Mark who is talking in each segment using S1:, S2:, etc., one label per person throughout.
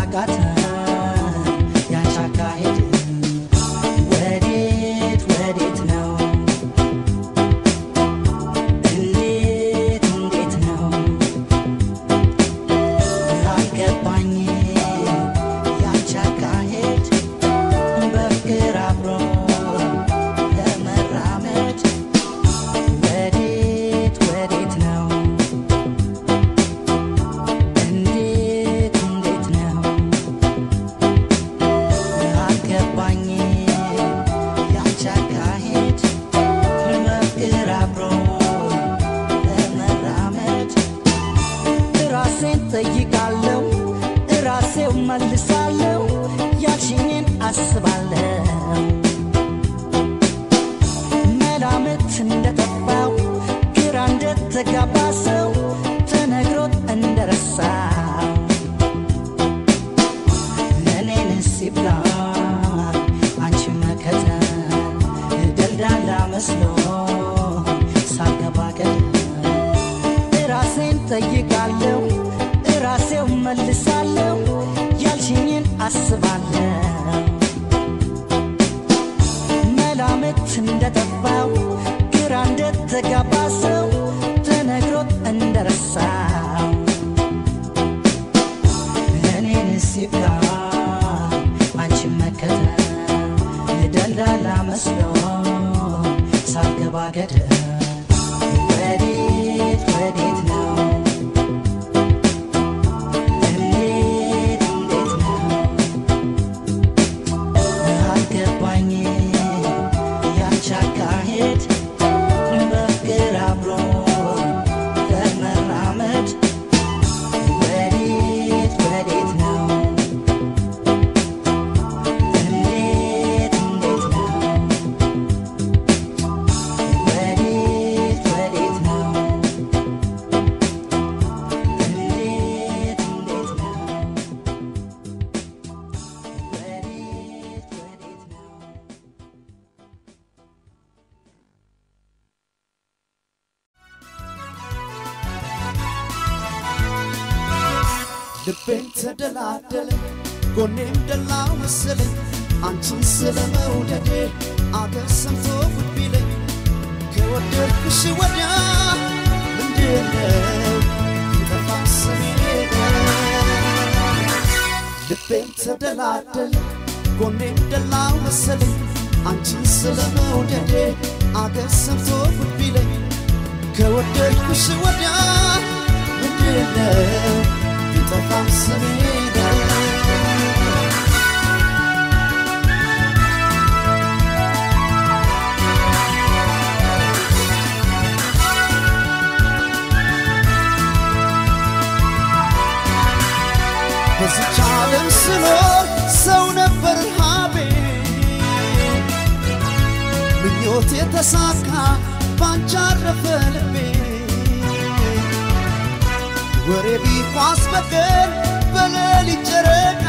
S1: አቃተን ያንቺ አካሄድ ወዴት ወዴት ነው እንዴት እንዴት ነው አልገባኝ ያንቺ አካሄድ በፍቅር አብሮ ለመራመድ ወዴት ወዴት ነው እንዴት እንዴት ነው አልገባኝ ያንቺ አካሄድ በፍቅር አብሮ ለመራመድ ራሴን ጠይቃለሁ ራሴው መልሳለሁ ያልሽኝን አስባለሁ መላምት እንደጠፋው ግራ እንደተጋባ ሰው ተነግሮት እንደረሳው እኔንስ ይብላ አንቺ መከተል ደልዳላ መስሎ ሳገባ ገደል ራሴን ጠይቃለሁ ራሴው መልሳለሁ ያልሽኝን አስባለሁ መላምት እንደጠፋው ግራ እንደተጋባ ሰው ተነግሮት እንደረሳው እኔንስ ይብላ አንቺ መከተል ደላላ መስሎ ሳልገባ ገደል ወዴት ወዴት ነው እንዴት እንዴት ነው አልገባኝ ያንቺ አካሄድ በፍቅር አብሮ ለመራመድ ወዴት ወዴት ነው እንዴት እንዴት ነው ወዴት ወዴት ነው እንዴት እንዴት ነው ወዴት ወዴት ነው
S2: ልቤን ተደላደለ ጎኔም ደላው መሰለኝ አንቺን ስለ መውደዴ አገር ሰምቶ ጉድ ቢለኝ ከወደድኩሽ ወዲያ ምንድነው ይጠፋ ስሜ ልቤን ተደላደለ ጎኔም ደላው መሰለኝ አንቺን ስለ መውደዴ አገር ሰምቶ ጉድ ቢለኝ ከወደድኩሽ ወዲያ ምንድነው ቢጠፋም ስሜ በዚች ዓለም ስኖር ሰው ነበር ሀቤ ምኞት የተሳካ ባንቺ አረፈ ልቤ ወሬ ቢኳስ በቀን በሌሊት ጨረቃ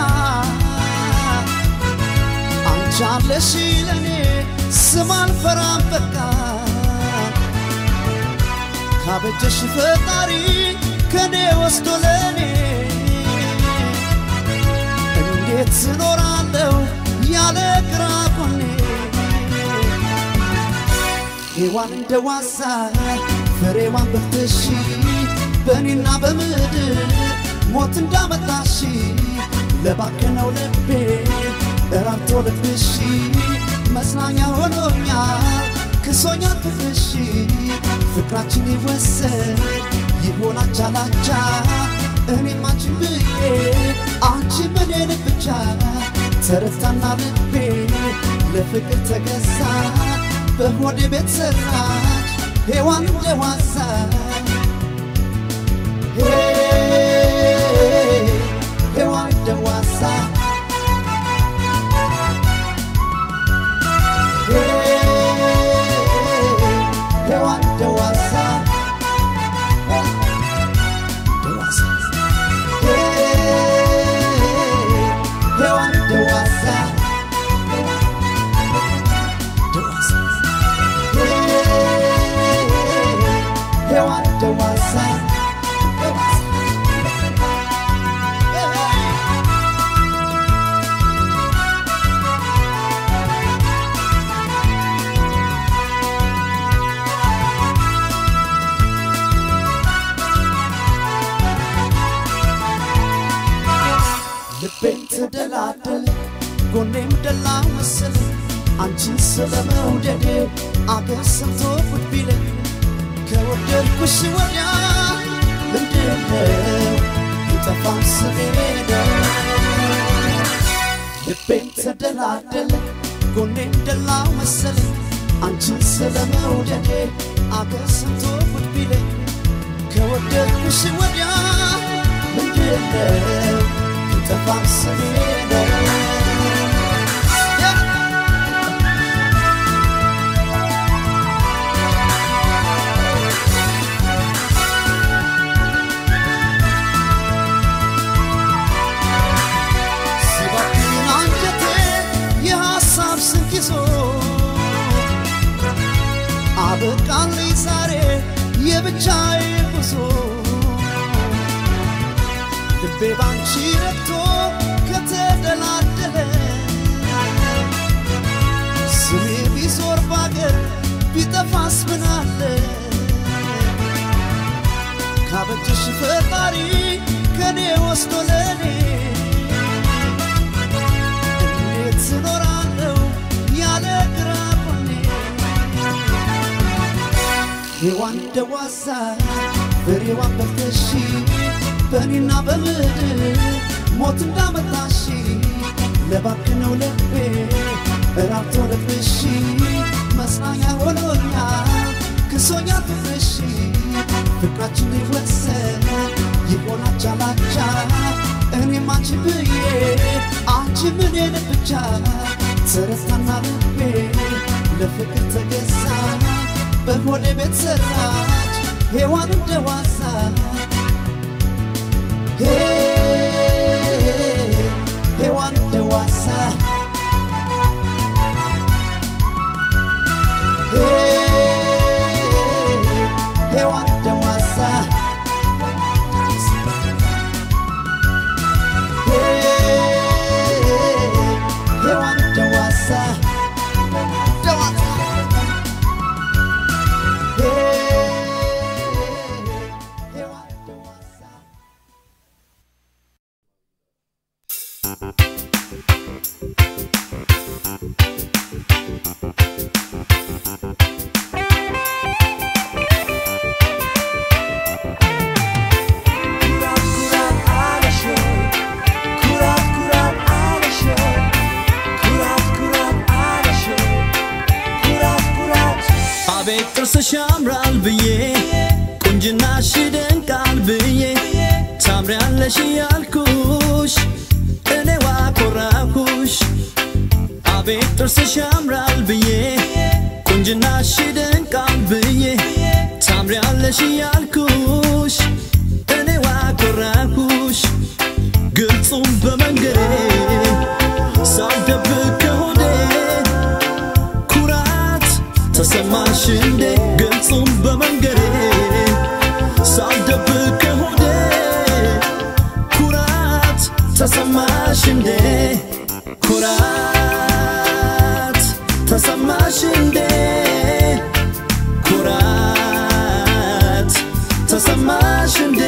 S2: አንቺ አለሽ ለኔ ስም አልፈራም በቃ ካበጀሽ ፈጣሪ ከኔ ወስዶ ለኔ እንዴት ስኖራለሁ ያለ ግራ ጎኔ ሔዋን እንደ ዋዛ ፍሬዋን በልተሽ በእኔና በምድር ሞት እንዳመጣሽ ለባከነው ልቤ እራርቶ ልብሽ መጽናኛ ሆኖኛል ክሶኛል ፍቅርሽ ፍቅራችን ይወሰድ ይሆን አቻ ላቻ እኔም አንቺን ብዬ አንቺ እኔን ብቻ ተረታና ልቤ ለፍቅር ተገዛ በሆዴ ቤት ሰራች ሔዋን እንደ ዋዛ ሔዋን እንደ ዋዛ ሔዋን እንደ ዋዛ እንደ ዋዛ ሔዋን እንደ ዋዛ እንደ ዋዛ ሔዋን እንደ ዋዛ እንደ ዋዛ ጎኔም ደላ መሰለኝ አንቺን ስለ መውደዴ አገር ሰምቶ ጉድ ቢለኝ ከወደድኩሽ ወዲያ ምንድነው ይጠፋም ስሜ ነው ልቤም ተደላደለ ጎኔም ደላ መሰለኝ አንቺን ስለ መውደዴ አገር ሰምቶ ጉድ ቢለኝ ከወደድኩሽ ወዲያ ምንድነው ይጠፋም ስሜ ነው ሲባክን አንጀቴ የሐሳብ ስንቅ ይዞ አበቃልኝ ዛሬ የብቻዬ ጉዞ ልቤ ባንቺ ረግቶ ከተደላደለ ስሜ ቢዞር ባገር ቢጠፋስ ምናለ ካበጀሽ ፈጣሪ ከኔ ወስዶ ለኔ እንዴት እኖራለሁ ያለ ግራ ጎኔ ሔዋን ደዋሳ ፍሬዋን በልተሽ በእኔና በምድር ሞት እንዳመጣሽ ለባክነው ልቤ እራብቶ ልብሽ መጽናኛ ሆኖኛል ክሶኛ ፍቅርሽ ፍቅራችን ይወሰን ይሆናል ቻላቻ እኔም አንቺ ብዬ አንቺ ምኔን ብቻ ተረታና ልቤ ለፍቅር ተገዛ በሆዴ ቤት ሰራች ሔዋን እንደዋዛ ሔዋን እንደዋዛ ሔዋን እንደዋዛ ሔዋን እንደዋዛ ደዋዛ ሔዋን እንደዋዛ
S3: አቤት ጥርስሽ ያምራል ብዬ ቁንጅናሽ ይደንቃል ብዬ ታምሪያለሽ ያልኩሽ እኔዋ ኮራኩሽ አቤት ጥርስሽ ያምራል ብዬ ቁንጅናሽ ይደንቃል ብዬ ታምሪያለሽ ያልኩሽ እኔዋ ኮራኩሽ ግልጹም በመንገዴ ሳልደብቅ ከሆዴ ኩራት ተሰማሽ እንዴ ግልጹም በመንገዴ ሳልደብቅ ከሆዴ ኩራት ተሰማሽ እንዴ ኩራት ተሰማሽ እንዴ ኩራት ተሰማሽ እንዴ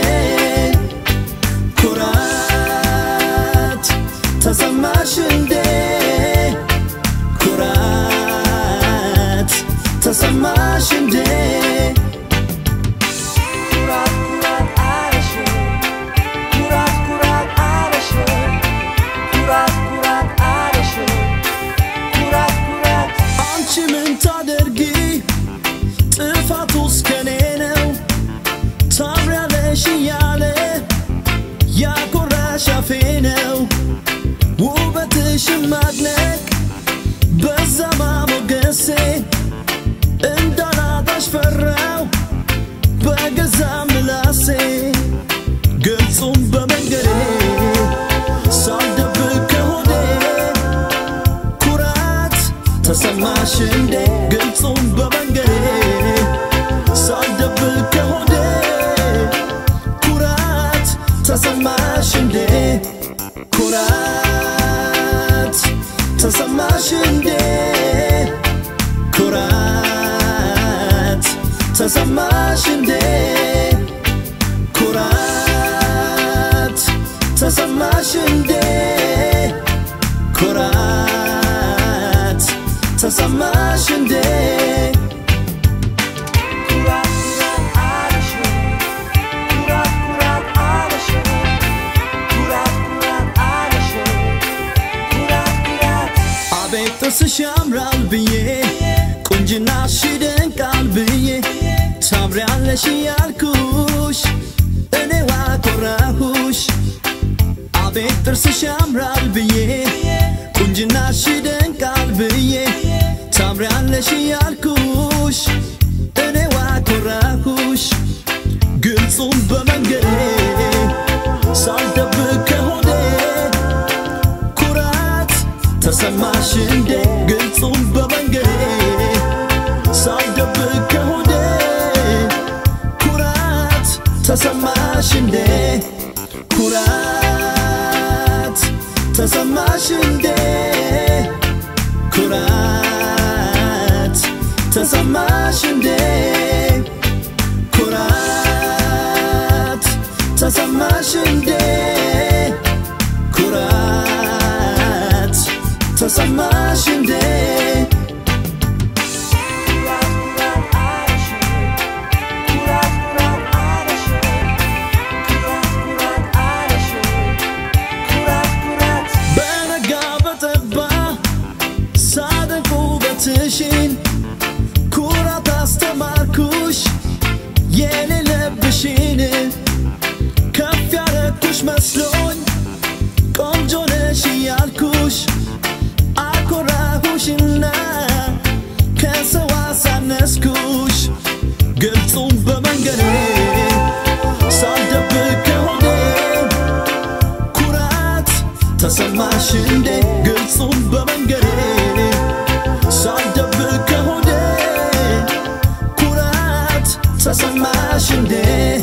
S3: ኩራት ተሰማሽ እንዴ ኩራት ተሰማሽ እንዴ ታምሪያለሽ ያልኩሽ እኔው አኮራሁሽ አቤት ጥርስሽ ያምራል ብዬ ቁንጅናሽ ይደንቃል ብዬ ታምሪያለሽ ያልኩሽ እኔው አኮራሁሽ ግልጹም በመንገዴ ሳልደብቅ ከሆዴ ኩራት ተሰማሽ እንዴ ግልጹም በመንገዴ ሳልደብቅ ከሆዴ ኩራት ተሰማሽ እንዴ ኩራት ተሰማሽ እንዴ ኩራት ተሰማሽ እንዴ ኩራት ተሰማሽ እንዴ ኩራት ተሰማሽ እንዴ በነጋ በጠባ ሳደንቅ ውበትሽን ኩራት አስተማርኩሽ የሌለብሽን ከፍ ያረኩሽ መስሎኝ ቆንጆ ነሽ እያልኩሽ አኮራሁሽና ከሰው አሳነስኩሽ ግልጹም በመንገዴ ሳልደብቅ ከሆዴ ኩራት ተሰማሽ እንዴ ግልጹም በመንገዴ ሳልደብቅ ከሆዴ ኩራት ተሰማሽ እንዴ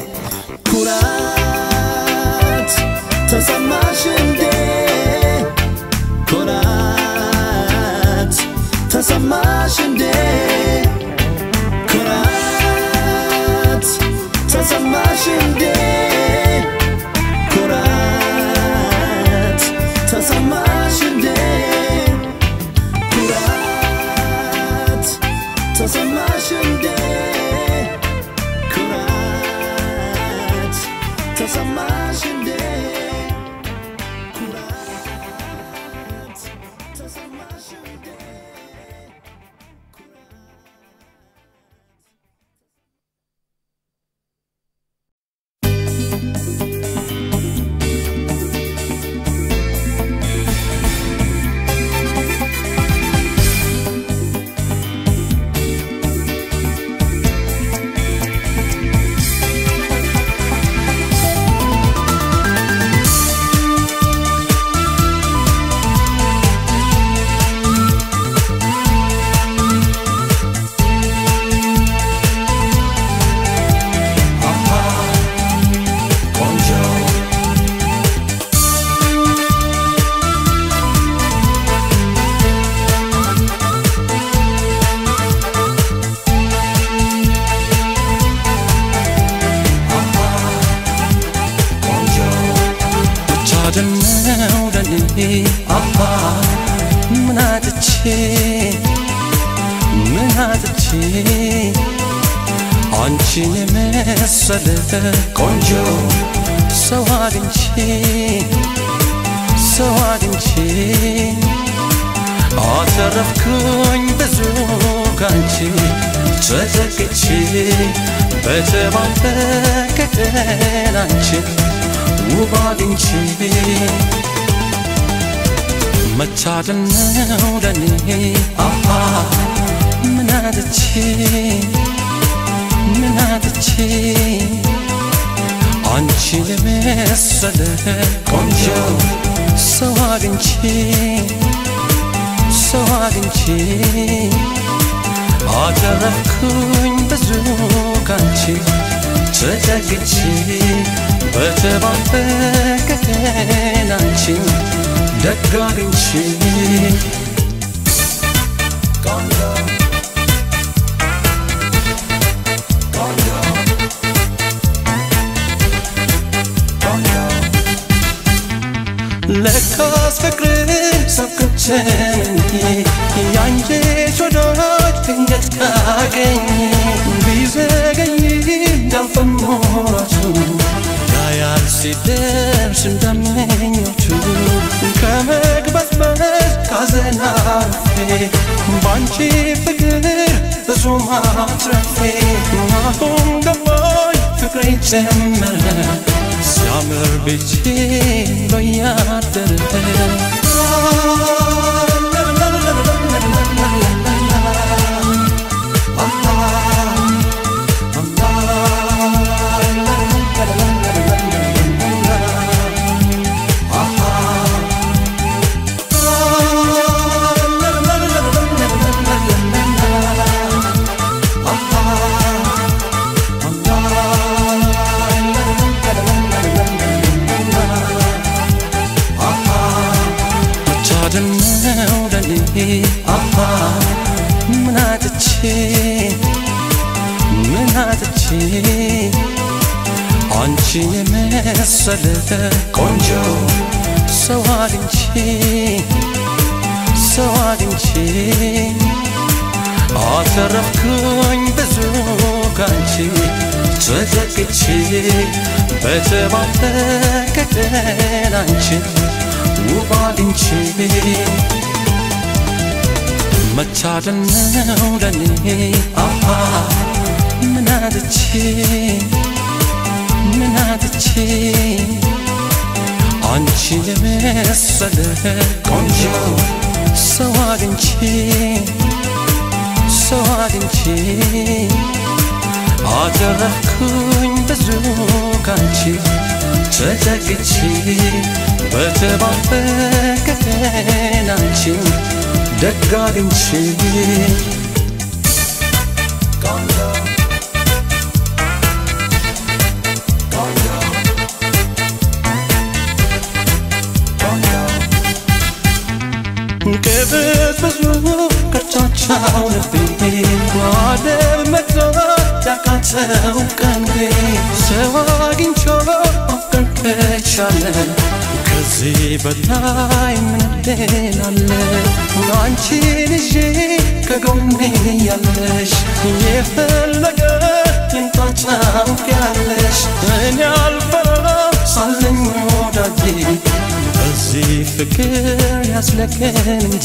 S3: ኩራት ተሰማሽ እንዴ ኩራት ተሰማሽ እንዴ ኩራት ተሰማሽ እንዴ ኩራት ተሰማሽ እንዴ ኩራት ተሰማሽ እንዴ ኩራት ተሰማሽ እንዴ ኩራት ተሰማሽ እንዴ
S4: ብቻ ደነው ለኔ አባ ምን አጥቼ ምን አጥቼ አንቺን የመሰለ ቆንጆ ሰው አግኝቼ ሰው አግኝቼ አተረፍኩኝ ብዙ ካንቺ ተጠቅቼ በተባረከ ቀን አንቺን ውብ አግኝቼ መታደል ነው ለኔ አሃ ምን አጥቼ ምን አጥቼ አንቺን የመሰለ ቆንጆ ሰው አግኝቼ ሰው አግኝቼ አተረፍኩኝ ብዙ ካንቺ ተጠግቼ በተባረከ ቀን አንቺን ደግ አግኝቼ ለካስ ፍቅርን ሰብክቼ ያንቺስ ወዳጅ ድንገት ካገኝ ቢዘገይ እንዳልፈሞራቱ ያያል ሲደርስ እንደምኞቹ ከመግበዝበዝ ካዘን አርፌ ባንቺ ፍቅር ብዙ ማትረፌ አሁን ገባ ጀመረ ሲያምር ቤቴ ብሎ ያደረ መቻድነው ለኔ አሃ ምን አጥቼ ምን አጥቼ አንቺን የመሰለ ቆንጆ ሰው አግኝቼ ሰው አግኝቼ አተረፍኩኝ ብዙ ካንቺ ተዘግቼ በተባበቀ ቀን አንቺን ውብ አግኝቼ መታደል ነው ለኔ አሃ ምን አጥቼ ምን አጥቼ አንቺን የመሰለ ቆንጆ ሰው አግኝቼ ሰው አግኝቼ አተረፍኩኝ ብዙ ካንቺ ተጠግቼ በተባበቀ ቀን አንቺን ደግ አግኝቼ ቅብዝ ብዙ ከቻቻው ልቤ በዓለም መግዛት ያቃተው ቀንቤ ሰው አግኝቶ ማፍቀር ከቻለ ከዚህ በላይ ምን ዕድል አለ? አንቺን ይዤ ከጎኔ ያለሽ የፈለገ ይምጣ ታውቂያለሽ እኔ አልፈራም ሳለኝ ወዳጄ በዚህ ፍቅር ያስለቀን እንጂ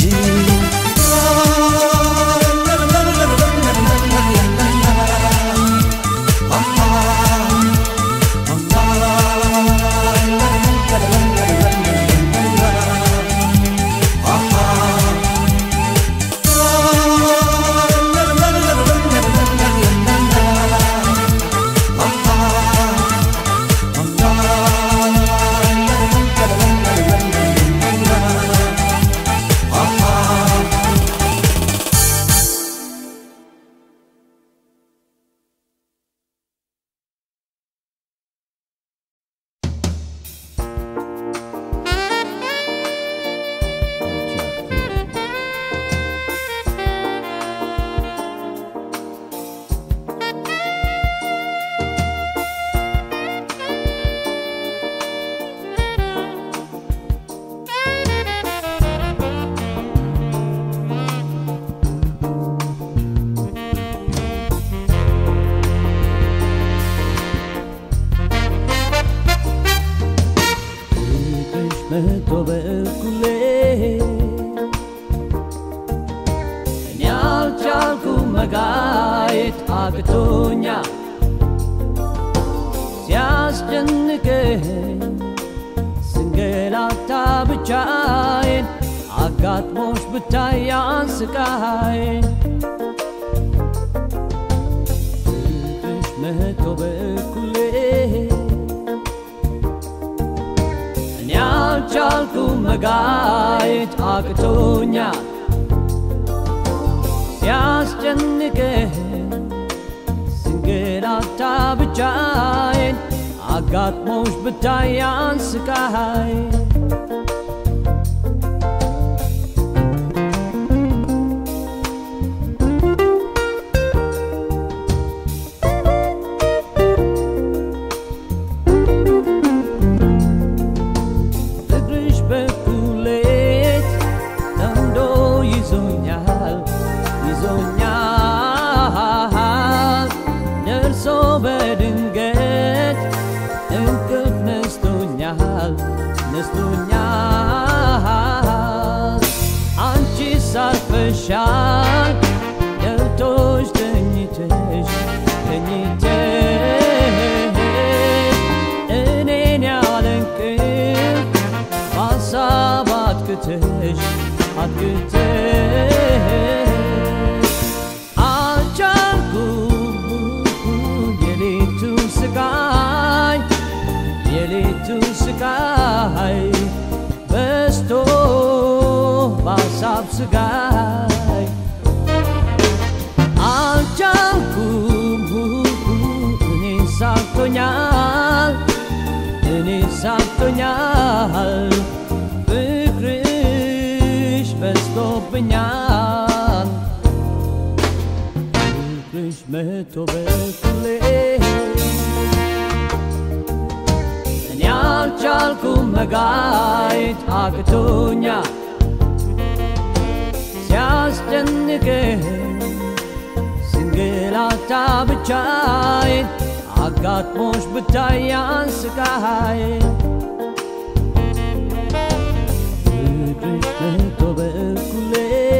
S5: ፍቅርሽ መቶ በእኩሌ እኔ አልቻልኩም መጋየት አቅቶኛል ሲያስጨንቀኝ ስንገላታ ብቻዬን አጋጥሞሽ ብታይ ያንስቃዬን ፍቅርሽ መቶ በእኩሌ እኔ አልቻልኩም መጋየት አቅቶኛል ሲያስጨንቀኝ ስንገላታ ብቻዬን አጋጥሞሽ ብታይ ያንስቃዬን ፍቅርሽ በኩሌት ጠምዶ ይዞኛል ይዞኛል ደርሶ በድንገት እንቅልፍ ነስቶኛል ነስቶኛል አንቺ ሳርፈሻል ገብቶሽ ተኝተሽ ተኝተሽ አግተሽ አግተሽ አልቻልኩም የሌቱን ስቃይ የሌቱን ስቃይ በስቶ በሀሳብ ስጋይ አልቻልኩም እኔ ሳቅቶኛል እኔ ሳቅቶኛል ፍቅርሽ በዝቶብኛል ፍቅርሽ መቶ በኩሌ እኔ አልቻልኩም መጋየት አቅቶኛል ሲያስጨንቅህ ስንግላታ ብቻዬን አጋጥሞሽ ብታያን ስቃይ ፍቅርሽ መቶ በኩሌ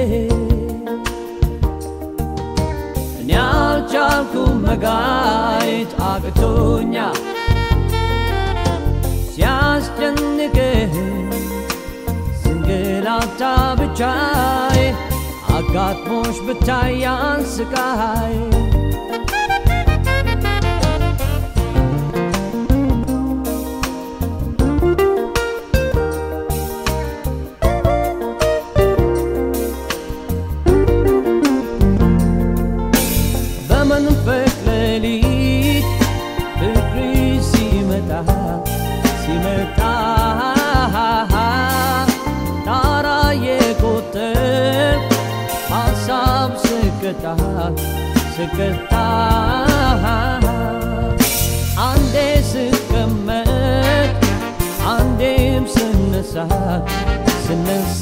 S5: እኔ አልቻልኩም መጋየት አቅቶኛል ሲያስጨንቅህ ስንግላታ ብቻዬ አጋጥሞሽ ብታያን ስቃይ በመንፈቅ ሌሊት ፍቅሪ ሲመጣ ሲመጣ ጣራ የቆጠር ሀሳብ ስቀጣ ስቀጣ አንዴ ስቀመጥ አንዴም ስነሳ ስነሳ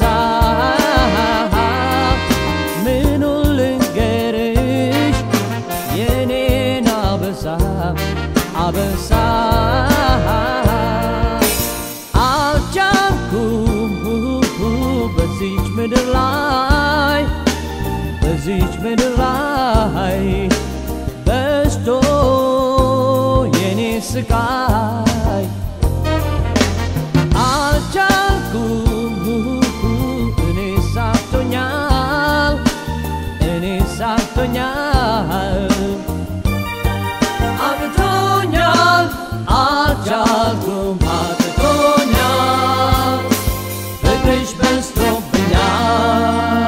S5: ምኑን ልንገርሽ የኔን አበሳ አበሳ አልቻልኩም በዚች ምድር ላይ በዚች ምድር ላይ በስቶ የኔ ስቃይ አልቻልኩም እኔ ሳቅቶኛል እኔ ሳቅቶኛል አቅቶኛል አልቻልኩም አቅቶኛል ፍቅርሽ በዝቶብኛል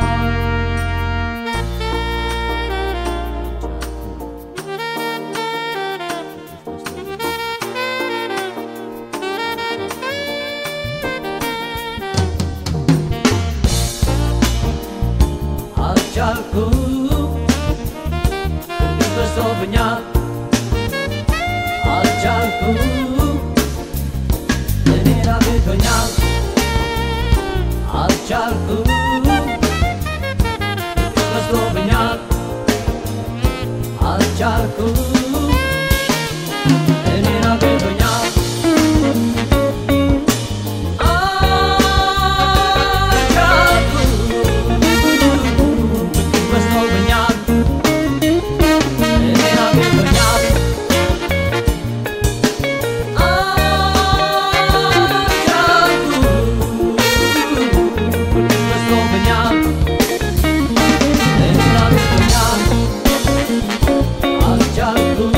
S5: አልቻልኩም ፍቅርሽ በዝቶብኛል አልቻልኩም እኔን አግቶኛል አልቻልኩም ፍቅርሽ በዝቶብኛል አልቻልኩም እኔን አግቶኛል አልቻልኩም ፍቅርሽ በዝቶብኛል እኔን አግቶኛል አልቻልኩም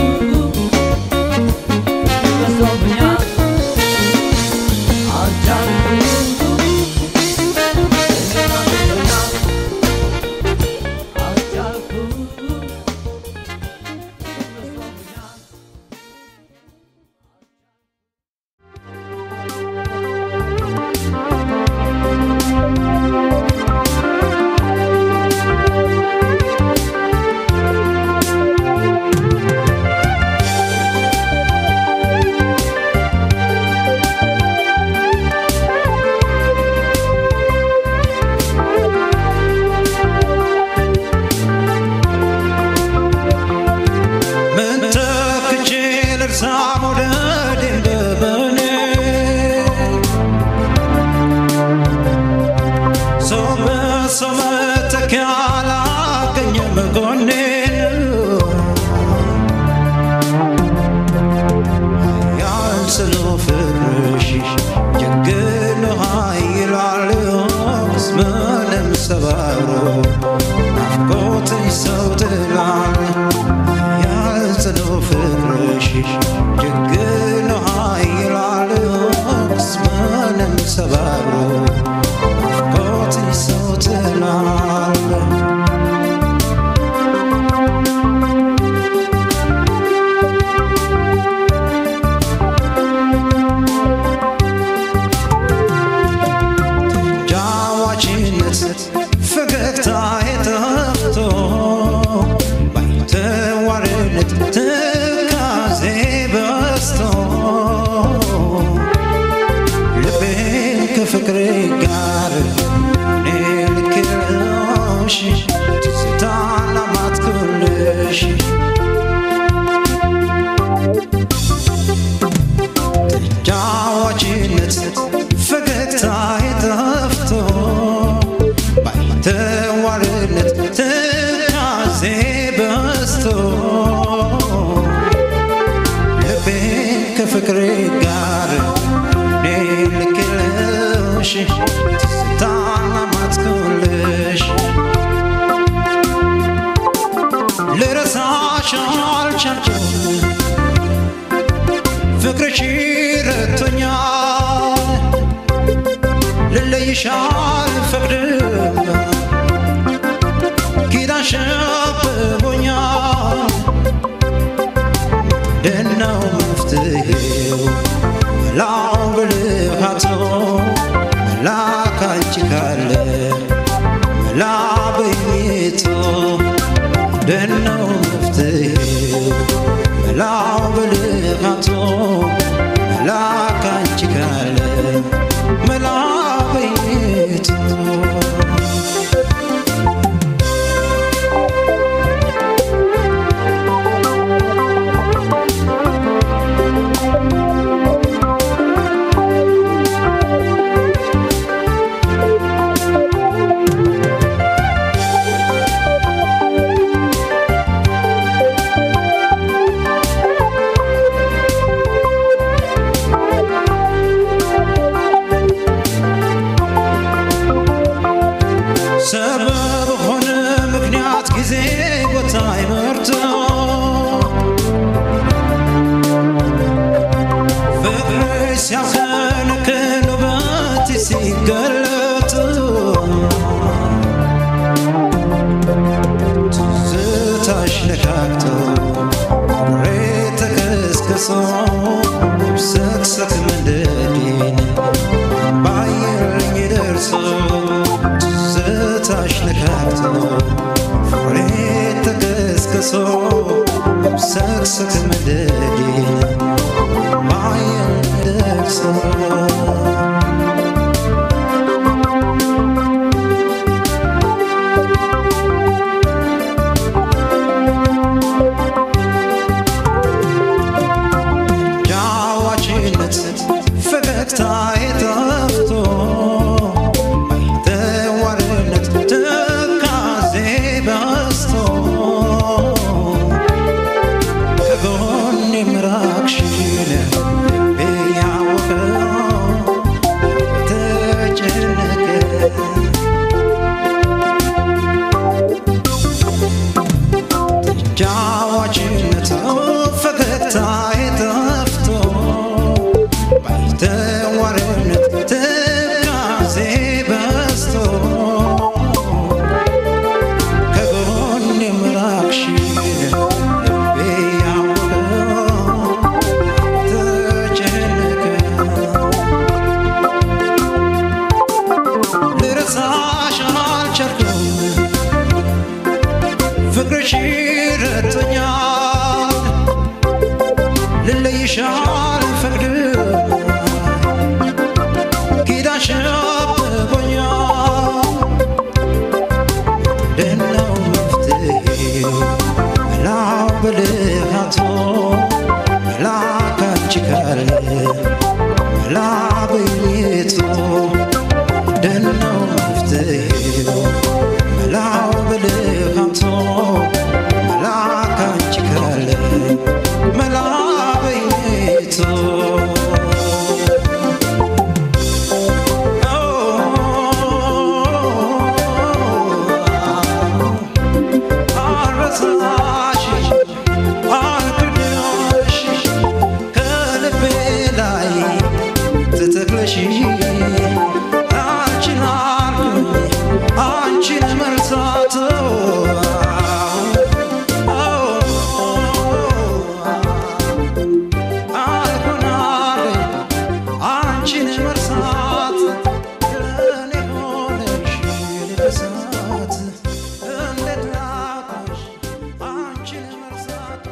S6: ፍቅሬ ጋር እኔ ልክልሽ ስታናማትኩልሽ ልረሳሽ አልቻልኩም ፍቅርሽ ረቶኛል ልለይሽ አልፈቅድም ኪዳንሽ አብቦኛል ደናው መፍትሄው መላው ብልሃቶ መላ ካንቺ ካለ መላ በኝቶ ደናው መፍትሄው መላው ብልሃቶ መላ ካንቺ ካለ መላ በኝቶ ሰበብ ሆነ ምክንያት ጊዜ ቦታ ይመርቶ ፍቅር ሲያዘንክን ውበት ሲገለጥ ትዝታሽ ነካክቶ ሬ ተከስክሶ ሰክሰክ መንደዴን ባየልኝ ደርሶ ትዝታሽ ነካክቶ ፍሬ ተከስክሶ ሰክሰክ መንደዴን ባየልኝ ደርሶ ጃዋችነት ፈገግታ የጠፍቶ ተዋርነት ትካዜ በስቶ ከጎን የምራቅሽን እያወቀው ተጨነቀ ጃዋችነት ፈገግታ የጠፍቶ ባይተዋርነት ትካዜ በስቶ ከጎን የምራቅሽን ልቤ ያወቀው ተጨነቀ ልረሳሽ አልቻልኩም ፍቅርሽ ረቶኛል ልለይሽ አልፈቅድም ኪዳንሽ አብቦኛል ደናው መፍትሄው መላው ብልሃቶ መላ ካንቺ ካለ መላ በኝቶ ደናው መፍትሄው መላው ብልሃቶ መላ ካንቺ ካለ መላ በኝቶ አረሳሽ አልክድሽ ከልቤ ላይ ተተክለሽ አንቺን አልኩኝ አንቺን መርሳት አልሆናለኝ አንቺን መርሳት ለእኔ ሆነሽ ልበሳት እንዴት ላቁሽ አንቺን መርሳት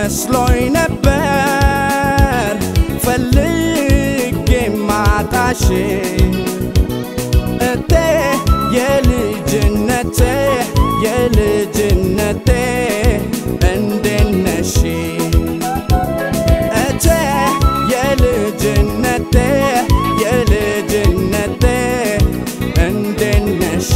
S7: መስሎኝ ነበር ፈልጌ ማጣሽ እቴ የልጅነቴ የልጅነቴ እንዴት ነሽ እቴ የልጅነቴ የልጅነቴ እንዴት ነሽ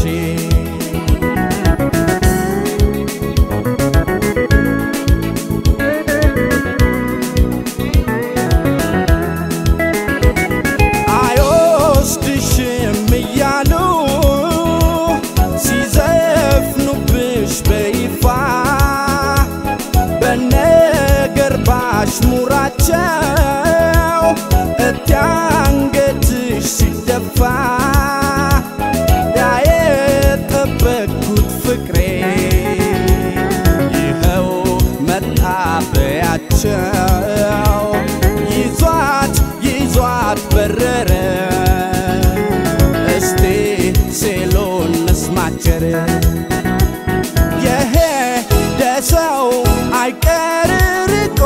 S7: አይወስድሽም እያሉ ሲዘፍኑብሽ በይፋ በነገር ባሽሙራቸው እቲ አንገትሽ ሲደፋ ያ የጠበቅኩት ፍቅሬ ይኸው መጣበያቸው ይዟት ይዟት በረረ እስቲ ሴሎን መስማቸር የሄደ ሰው አይቀር ርቆ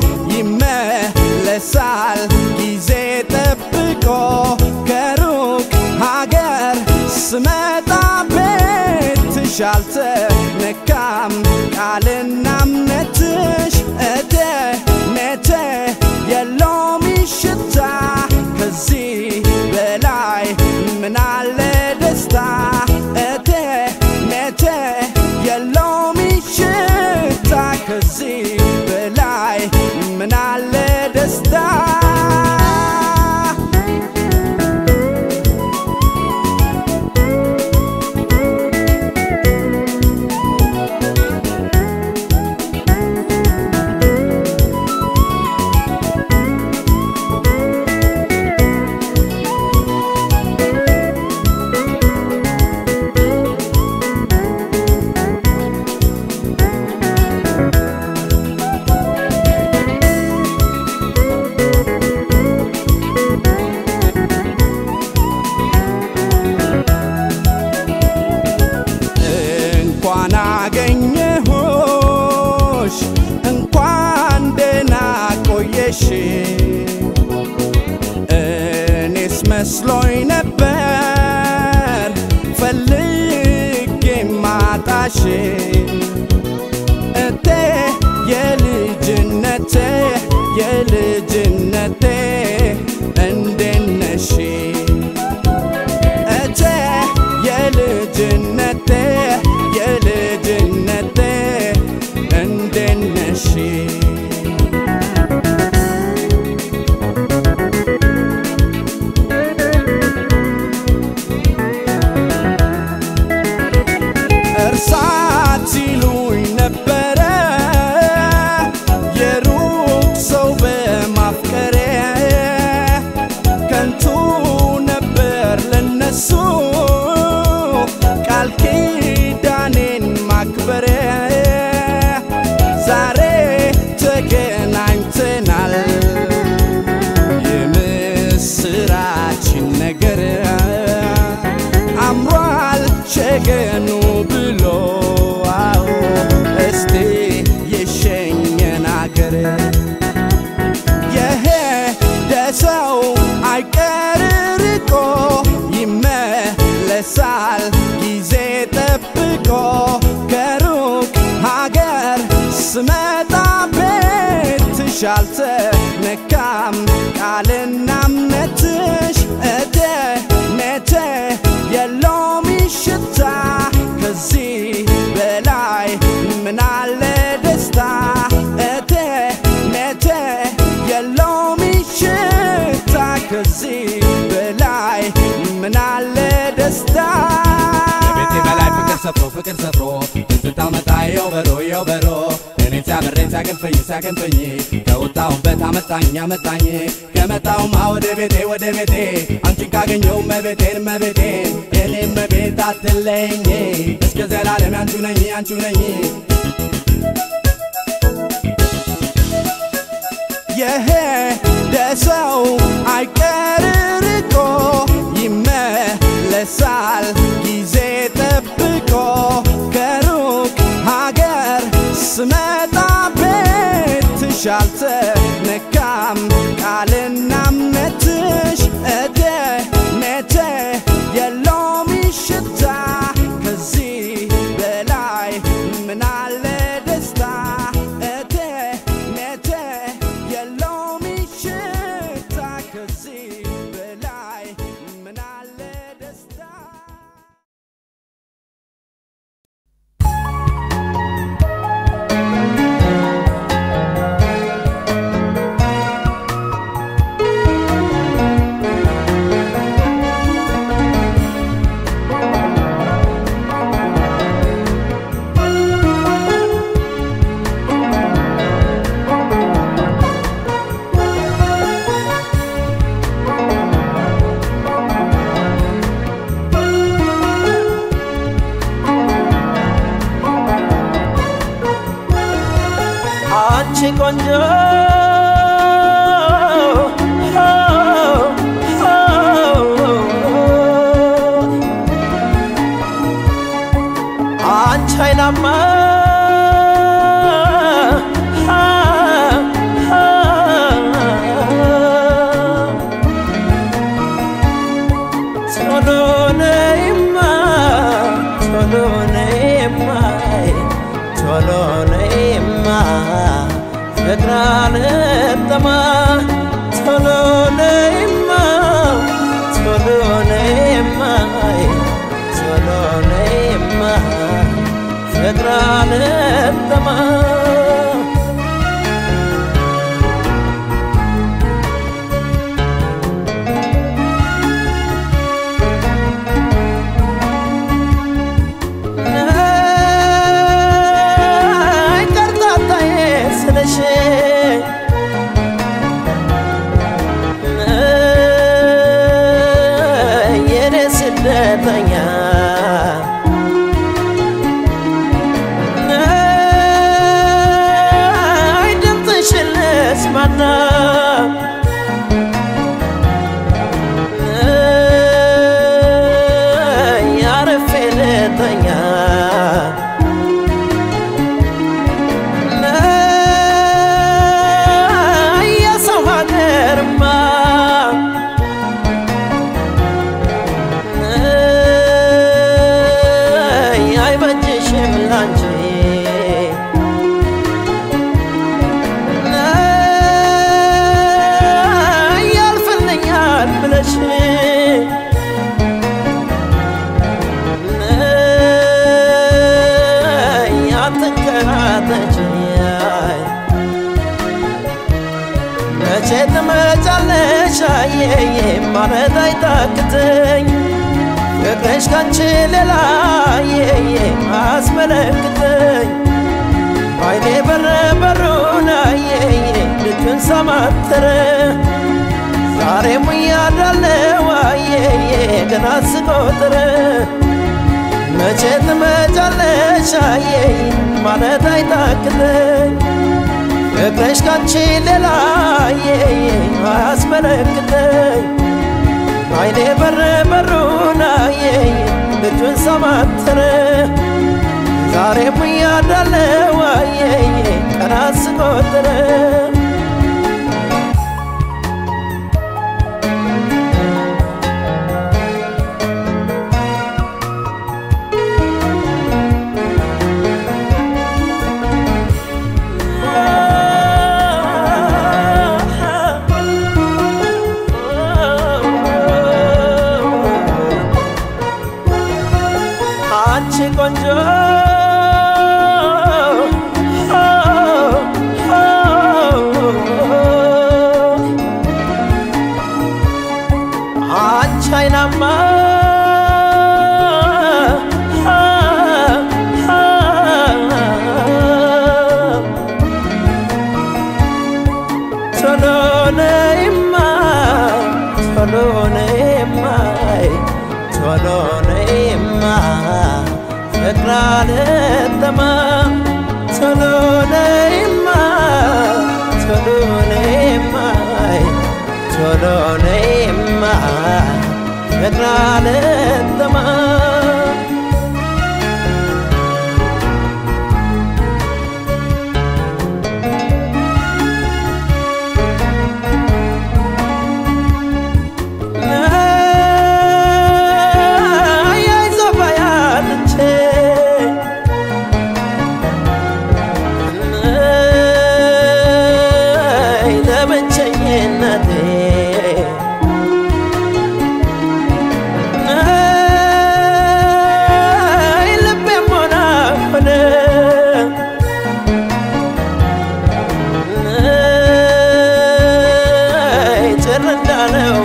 S7: ይመለሳል ጊዜ ጠብቆ ከሩቅ ሀገር ስመጣ ቤትሽ አልተነካም ቃልና እምነትሽ እቴ ኔቴ የሎሚ ሽታ ከዚህ በላይ ምናለ ደስታ እቴ ኔቴ የሎሚ ሽታ ከዚህ በላይ ምናለ ደስታ እንኳን አገኘሁሽ እንኳን ደህና ቆየሽ እኔስ መስሎኝ ነበር ፈልጌ ማጣሽ እቴ የልጅነቴ የልጅነቴ እንዴት ነሽ እቴ የልጅነቴ የልጅነቴ እንዴት ነሽ እርሳት ሲሉኝ ነበረ የሩቅ ሰው በማፍቀሬ ከንቱ ነበር ለነሱ ቃል ኪዳኔን ማክበሬ ዛሬ ተገናኝተናል የምስራችን ነገር አምሯል ሸገኑ ብሎ አዎ እስቲ የሸኘን አገር የሄደ ሰው አይቀር ርቆ ይመለሳል ጊዜ ጠብቆ ከሩቅ ሀገር ስመጣ ቤትሽ አልተነካም ቃልና እምነትሽ እቴ ኔቴ የሎሚ ሽታ ከዚህ በላይ ምናለ ደስታ እቴ ኔቴ የሎሚ ሽታ ከዚህ በላይ ምናለ ደስታ
S8: ከቤቴ በላይ ፍቅር ሰፍሮ ፍቅር ሰፍሮ ትዝታ መጣ የውበሮ የውበሮ እኔ ሲያምረኝ ሲያገንፈኝ ሲያገንፈኝ ከወጣሁበት አመጣኝ አመጣኝ ከመጣሁማ ወደ ቤቴ ወደ ቤቴ አንቺን ካገኘው መቤቴን መቤቴን የኔ መቤት አትለኝ እስከ ዘላለም አንቺ ነኝ አንቺ ነኝ
S7: የሄደ ሰው አይቀር ርቆ ይመለሳል ጊዜ ጠብቆ ከሩቅ ሀገር ስመጣ ቤት ልብሽ አልተነካም ቃልና እምነትሽ እቴ ሜቴ የሎሚ ሽታ ከዚህ በላይ ምናለ ደስታ እቴ ሜቴ የሎሚ ሽታ ከዚህ በላይ ምናለ ደስታ
S9: አንቺ ቆንጆ አንቺ አይናማ ቶሎ ነይማ ቶሎ ነይማ ቶሎ ነይማ ፍቅር አልጠማ ቶሎ ነይማ ቶሎ ነይማ ቶሎ ነይማ ፍቅር አልጠማ ነይ ቀርጣጣዬ ስልሽ ነይ የኔ ስደተኛ ነይ ድምፅሽን ልስማና ነይ አርፌ ልተኛ ነይ የሰው ሀገርማ ነይ አይበጅሽም ላንቺ ነይ ያልፍልኛል ብለሽ ነይ አትንከራተች መቼ ትመጫለሽ አየዬ ማለት አይታክተኝ ፍቅርሽ ካንቺ ሌላ አየዬ አስመለክተኝ ባይኔ በረ በሩን አየዬ ልጁን ሰማተረ ዛሬም እያዳለው አየዬ ገና ስቆጥር መቼ ትመጫለሽ አየዬ ማለት አይታክተኝ ፍቅርሽ ካንቺ ሌላ አየዬ አያስመለክተኝ አይኔ በር በሩን አየዬ ልጁን ሰማተረ ዛሬም እያዳለው አየዬ ቀናት ስቆጥር አንቺ ቆንጆ አንቺ አይናማ ቶሎ ነይማ ቶሎ ነይማ ቶሎ ነይማ ፍቅር አልጠማ ቶሎ ነይማ ቶሎ ነይማ ቶሎ ነይማ ፍቅር አልጠማ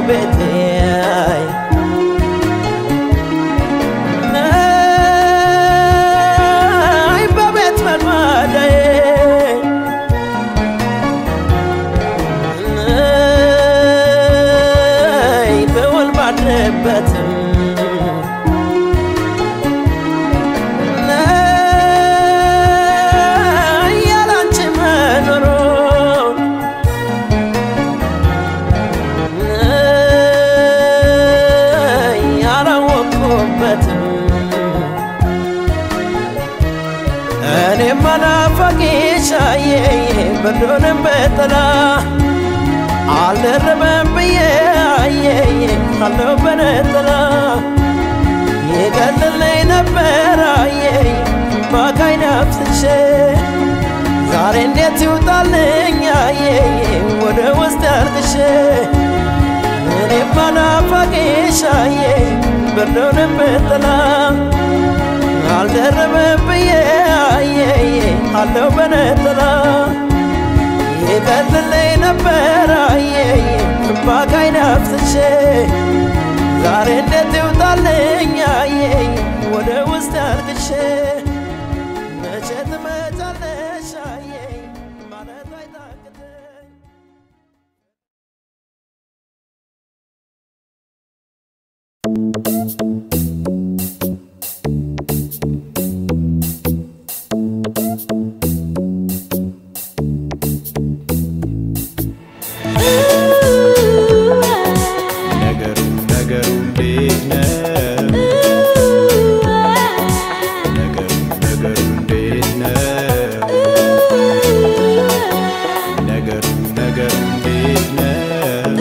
S9: ቤቴ ነይ በቤት መልማዳዬ ነይ በወል ባድረበትም ነይ ያላንቺ መኖሩን ነይ አላወቅኩበትም እኔም አላፋቂሽ አየዬ ብርዱንም በጥላ አልደረበም ብዬ አየዬ አለው በነጥላ ይቀልልኝ ነበር አየዬ ባካይን አፍስሼ ዛሬ እንዴት ይውጣልኝ አየዬ ወደ ውስጥ አርግሼ እኔም አላፋቂሽ አየዬ ብርዱንም በጥላ አልደረበም ብዬ አየዬ አለው በነጥላ ይቀልልኝ ነበር አየዬ ባካይን አፍስሼ ዛሬ እንዴት ይውጣልኝ አየዬ ወደ ውስጥ አርግሼ መቼ ትመጫለሽ አየዬ ማለት አይታክተኝ
S6: ነገሩ ነገሩ እንዴት ነው? ነገሩ ነገሩ እንዴት ነው? ነገሩ ነገሩ እንዴት ነው?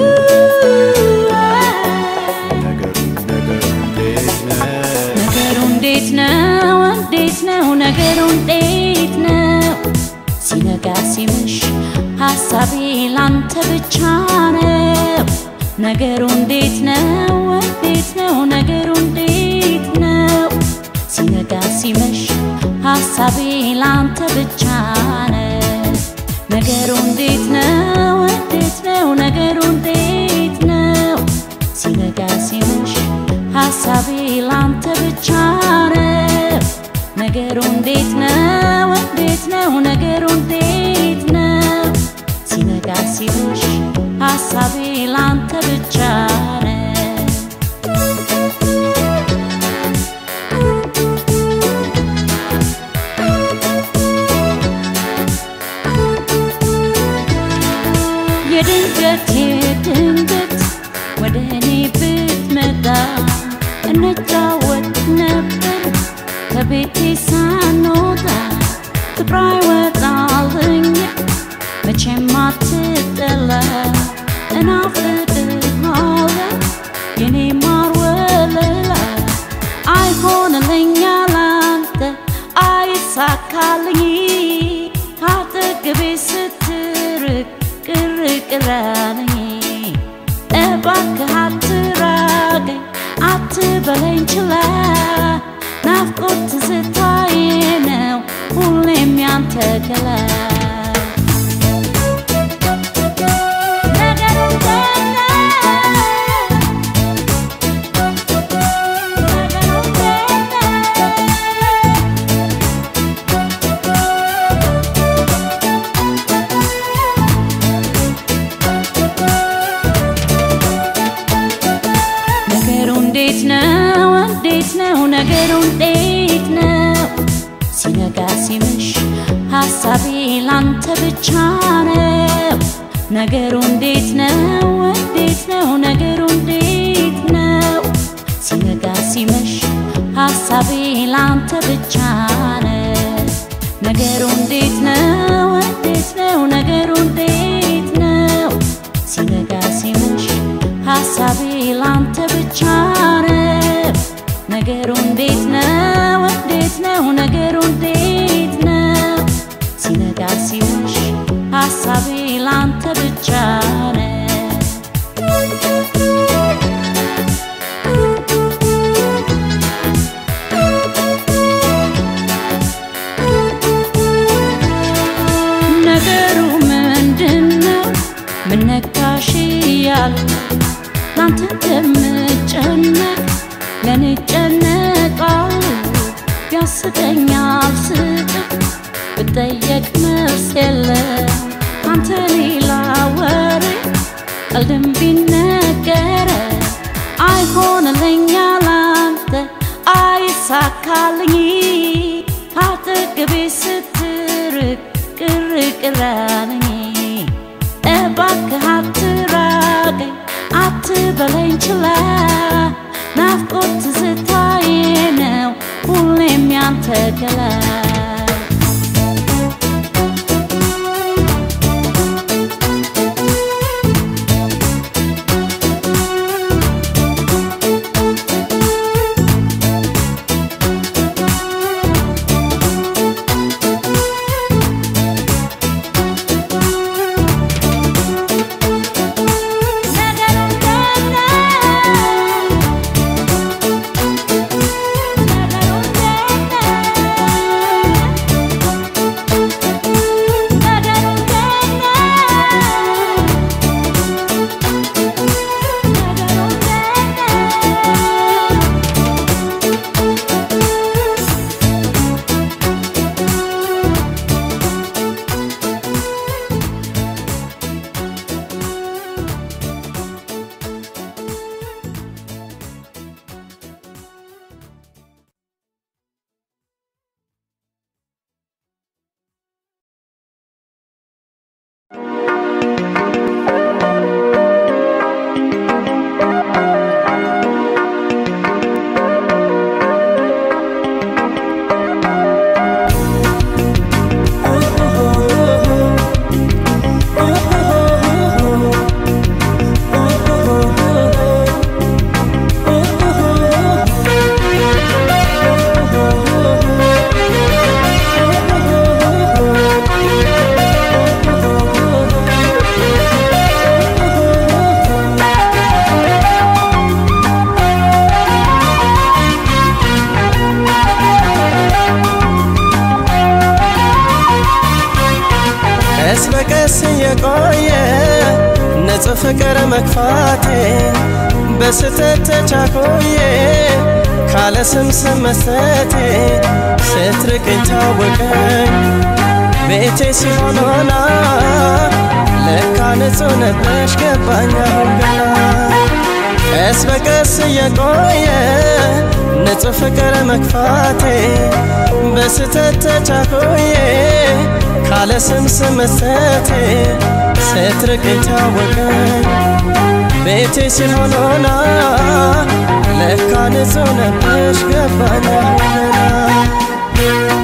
S6: ነገሩ ነገሩ እንዴት ነው?
S10: ነገሩ እንዴት ነው? እንዴት ነው? ነገሩ እንዴት ነው? ሲነጋ ሲመሽ ሀሳቤ ላንተ ብቻ ነው። ነገሩ እንዴት ነው? እንዴት ነው? ነገሩ እንዴት ነው? ሲነጋ ሲመሽ ሀሳቤ ላንተ ብቻ ነው። ነገሩ እንዴት ነው? እንዴት ነው? ነገሩ እንዴት ነው? ሲነጋ ሲመሽ ሀሳቤ ላንተ ብቻ ነው። ነገሩ እንዴት ነው? እንዴት ነው? ነገሩ እንዴት ነው? ሲነጋ ሲመሽ ሀሳቤ ላንተ ብቻ ነው። የድንገት የድንገት ወደ እኔ ብትመጣ እንጫወት ነበር ከቤቴ ሳንወጣ ፍቅሯ ይወጣልኝ መቼም አትጠላ እናፍቅሃለሁ የኔ ማር ወለላ አይሆንልኝ ላንተ አይሳካልኝ ካጠገቤ ስትርቅ ቅር ቅር አለኝ እባክህ አትራቀኝ አትበለኝ ችላ ናፍቆት ትዝታዬ ነው ሁሌም ያንተ ገላ ነገሩ እንዴት ነው? ነገሩ እንዴት ነው? ነገሩ እንዴት ነው? እንዴት ነው? ነገሩ እንዴት ነው? ሲነጋ ሲመሽ ሀሳቤ ላንተ ብቻ ነው። ነገሩ እንዴት ነው? እንዴት ነው? ነገሩ እንዴት ነው? ሲነጋ ሲመሽ ሀሳቤ ላንተ ብቻ ነው። ነገሩ እንዴት ነው? እንዴት ነው? ነገሩ እንዴት ነው? ሲነጋ ሲመሽ ሀሳቤ ላንተ ብቻ ነው። ነገሩ እንዴት ነው? እንዴት ነው? ነገሩ እንዴት ነው? ሲነጋ ሲመሽ ሀሳቤ ላንተ ብቻ ነው። ነገሩ ምንድን ነው? ምን ነካሽ እያሉ ካንተ እንደምጨነቅ ለእኔ እጨነቃለሁ ያስቀኛል ስቅ ብጠየቅ መልስ የለም አንተ ሌላ ወሬ ቀልድም ቢነገረ አይሆንልኛል አንተ አይሳካልኝ ካጠገቤ ስትርቅ ቅር ቅር አለኝ እባክህ አትራቀኝ አትበለኝ ችላ ናፍቆት ትዝታዬ ነው ሁሌም ያንተ ገላ
S11: ቀስ በቀስ የቆየ ንጹህ ፍቅር መክፋቴ በስተት ተቻኮዬ ካለ ስም ስም መስጠቴ ስትርቅኝ ታወቀኝ ቤቴ ሲሆን ሆና ለካ ንጹህ ነበሽ ገባኝ አሁን ገና ቀስ በቀስ የቆየ ንጹህ ፍቅር መክፋቴ በስተት ተቻኮዬ ካለ ስም ስም መስጠቴ ስትርቅኝ ታወቀኝ ቤቴ ሲሆን ሆና ለካ ንጹህ ነበሽ ገባኝ አሁን ገና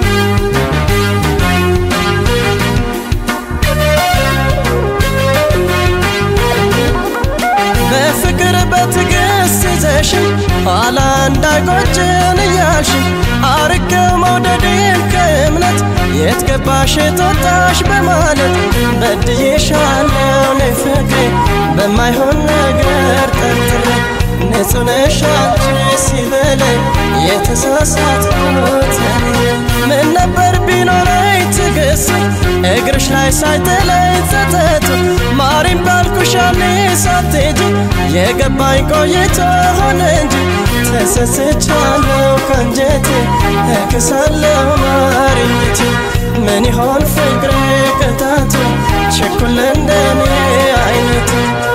S11: በፍቅር በትዕግስት ይዘሽ ኋላ እንዳይቆጭን እያልሽ አርቀው መውደዴን ከእምነት የት ገባሽ የት በማለት በድዬሻለሁ ነይ ፍቅሬ በማይሆን ነገር ጠርጥሬ ንጹህ ነሽ አንቺ ሲበለኝ የተሳሳትኩት እኔ ምን ነበር ቢኖረኝ ትዕግስት እግርሽ ላይ ሳይጥለኝ ጸጸቱ ማሪም ባልኩሽ ያኔ ሳትሄጂ የገባኝ ቆይቶ ሆነ እንጂ ተሰስቻለሁ ከንጀቴ እክሳለሁ ማሪኝቴ ምን ይሆን ፍቅሬ ቅጣቱ ችኩል እንደኔ አይነቱ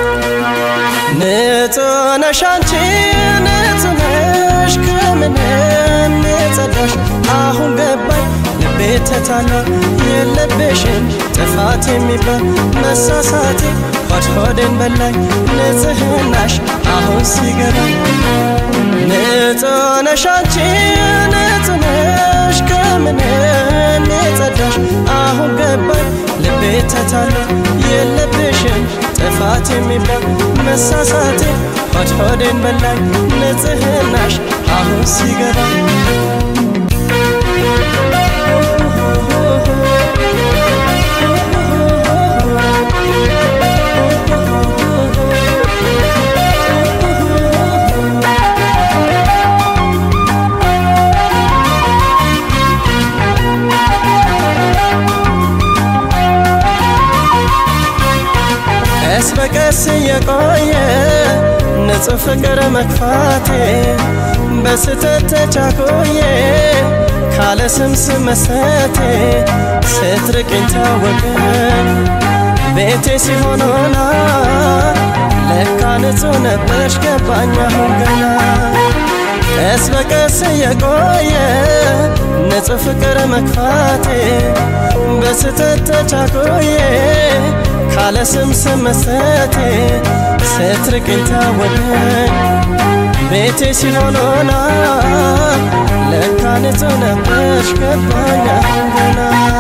S11: ንጹህ ነሽ አንቺ ንጹህ ነሽ ከምንም የጸዳሽ አሁን ገባኝ ልቤ ተታላ የለብሽም ጥፋት የሚባል መሳሳቴ ሆድ ሆዴን በላኝ ንጽህናሽ አሁን ሲገባኝ ንጹህ ነሽ አንቺ ንጹህ ነሽ ከምንም የጸዳሽ አሁን ገባኝ ልቤ ተታላ የለብሽም ጥፋት የሚባል መሳሳቴ ሆድ ሆዴን በላኝ ንጽህናሽ አሁን ሲገባኝ ቀስ በቀስ የቆየ ንጹሕ ፍቅር መክፋቴ በስተት ተቻኮዬ ካለ ስም ስመሰቴ ስትርቅኝ ታወቀኝ ቤቴ ሲሆን ሆና ለካ ንጹሕ ነበርሽ ገባኝ አሁን ገና ቀስ በቀስ የቆየ ንጹሕ ፍቅር መክፋቴ በስተት ተቻኮዬ ካለ ስም ስመሰቴ ስትርቅኝ ታወቀኝ ቤቴ ሲሆን ሆና ለካ ንጹሕ ነበርሽ ገባኝ አሁን ገና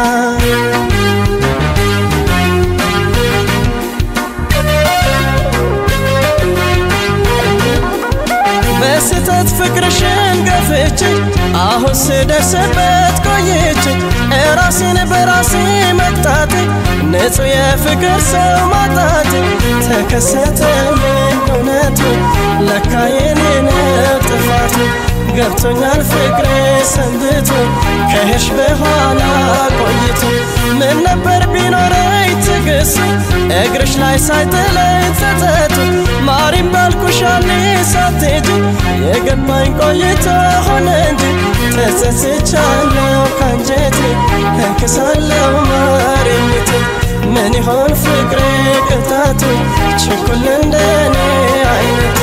S11: በስተት ፍቅርሽን ገፍቼ አሁን ስደርስበት ቆይቼ እራሴን በራሴ መቅጣቴ ንጹሕ የፍቅር ሰው ማጣቴ ተከሰተልኝ እውነቱ ለካ የኔ ነው ጥፋቱ ገብቶኛል ፍቅሬ ሰንብቶ ከሄድሽ በኋላ ቆይቶ ምን ነበር ቢኖረኝ ትግስቱ እግርሽ ላይ ሳይጥለኝ ጸጸቱ ማሪም ባልኩሻሌ ሳትሄጂ የገባኝ ቆይቶ ሆነ እንጂ ተጸጽቻለሁ ካንጀቴ እክሳለሁ ማሪኝቴ ምን ይሆን ፍቅሬ ቅጣቱ ችኩል እንደኔ አይነቱ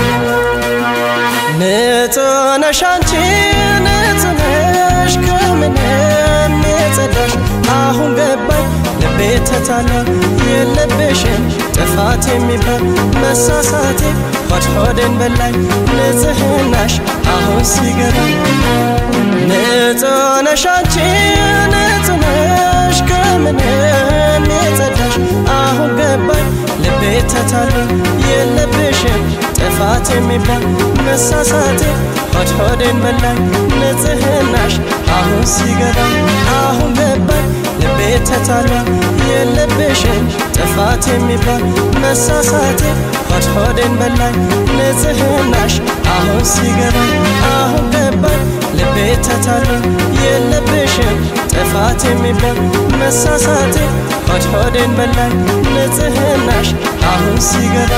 S11: ንጹህ ነሽ አንቺ ንጹህ ነሽ ከምንም የጸዳሽ አሁን ገባኝ ልቤ ተታላ የለብሽም ጥፋት የሚባል መሳሳቴ ሆድ ሆዴን በላኝ ንጽህናሽ አሁን ሲገባ ንጹህ ነሽ አንቺ ንጹህ ነሽ ከምንም የጸዳሽ አሁን ገባኝ ልቤ ተታላ የለብሽም ጥፋት የሚባል መሳሳቴ ሆድ ሆዴን በላኝ ንጽህናሽ አሁን ሲገባ አሁን ገባኝ ልቤ ተታላ የለብሽም ጥፋት የሚባል መሳሳቴ ሆድ ሆዴን በላኝ ንጽህናሽ አሁን ሲገባ አሁን ገባኝ ልቤ ተታላ የለብሽም ጥፋት የሚባል መሳሳቴ ሆድ ሆዴን በላኝ ንጽህናሽ አሁን ሲገባ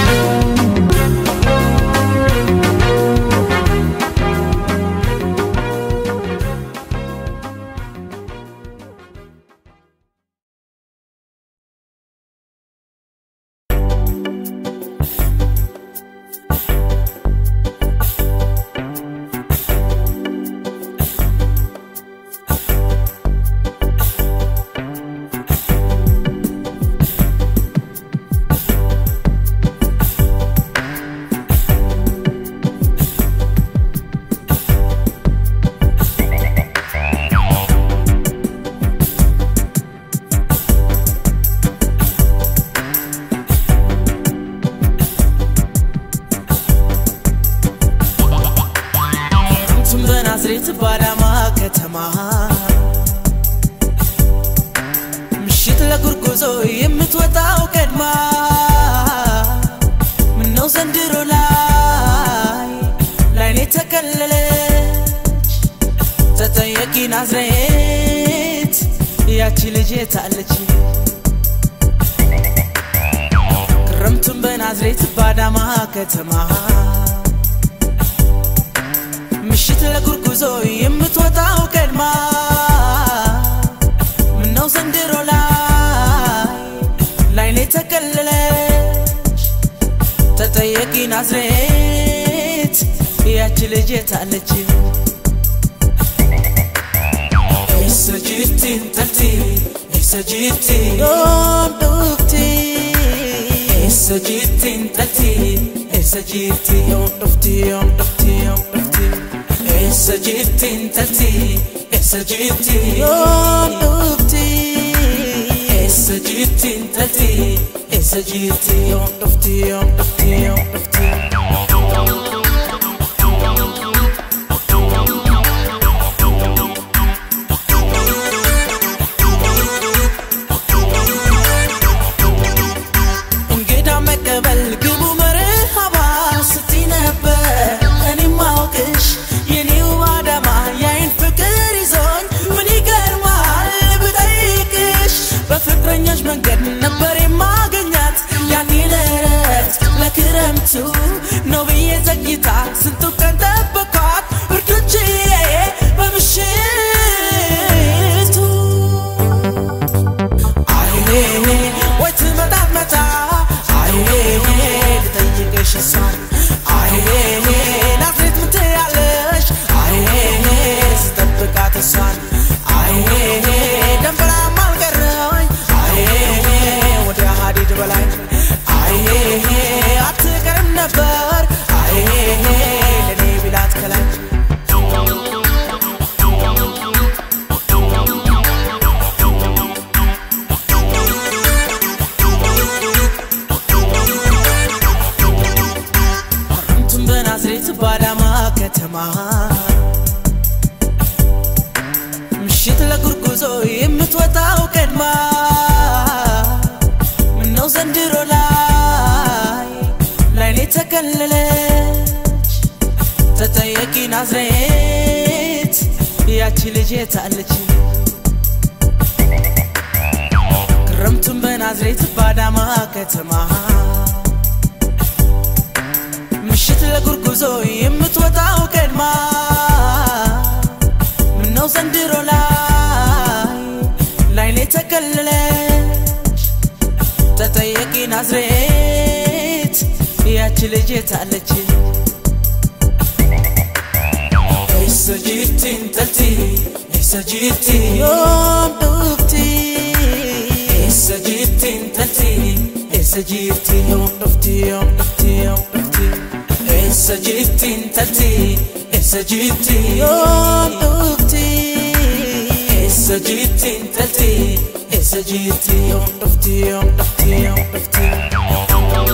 S12: ስም በናዝሬት ባዳማ ከተማ ምሽት ለጉርጉዞ የምትወጣው ቀድማ ምነው ዘንድሮ ላይ ላይኔ ተከለለች ተጠየቂ ናዝሬት ያቺ ልጅ የታለች ክረምቱን በናዝሬት ባዳማ ከተማ ምሽት ለጉርጉዞ የምትወጣው ቀድማ ምነው ዘንድሮ ላይ ላይኔ ተከለለች ተጠየቂ ናዝሬት ያቺ ልጅ የታለች Essa jirti intalti Essa jirti Yoom dhufti Essa jirti intalti Essa jirti Yoom dhufti yoom dhufti yoom dhufti Essa jirti intalti Essa jirti Yoom dhufti Essa jirti intalti Essa jirti Yoom dhufti yoom dhufti yoom dhufti እንግዳ መቀበል ግቡ መርሃባ ስቲ ነበር እኔ ማውቅሽ የኔው አዳማ የአይን ፍቅር ይዞኝ ምን ይገርማል ብጠይቅሽ በፍቅረኛሽ መንገድ ነበር የማገኛት ያኔ ለረት ለክረምቱ ነው ከተማ ምሽት ለጉርጉዞ የምትወጣው ቀድማ ምነው ዘንድሮ ላይ ላይኔ ተከለለች ተጠየቂ ናዝሬት ያቺ ልጅ የታለች ክረምቱን በናዝሬት ባዳማ ከተማ ምሽት ለጉርጉዞ የምትወጣው ቀድማ ምነው ዘንድሮ ላይ ላይኔ ተከለለች ተጠየቂ ናዝሬት ያቺ ልጅ የታለች Essa jirti intalti Essa jirti yoom dhufti Essa jirti intalti Essa jirti yoom dhufti yoom dhufti yoom dhufti Essa jirti intalti Essa jirti yoom dhufti Essa jirti intalti Essa jirti yoom dhufti yoom dhufti yoom dhufti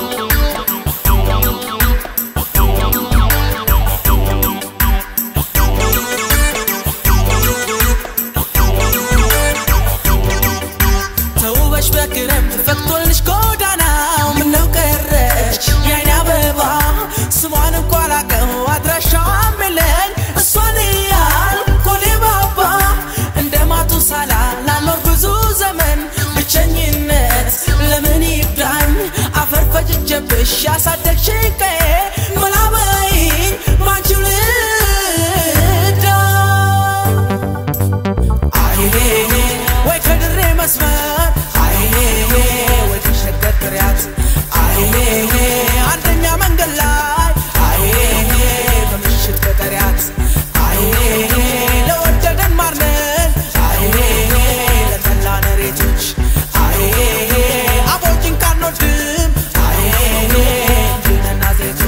S12: ተውበሽ በክረምት ፈክቶልሽ ጎዳናው ምነው ቀረች የአይን አበባ ስሟን እንኳ ላቀው አድራሻዋን የለኝ እሷን እያል ኮሌ ባባ እንደ ማቱሳላ ላኖር ብዙ ዘመን ብቸኝነት ለምን ይብዳኝ አፈር ፈጭቼብሽ ያሳደግሽኝ ቀዬ መላበይኝ ባንቺው ልዳ አይሄ ወይ ከድሬ መስመር አይሄ ወይ ከሸገር ቅሪያት አይሄ አንደኛ መንገድ ላይ አይሄ በምሽት በቀሪያት አይሄ ለወደደን ማርነን አይሄ ለጠላን ሬቶች አይሄ አቦጅን ካንወድም አይሄ እንዲነ ናዝሬቶች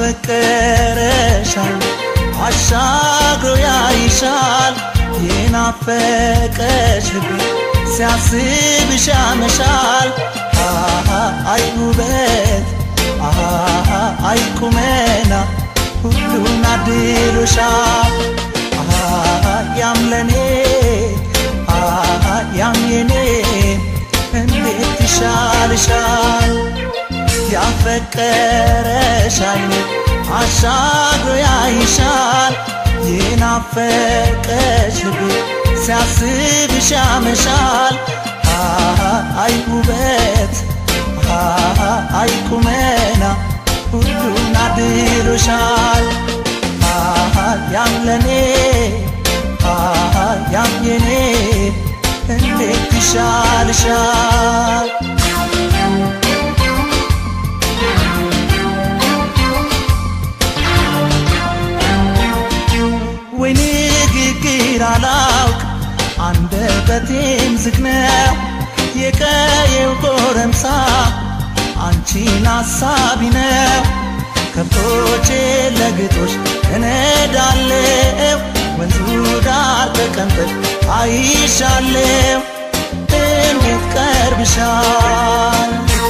S13: ያፈቀረሻል አሻግሮ ያይሻል የናፈቀሽ ልቤ ሲያስብሽ ያመሻል አሃ አይ ውበት አሃ አይ ቁመና ሁሉን አድሎሻል አሃ ያም ለኔ አሃ ያም የኔ እንዴት ይሻልሻል ያፈቀረሽ አይኔ አሻግሮ ያይሻል የናፈቀሽ ልቤ ሲያስብሽ ያመሻል አሃ አይ ውበት አሃ አይ ቁመና ሁሉን አድሎሻል አሃ ያም ለኔ አሃ ያም የኔ እንዴት ይሻልሻል ወይ ንግግር አላውቅ አንደበቴም ዝግ ነው የቀየው ጎረምሳ አንቺን አሳቢ ነው ከብቶቼ ለግጦሽ እነዳለው ወንዙ ዳር ተቀምጠሽ አይሻለው እንዴት ቀርብሻል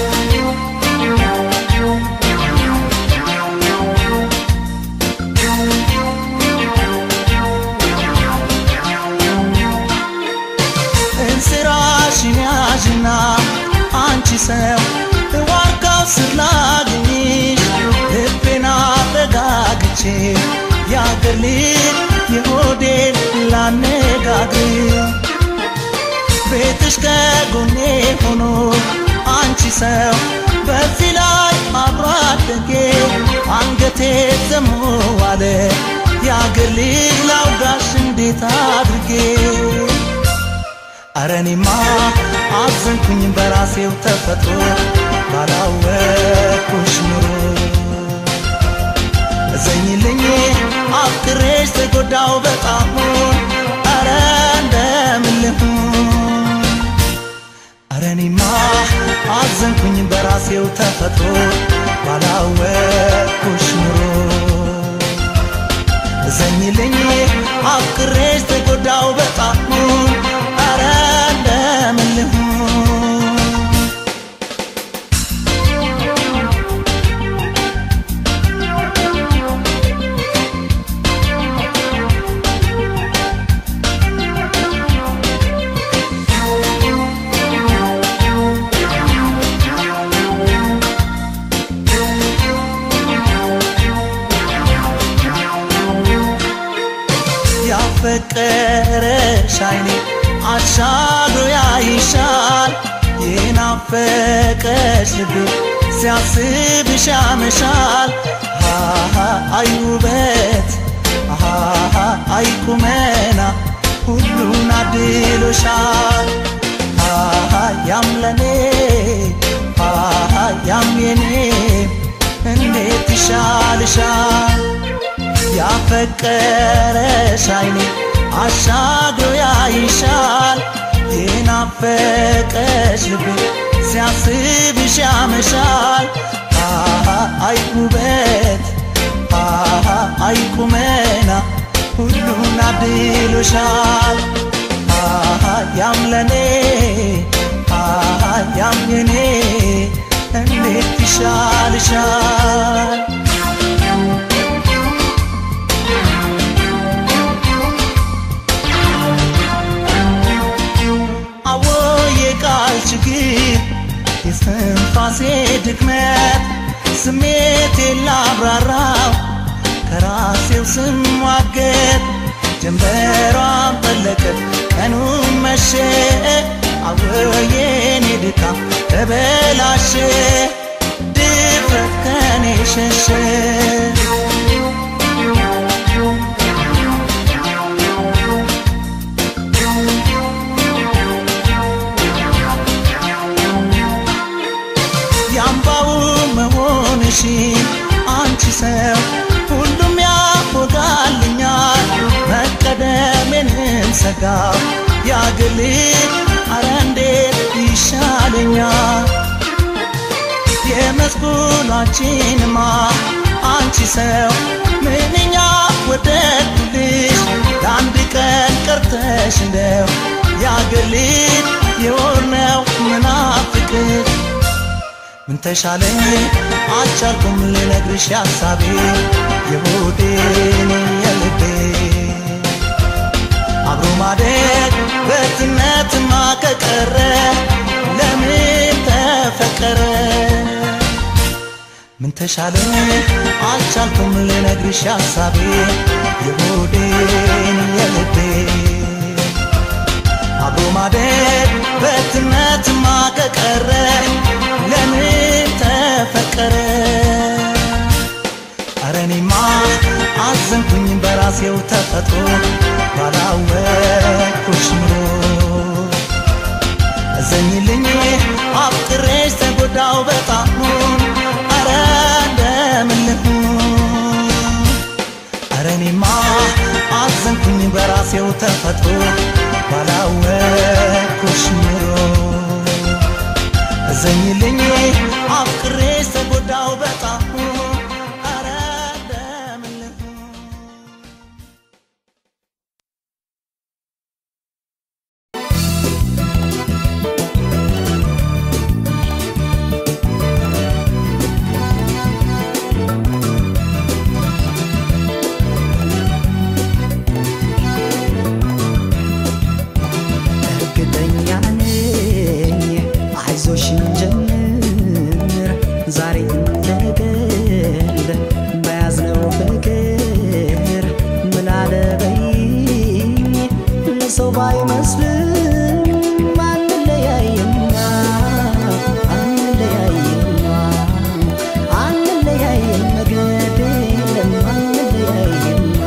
S13: እንስራሽን ያዥና አንቺ ሰው ዋርካው ስር ላግኝሽ ልቤና አረጋግቼ ያገር ልጅ የሆዴን ላነጋግር ቤትሽ ከጎኔ ሆኖ አንቺ ሰው በዚህ ላይ አብሮ አደጌ አንገቴ ዘሞ ዋለ ያገር ልጅ ላውጋሽ እንዴት አድርጌ አረ እኔማ አዘንኩኝ በራሴው ተፈጥሮ ባላወቅኩሽ ኑሮ እዘኝልኝ አፍቅሬሽ ተጎዳው በጣም አረ እንደምን ልሁን አረ እኔማ አዘንኩኝ በራሴው ተፈጥሮ ባላወቅኩሽ ኑሮ እዘኝልኝ አፍቅሬሽ ተጎዳው በጣም አረ እንደምን ልሁን ያፈቀረሽ አይኔ አሻግሮ ያይሻል የናፈቀሽ ልቤ ሲያስብሽ ያመሻል አሃ አይ ውበት አሃ አይ ቁመና ሁሉን አድሎሻል አሃ ያም ለኔ አሃ ያም የኔ እንዴት ይሻልሻል ያፈቀረሽ አይኔ አሻግሮ ያይሻል የናፈቀሽ ልቤ ሲያስብሽ ያመሻል አሃ አይ ውበት አሃ አይ ቁመና ሁሉን አድሎሻል አሃ ያም ለኔ አሃ ያም የኔ እንዴት ይሻልሻል አዎ የቃል ችግር የስትንፋሴ ድክመት ስሜቴን ላብራራው ከራሴው ስሟገት ጀንበሯን ጠለቀት ቀኑን መሸ አዎ የኔ ድካም ተበላሸ ድፍረት ከኔ ሸሸ የአምባው መሆንሽ አንቺ ሰው ሁሉም ያፎጋልኛል መቀደሜንም ሰጋው ያግል አረ እንዴት ይሻለኛል የመስኩናችንማ አንቺ ሰው ምንኛ ወደድኩልሽ ለአንድ ቀን ቀርተሽ እንደው ያገሊት የሆነው ምናፍቅሽ ምን ተሻለኝ አልቻልኩም ልነግርሽ ሐሳቤ የሆዴን የልቤ አብሮ ማደግ በትነትማ ከቀረ ለምን ተፈቀረ ምን ተሻለኝ አልቻልኩም ልነግርሽ ሐሳቤ የሆዴን የልቤ አብሮ ማደግ በትነትማ ከቀረ ለምን ተፈቀረ ኧረ እኔማ አዘንኩኝ በራሴው ተፈጥሮ ባላወቅኩሽ ኑሮ እዘኝልኝ አፍቅሬሽ ተጎዳው በጣም ኧረ እንደምን ልሁን ኧረ እኔማ አዘንኩኝ በራሴው ተፈጥሮ ባላወቅኩሽ ኑሮ እዘኝልኝ አፍቅሬሽ ተጎዳው በጣም ኧረ እንደምን ልሁን
S2: እርግጠኛ ነኝ አይዞሽን ጀምር ዛሬ እንደገል በያዝነው ፍቅር ምን አለበይኝ ለሰው ባይመስልም አንለያይማ አንለያይማ አንለያይም መገድ የለም አንለያይማ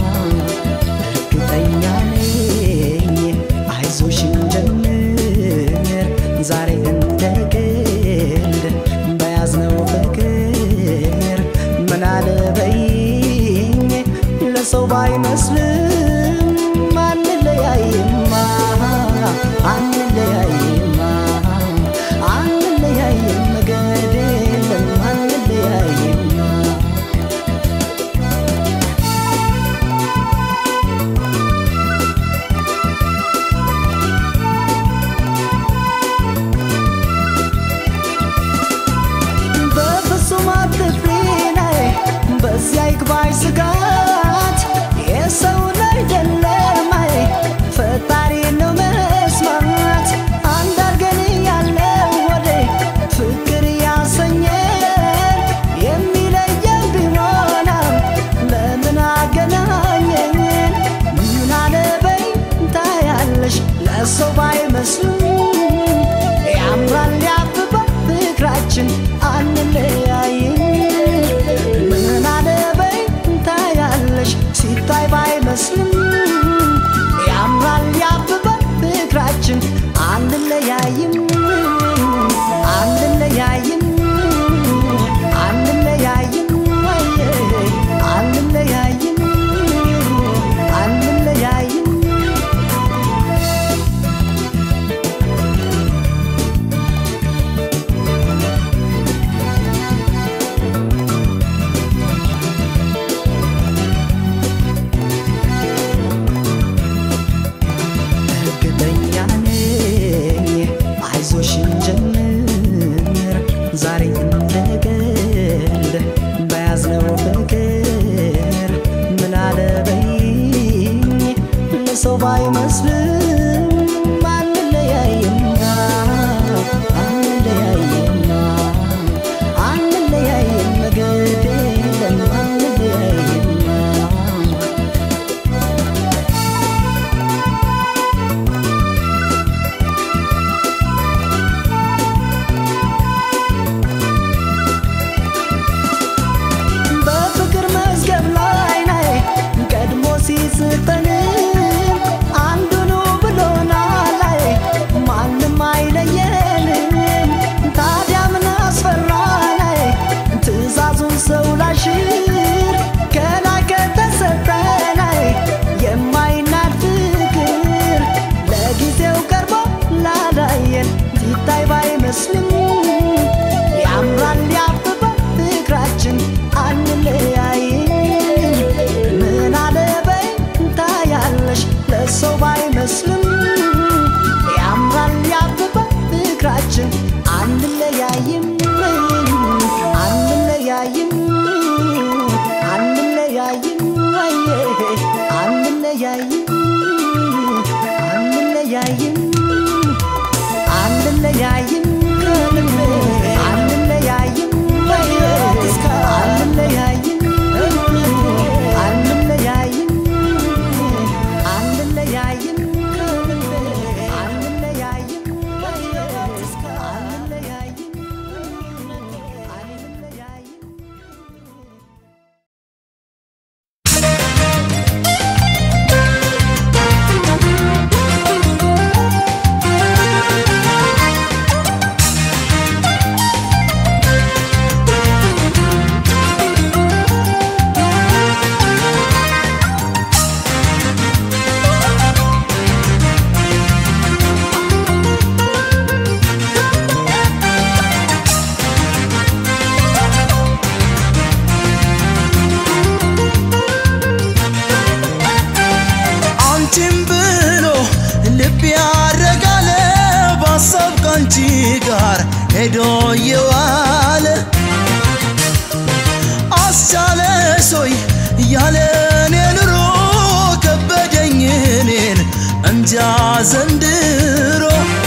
S2: እርግጠኛ ነኝ አይዞሽን ጀምር ዛሬ እንደ ግል በያዝነው ፍቅር ምን አለበይኝ ለሰው ባይመስልም አንለያይማ አንለያይማ አንለያይም መገድ የለም አንለያይማ በፍጹም አትፍሪ ነይ በዚያ ይግባሽ ስጋት የሰውን አይደለም አይ ፈጣሪ ነው መስማት አንድ አርገን ያለው ወደ ፍቅር ያሰኘን የሚለየን ቢሆንም ለምን አገናኘን ምን አለበይ ታያለሽ ለሰው ባይመስሉም ያምራል ያብባል ፍቅራችን አንለያይም ምን አለበይ ታያለሽ ሲታይ ባይመስልም ያምራል ያብባል ፍቅራችን አንለያይም አንለያይም አንለያይም ወየ አንለያይም አንለያይም እርግጠኛ ነኝ አይዞሽን ጀምር ዛሬ እንደገል በያዝነው ፍቅር ምን አለበይኝ ለሰው ባይመስልም አንለያይማ አንለያይማ አንለያይም መገድ የለም አንለያይማ
S13: ሄዶ የዋለ አስቻለሶይ ያለ እኔ ኑሮ ከበደኝ እኔን እንጃ ዘንድሮ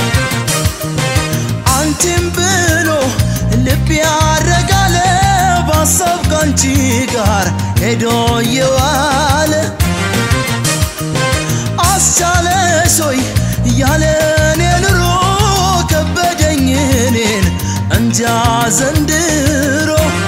S13: አንቺም ብሎ ልብ ያረጋለ ባሰብ ካንቺ ጋር ሄዶ የዋለ አስቻለሶይ ያለ እኔ ኑሮ ከበደኝ እኔን እንጃ ዘንድሮ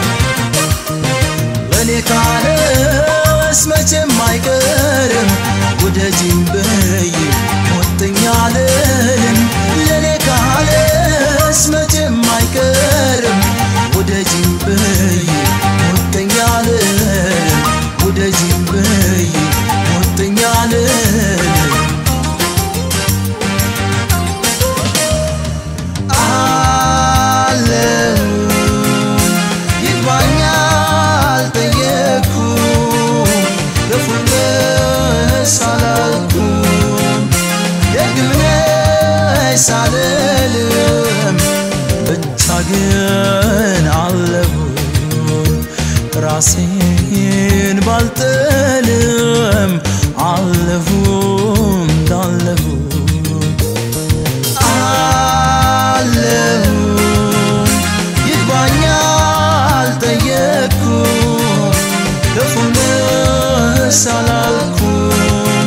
S13: ለእኔ ካለስ መቼም አይቀርም ውደጂኝ በይ ሞተኛ አልልም ለእኔ ካለስ መቼም አይቀርም ውደጂኝ በይ ሞተኛ አልልም ውደጂኝ በይ ሞተኛ አልልም አለው ይግባኛል ጠየቅኩ ክፉነሽ አላልኩም ደግምነሽ አልልም ብቻ ግን አለሁኝ ራሴን ባልጥልም አለሁ እንዳለሁ አለሁ ይግባኛል ጠየቅኩም ክፉነሽ አላልኩም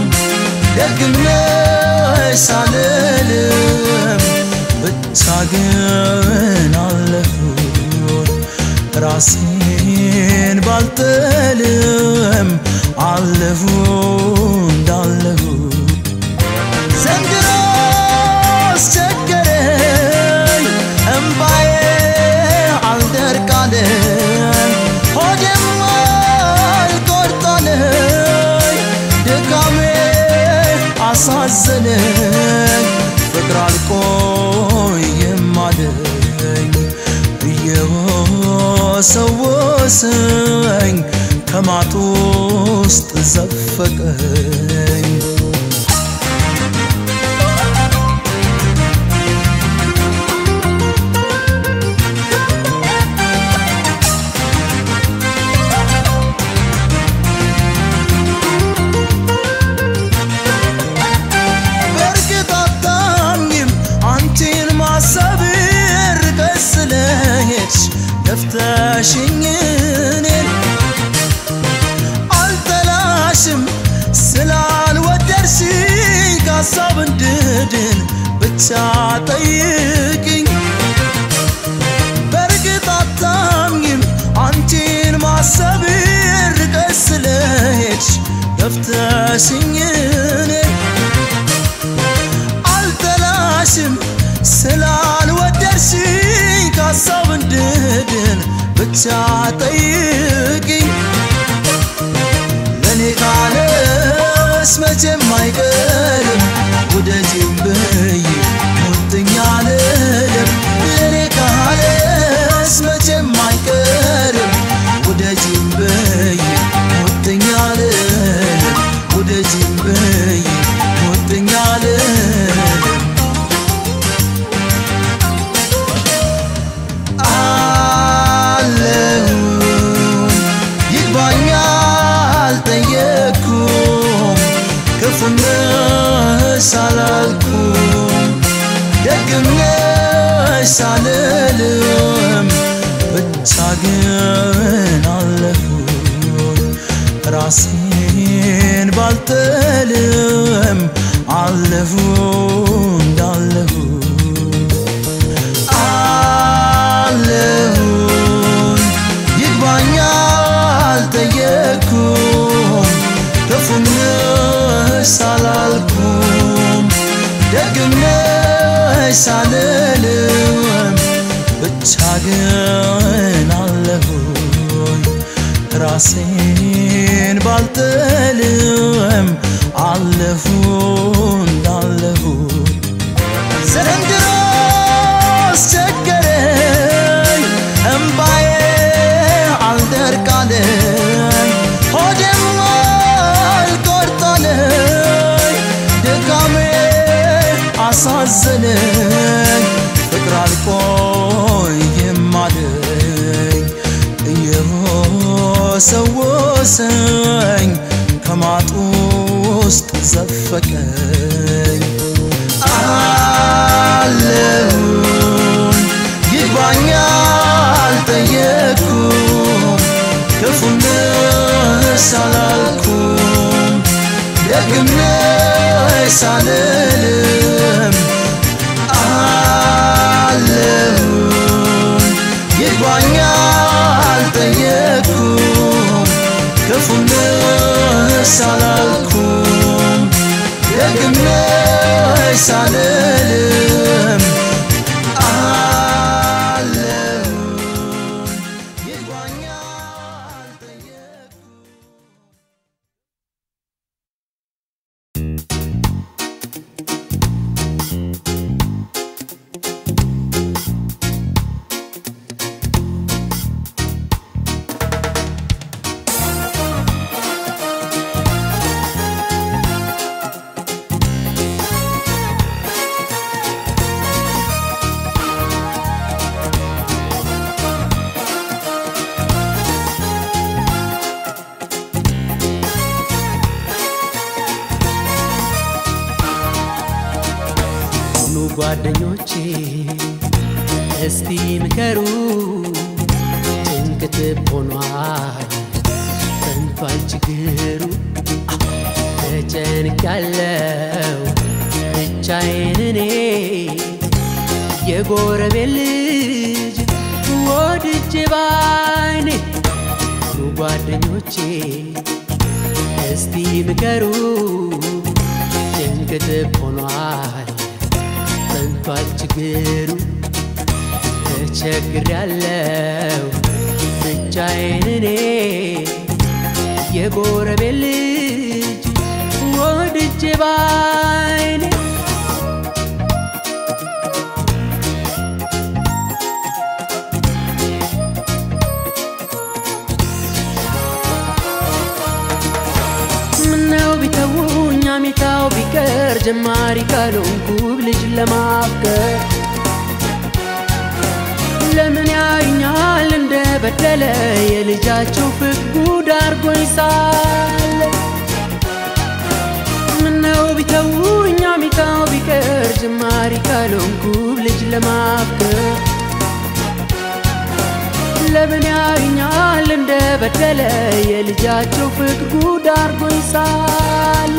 S13: ደግምነሽ አልልም ብቻ ግን አለሁኝ ራሴን ባልጥልም አለሁ እንዳለሁ ዘንድሮ አስቸገረኝ እምባዬ አልደርቃለኝ ሆዴም አልቆርጣለኝ ድካሜ አሳዘነኝ ፍቅር አልቆይም አለኝ እየወሰወሰኝ ከማጡ ውስጥ ዘፈቀኝ በእርግጥ አታምኝም አንቺን ማሰብ ርቀሽ ስለሄድሽ ገፍተሽኝ እኔን አልጠላሽም ስላልወደድሽኝ ከሀሳብ እንድድን ብቻ ጠይቅኝ በእርግጥ አታምኝም አንቺን ማሰብ ርቀሽ ስለሄድሽ ገፍተሽኝ እኔን አልጠላሽም ስላልወደድሽኝ ከሀሳብ እንድድን ብቻ ጠይቅኝ ለእኔ ካለስ መቼም አይቀርም ውደጂኝ ብይ ሙጥኝ አልልም ለእኔ ካለስ መቼም አይቀርም ውደጂኝ ብይ ሙጥኝ አልልም ውደጂኝ ብይ ሙጥኝ አልልም አለሁ ይግባኛል ጠየቅኩም ክፉነሽ አላልኩም ደግምነሽ አልልም ብቻ ግን አለሁኝ ራሴን ባልጥልም አለሁ እንዳለሁ አለሁኝ ይግባኛል ጠየቅኩም ክፉነሽ አላልኩም ደግምነሽ አልልም ብቻ ግን አለሁኝ ራሴን ባልጥልም አለሁ እንዳለሁ ዘንድሮ አስቸገረኝ እምባዬ አልደርቃለኝ ሆዴም አልቆርጣለኝ ድካሜ አሳዘነኝ ፍቅር አልቆ ወሰን ወሰኝ ከማጡ ውስጥ ዘፈቀኝ አለሁን ይግባኝ አልጠየኩም ክፉንስ አላልኩም ደግምነስ አልልም አለሁን ይግባኝ አልጠየኩም ክፉንስ አላልኩም ደግምነስ አልልም አለሁን ይግባኝ አልጠየኩም
S14: ኑ ጓደኞቼ እስቲ ምከሩ ጭንቅት ሆኗል ፈንቷል ችግሩ ተጨንቅ ያለው ብቻዬን እኔ የጎረቤት ልጅ ወድጄ ባይኔ ኑ ጓደኞቼ እስቲ ምከሩ ጭንቅት ሆኗል ፈንቷል ችግሩ ተቸግር ያለው ብቻዬን እኔ የጎረቤት ልጅ ወድጄ ባይኔ ምነው ቢተውኝ አሚታው ቢቀር ጀማሪ ካልሆንኩ ልጅ ለማፍቀር ለምን ያዩኛል እንደ በደለ የልጃቸው ፍቅር ጉድ አርጎኝ ሳለ ምነው ቢተውኝ አሚታው ቢቀር ጀማሪ ካልሆንኩ ልጅ ለማፍቀር ለምን ያዩኛል እንደ በደለ የልጃቸው ፍቅር ጉድ አርጎኝ ሳለ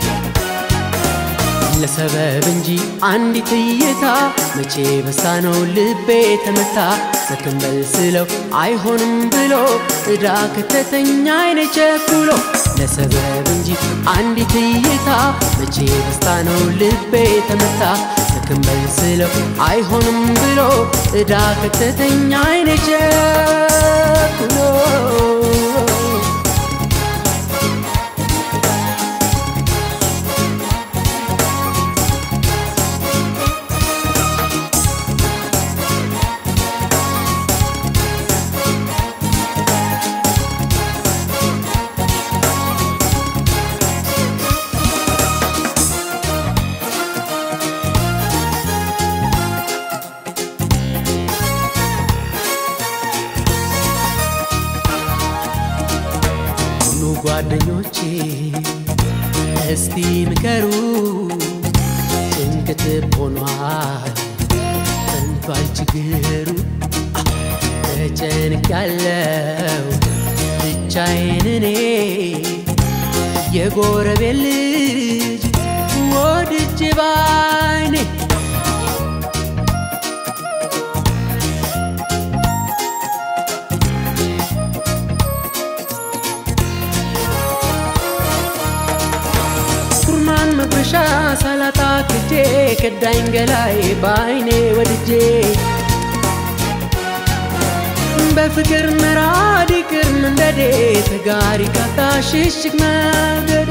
S14: ለሰበብ እንጂ አንዲት እይታ መቼ በሳ ነው ልቤ ተመታ ሰክንበል ስለው አይሆንም ብሎ እዳ ከተተኛ አይነ ቸኩሎ ለሰበብ እንጂ አንዲት እይታ መቼ በስታ ነው ልቤ ተመታ ሰክንበል ስለው አይሆንም ብሎ እዳ ከተተኛ አይነ ቸኩሎ ኑ ጓደኞቼ እስቲ ምከሩ ጭንቅት ሆኗል ፈንቷል ችግሩ ተጨንቅ ያለው ብቻዬን እኔ የጎረቤት ልጅ ወድጄ ባይኔ ኩርማን መጉረሻ ሳላጣ ክጄ ከዳኝ ገላይ በአይኔ ወድጄ በፍቅር መራድ ይቅር መንደዴ ተጋሪ ካታ ሽሽግ መውደድ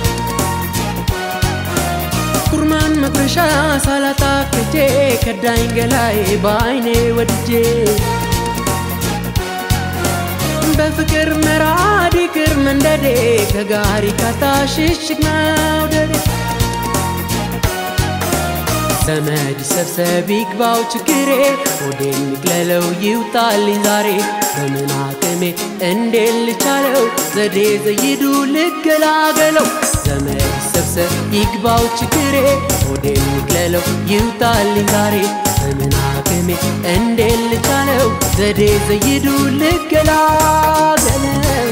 S14: ኩርማን መጉረሻ ሳላጣ ክጄ ከዳኝ ገላይ በአይኔ ወድጄ በፍቅር መራድ ይቅር መንደዴ ከጋሪ ካታ ሽሽግ መውደዴ ዘመድ ሰብሰብ ይግባው ችግር ችግሬ ሆዴን ንቅለለው ይውጣልኝ ዛሬ በምን አቅሜ እንዴት ልቻለው ዘዴ ዘይዱ ልገላገለው ዘመድ ሰብሰብ ይግባው ችግሬ ሆዴን ንቅለለው ይውጣልኝ ዛሬ በምን አቅሜ እንዴት ልቻለው ዘዴ ዘይዱ ልገላገለው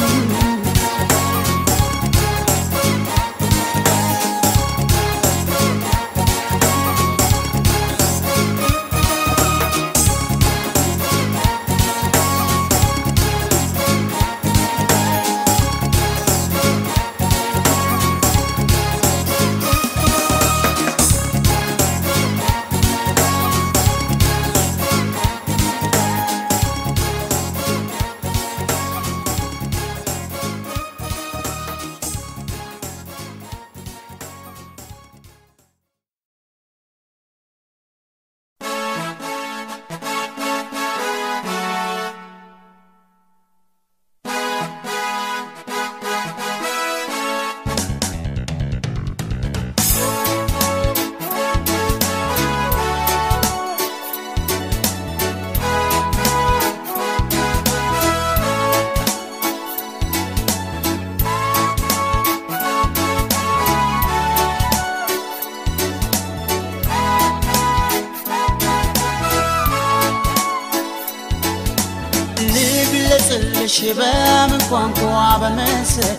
S2: ልግለጽልሽ በምን ቋንቋ በመሰዴ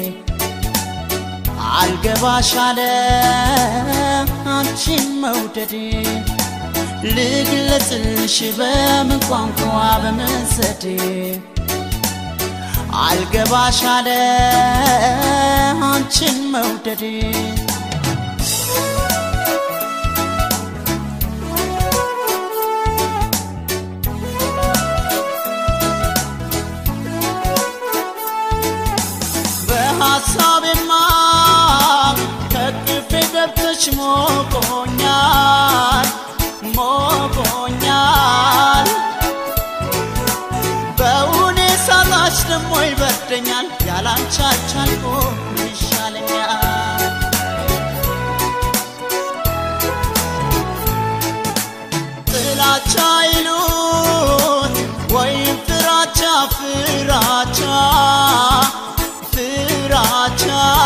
S2: አልገባሽ አለ አንቺን መውደዴ ልግለጽልሽ በምን ቋንቋ በመሰዴ አልገባሽ አለ አንቺን መውደዴ በሐሳቤማ ከቅፌ ገብተሽ ሞቆኛል ሞቆኛል በውኔ ሳጣሽ ደሞ ይበርደኛል ያላንቺ አልቻልኩም ይሻለኛል ጥላቻ ይሉት ወይም ፍራቻ ፍራቻ ፍራቻ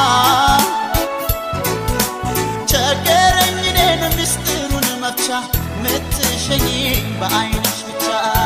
S2: ቸገረኝ እኔን ምስጢሩን መፍቻ ምትሸኝ በአይንሽ ብቻ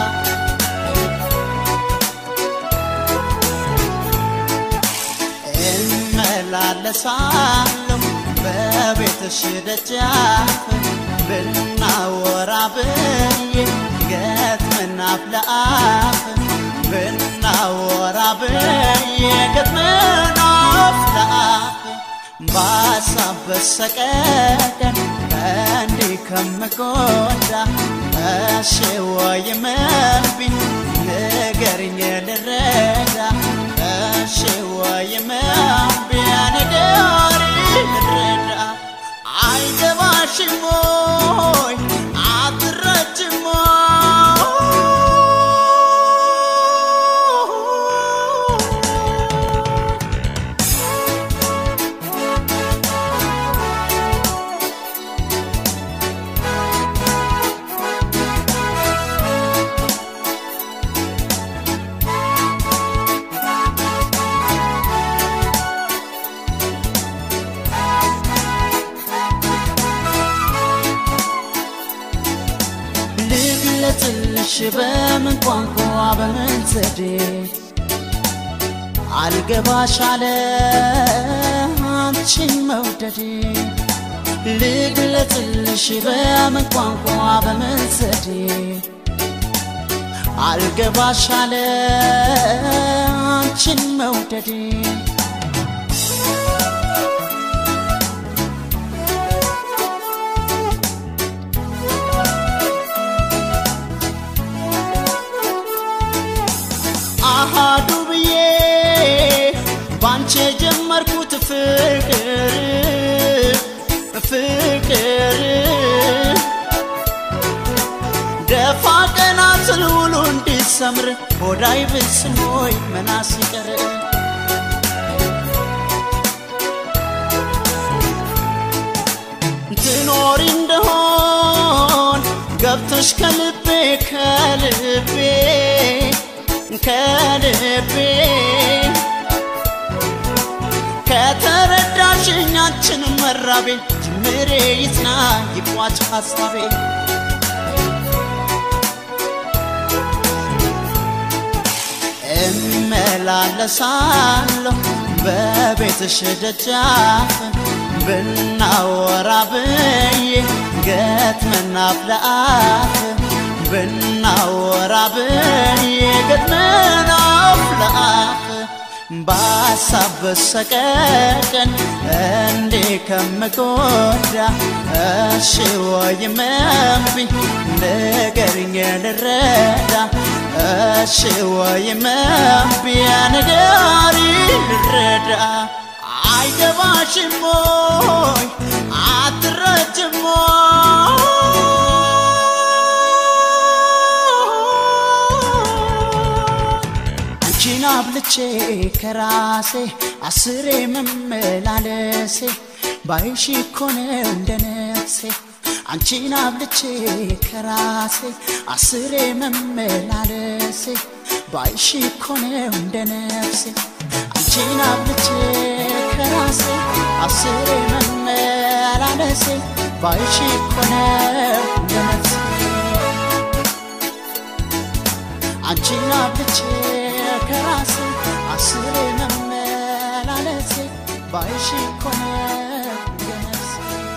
S2: እመላለሳለሁ በቤትሽ ደጃፍ ብናወራ ብዬ ገጥመን አፍ ለአፍ ብናወራ ብዬ ገጥመን አፍ ለአፍ በሀሳብ በሰቀቀን እንዲህ ከምጎዳ እሺ ወይም እምቢ ንገሪኝ ልረዳ እሺ ወይም እምቢ ንገሪኝ ልረዳ አይገባሽም ወይ አትረጅም ልግለጽልሽ በምን ቋንቋ በምን ዘዴ አልገባሽ አለ አንቺን መውደዴ ልግለጽልሽ በምን ቋንቋ በምን ዘዴ አልገባሽ አለ አንቺን መውደዴ አሃዱ ብዬ ባንቺ የጀመርኩት ፍቅር ፍቅር ደፋ ቀና ስል ውሎ እንዲሰምር ሆዳይ ብስም ወይ መናስ ይቀር ትኖሪ እንደሆን ገብቶሽ ከልቤ ከልቤ ከልቤ ከተረዳሽኝ አንቺን መራቤ ጅምሬ ይጽና ይቋጭ ሐሳቤ እመላለሳለሁ በቤትሽ ደጃፍ ብናወራ ብዬ ገጥመን አፍ ለአፍ ብናወራ ብዬ ገጥመን አፍ ለአፍ በሀሳብ በሰቀቀን እንዴ ከምጎዳ እሺ ወይም እምቢ ንገሪኝ ልረዳ እሺ ወይም እምቢ ንገሪ ልረዳ አይገባሽም ሞይ አትረጅም አንቺን አብልቼ ከራሴ አስሬ መመላለሴ ባይሽ እኮ ነው እንደ ነፍሴ አንቺን አብልቼ ከራሴ አስሬ መመላለሴ ባይሽ እኮ ነው እንደ ነፍሴ አንቺን አብልቼ ከራሴ አስሬ መመላለሴ ባይሽ እኮ ነው እንደ ነፍሴ አንቺን አብልቼ ከራሴ አስሬ መመላለሴ ባይሽ እኮ ነው እንደ ነፍሴ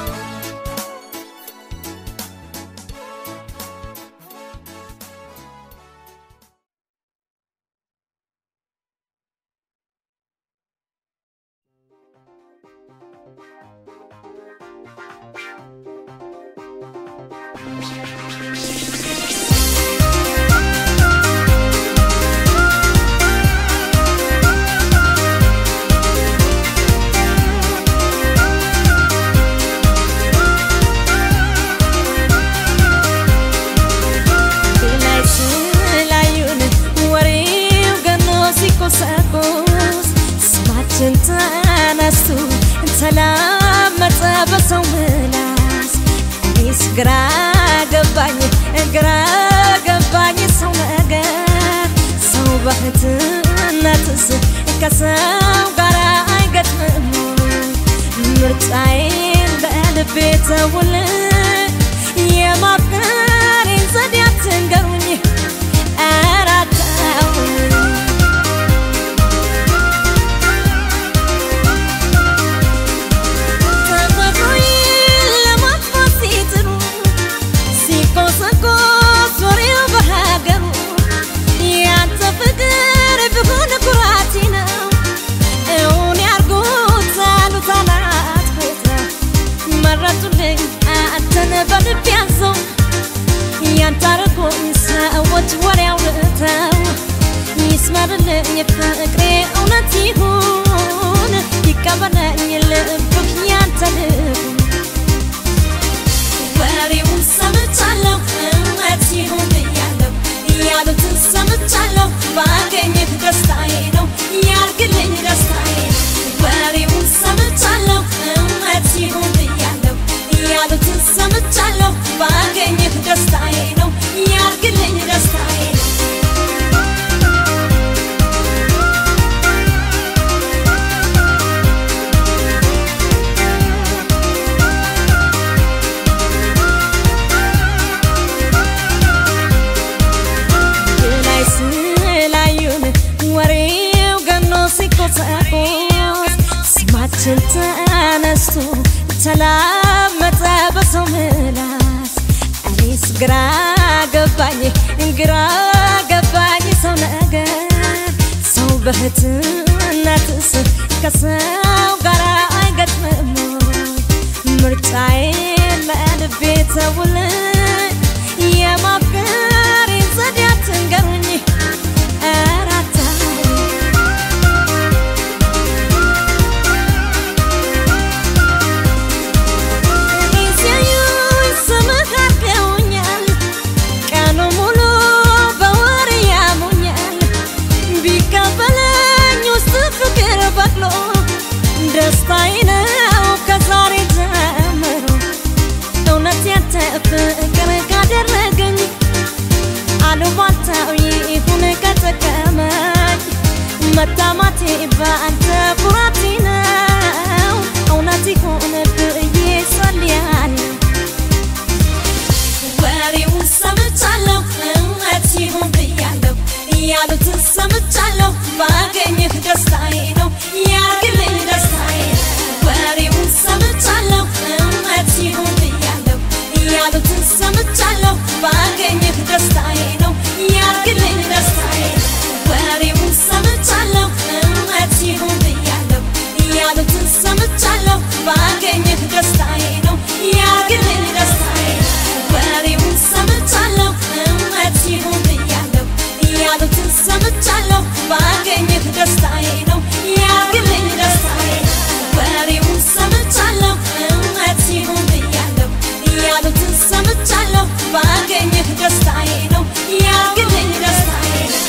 S15: ላይ ስላዩን ወሬው ገኖ ሲቆሰቁስ ስማችን ተነስቶ ተላመጠ በሰው ምላስ እኔስ ግራ ገባኝ ግራ ገባኝ ሰው ነገር ሰው በፍትነትስ ከሰው ጋር አይገጥምም ምርጫዬን በልቤ ተውል የማፍቀሬን ዘዴ አትንገሩኝ ኧረ ተውኝ ተፈጥሮዬን ለማጥፋት ሲጥሩ ሲቆሰቆስ ወሬው በሀገሩ ያንተ ፍቅር ቢሆን ኩራቴ ነው እውን ያርጉት አሉት አላት ቤተ መረጡልኝ አንተን በልብ ያዘው ያንተ አረጎኝ ሰዎች ወሬ አውርተው ይስመርልኝ ፍቅሬ እውነት ይሁን ይቀበለኝ ልብህ ያንተ ልብ ወሬውን ሰምቻለሁ እውነት ይሁን ብያለሁ ያሉትን ሰምቻለሁ ባገኝህ ደስታዬ ነው ያርግልኝ ደስታዬ ነው ወሬውን ሰምቻለሁ እውነት ይሁን ብያለሁ ያሉትን ሰምቻለሁ ባገኝህ ደስታዬ ነው ያርግልኝ ደስታዬ ነው ላይ ስላዩን ወሬው ገኖ ሲቆሰቆስ ስማችን ተነስቶ ተላመጠ በሰው ምላስ እኔስ ግራ ገባኝ ግራ ገባኝ ሰው ነገር ሰው በህትነትስ ከሰው ጋር አይገጥምም ምርጫዬን በልቤ ተውል የማፍቀሬን ዘዴ አትንገሩኝ ኧረ ተውኝ ሲያዩኝ ስምህ አድርገውኛል ቀኑ ሙሉ በወሬ ያሙኛል ቢቀበለኝ ውስጥ ፍቅር በቅሎ ደስታዬ ነው ከዛሬ ጀምሮ እውነት ያንተ ፍቅር ካደረ መታማቴ በአንተ ኩራቴ ነው እውነት ይሁን ብዬ ጸልያለሁ ወሬውን ሰምቻለሁ እውነት ይሁን ብያለሁ ያሉትን ሰምቻለሁ ባገኝህ ደስታዬ ነው ያግልኝ ደስታዬ ነው ወሬውን ሰምቻለሁ እውነት ይሁን ብያለሁ ያሉትን ሰምቻለሁ ባገኝህ ደስታዬ ነው ያግልኝ ደስታዬ ነው ወሬውን ሰምቻለሁ እውነት ይሁን ብያለሁ ያሉትን ሰምቻለሁ ባገኝህ ደስታዬ ነው ያግልኝ ደስታዬ ነው ወሬውን ሰምቻለሁ እውነት ይሁን ብያለሁ ያሉትን ሰምቻለሁ ባገኝህ ደስታዬ ነው ያግልኝ ደስታዬ ነው ወሬውን ሰምቻለሁ እውነት ይሁን ብያለሁ ያሉትን ሰምቻለሁ ባገኝህ ደስታዬ ነው ያግልኝ ደስታዬ ነው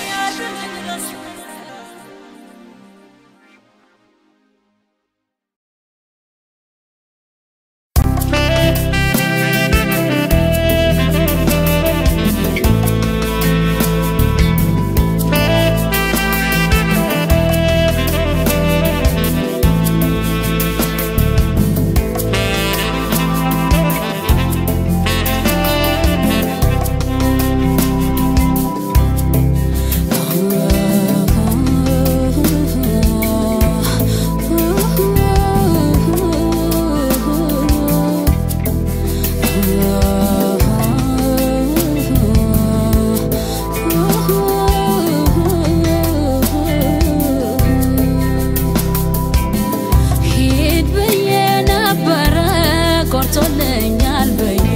S15: ሂድ ብዬ ነበረ ቆርጦልኛል ብዬ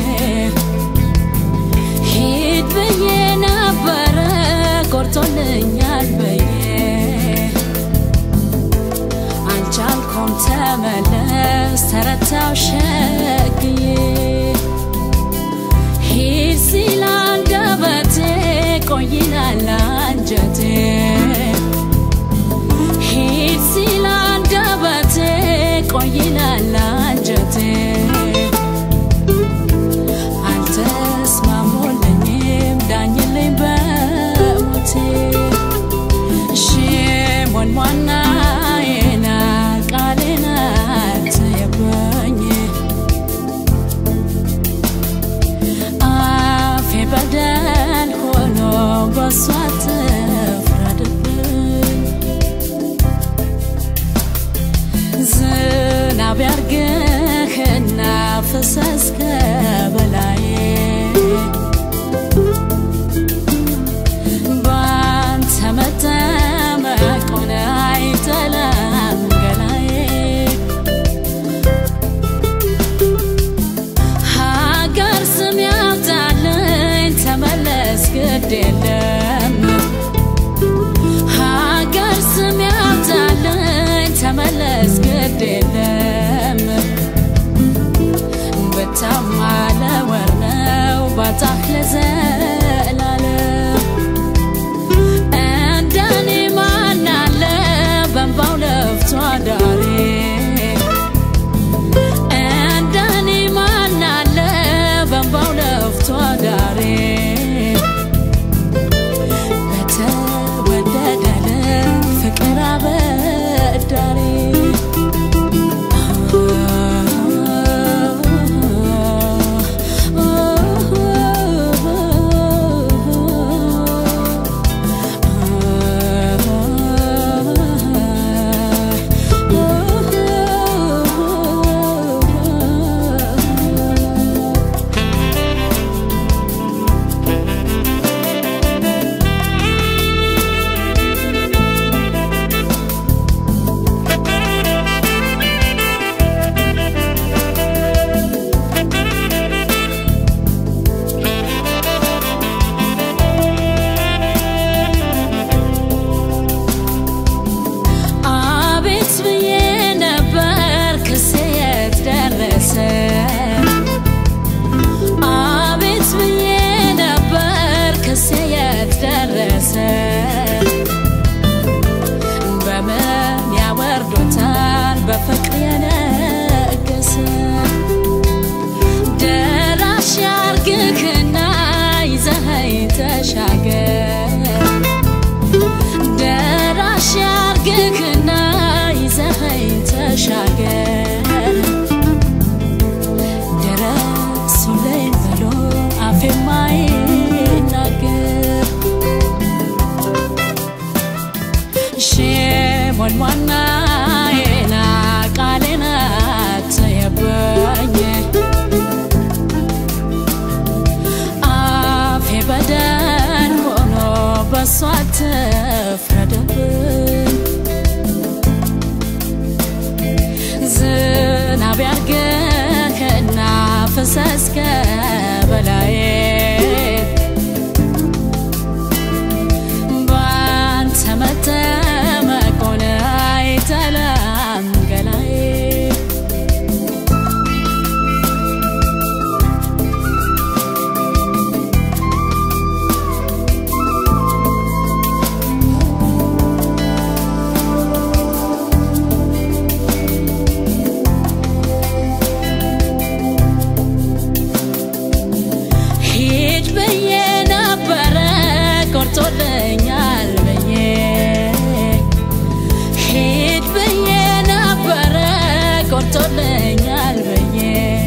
S15: ሂድ ብዬ ነበረ ቆርጦልኛል ብዬ አልቻልኩም ተመለስ ተረታው ሸግዬ ሂድ ሲል አንደበቴ ቆይላል አንጀቴ ሂድ ሲል አንደበቴ ቆይላል አንጀቴ አልተስማሙልኝም ዳኝልኝ በሞቴ ሽሞን ዋናዬና ቃሌን አትየበኝ አፌ በደል ሆኖ በሷ ትፍረድብኝ ዝናብ ያርግ ስሟን ዋናዬና ቃሌናት የበኝ አፌ በደል ሆኖ በሷ አትፍረድብኝ ዝናብ ያርገህና ፍሰስ ከበላዬ ባንተ መጠመቁን አይጠላም ገላዬ ሂድ ብዬ ነበረ ቆርጦልኛል ብዬ ሂድ ብዬ ነበረ ቆርጦልኛል ብዬ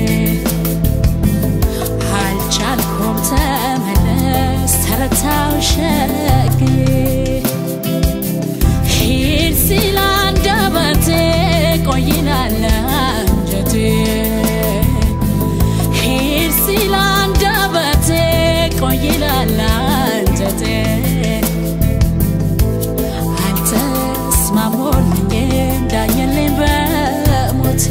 S15: አልቻልኩም ተመለስ ተረታው ሸግዬ ሂድ ሲል አንደበቴ ቆይላል አንጀቴ ሂድ ሲል አንደበቴ ቆይላል አንጀቴ አልተስማሞልኝም ዳኘልኝ በሞቴ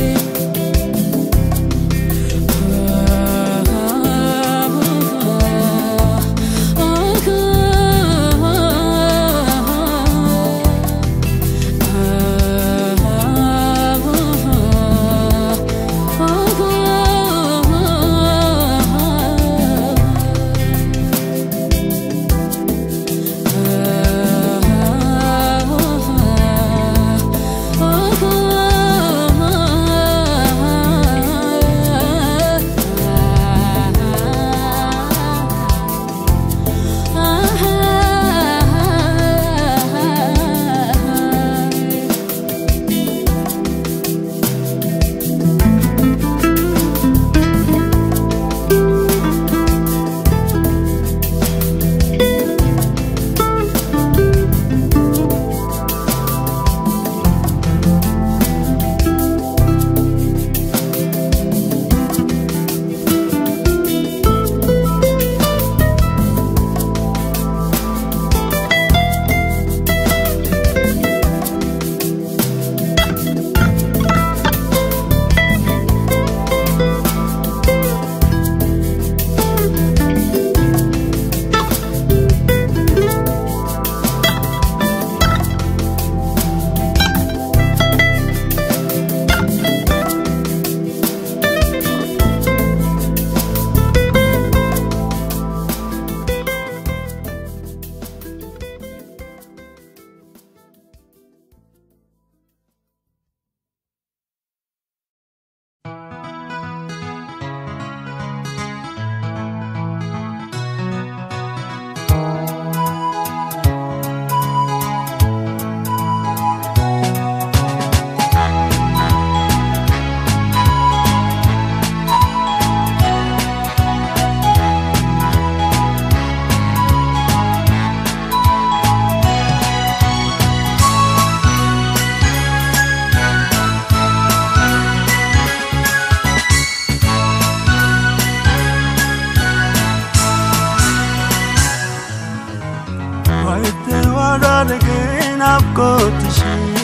S3: ግን ናፍቆትሽ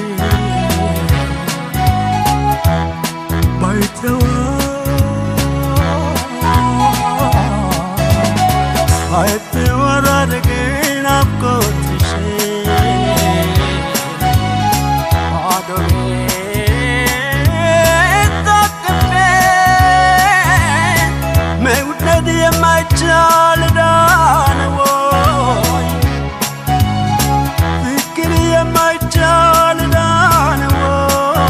S3: ባይተዋ አይተወራረግ ናፍቆትሽ አዶሬ ታቅፌ መውደድ የማይቻል ዳነወይ ፍቅር የማይቻል ዳነወይ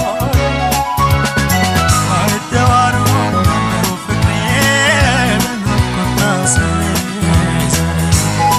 S3: አይተዋሩ ፍቅሬ በናፍቆት ታስሬ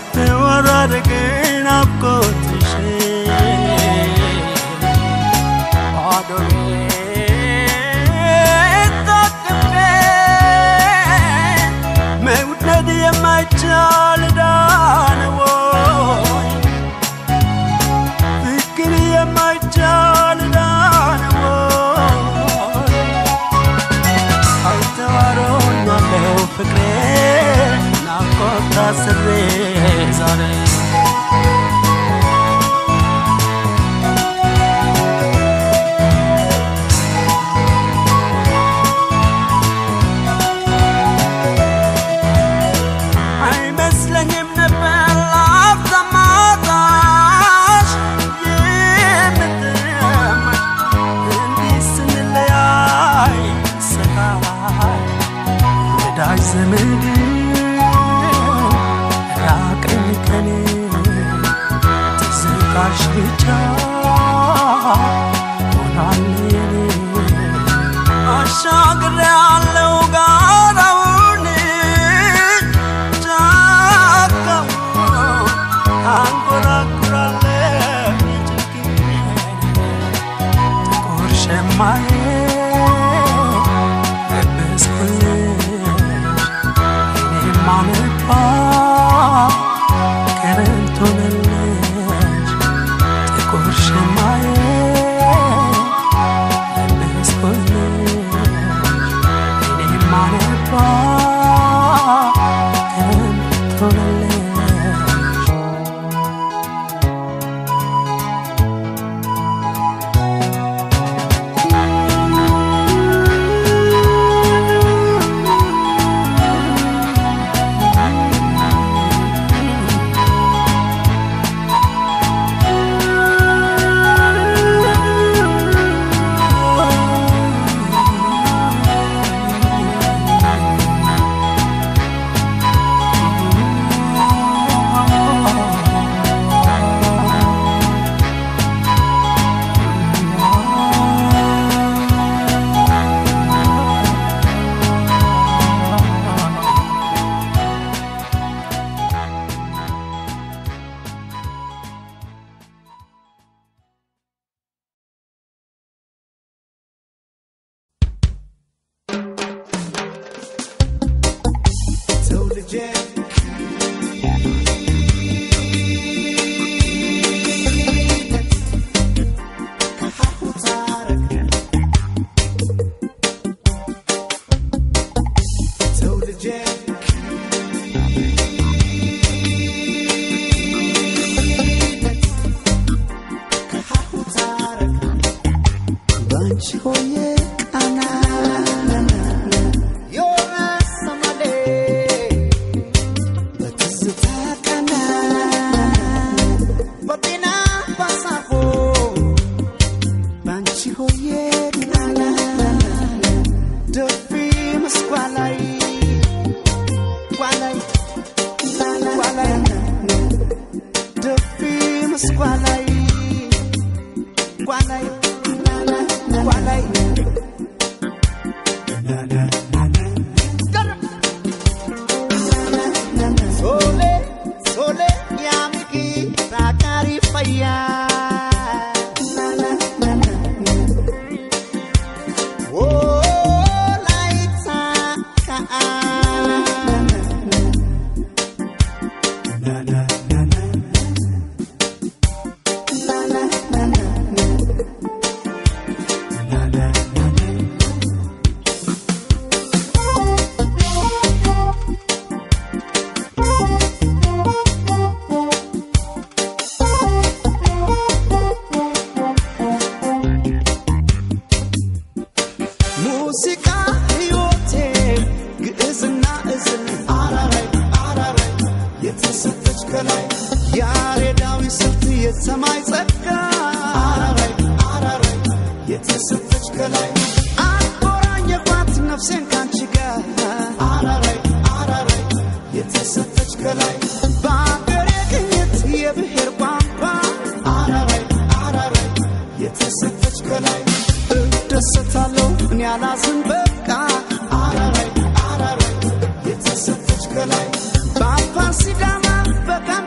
S3: አይተወራረቅ ናፍቆትሽ ባዶ ቤት ታቅፌ መውደድ የማይቻል ዳነ ወይ ፍቅር የማይቻል ዳነ ወይ አልተዋሮኛለው ፍቅሬ ናፍቆት ታስሬ ዛሬ አይመስለኝም ነበር ላፍታማታሽ የምትመኝ እንዲህ ስንለያይ ሰላም ወዳጅ ዘመድ ራቀኝ ከኔ ትዝታሽ ብቻ ሆናል የኔ አሻግሬያለሁ ጋራውን ጫካውን አንጎራጉራለሁ ጥቁር ሸማዬ ለበስኩልሽ እኔም አመጣ ክረምት ሆነልሽ ጥቁር ሸማዬ ለበስኩልሽ እኔም አመጣ ክረምት ሆነልሽ
S2: ሰው ልጄ ሰው ልጄ ባንቺ ሆዬ ቃና የወረሰማሌ በትዝታ ቀና በጤና ባሳፎ ባንቺ ሆዬ ቃና ደፊ መስኳ ላይ ቋላይ ቋላይ ደፊ መስኳ ላይ ቋላይ ቋላይ Sole, sole, mia amici, ragari faya. Oh, laita ka. ሙዚቃ ሕይወቴ ግዕዝና እዝል አራራይ አራራይ የተሰጠች ከላይ ያሬዳዊ ስልት የሰማይ ጸጋ አራራይ አራራይ የተሰጠች ከላይ አቆራኘባት ነፍሴን ካንቺ ጋር አራራይ አራራይ የተሰጠች ከላይ በአገሬ ቅኝት የብሔር ቋንቋ አራራይ አራራይ የተሰጠች ከላይ እደሰታለሁ እኔ አላዝን በቃ አራራይ አራራይ የተሰጠች ከላይ በአፋር ሲዳማ በጋ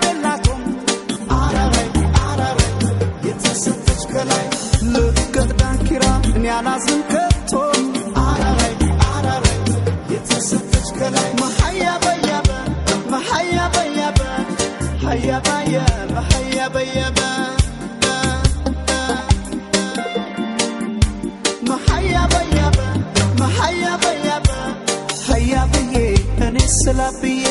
S2: አላዝን ከቶ አራራይ አራራይ የተሰጠች ከላይ መሀያ በያበ መሀያ በያበ ሀያ በያበ ሀያ በያበ መሀያ በያበ መሀያ በያበ ሀያ ብዬ እኔ ስላ ብዬ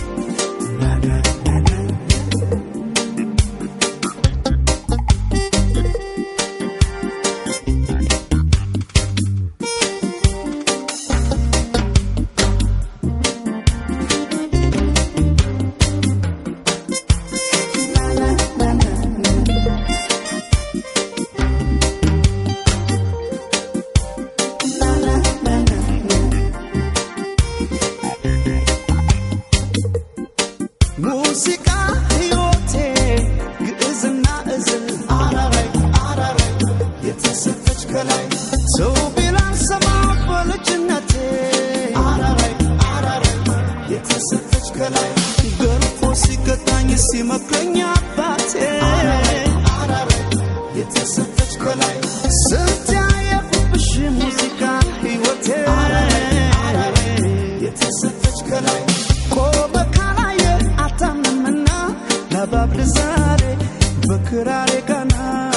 S2: ሙዚቃ ሕይወቴ ግዕዝና እዝል አራራይ አራራይ የተሰጠች ከላይ ሰው ቢላን ሰማ በልጅነቴ አራራይ አራራይ የተሰጠች ከላይ ገርፎ ሲቀጣኝ ሲመክረኝ አባቴ አራራይ የተሰጠች ከላይ ስንት ያየሁብሽ ሙዚቃ ሕይወቴ የተሰጠች ከላይ ቆመ ካላየ አታምንምና ለባብል ዛሬ በክራሬ ቀና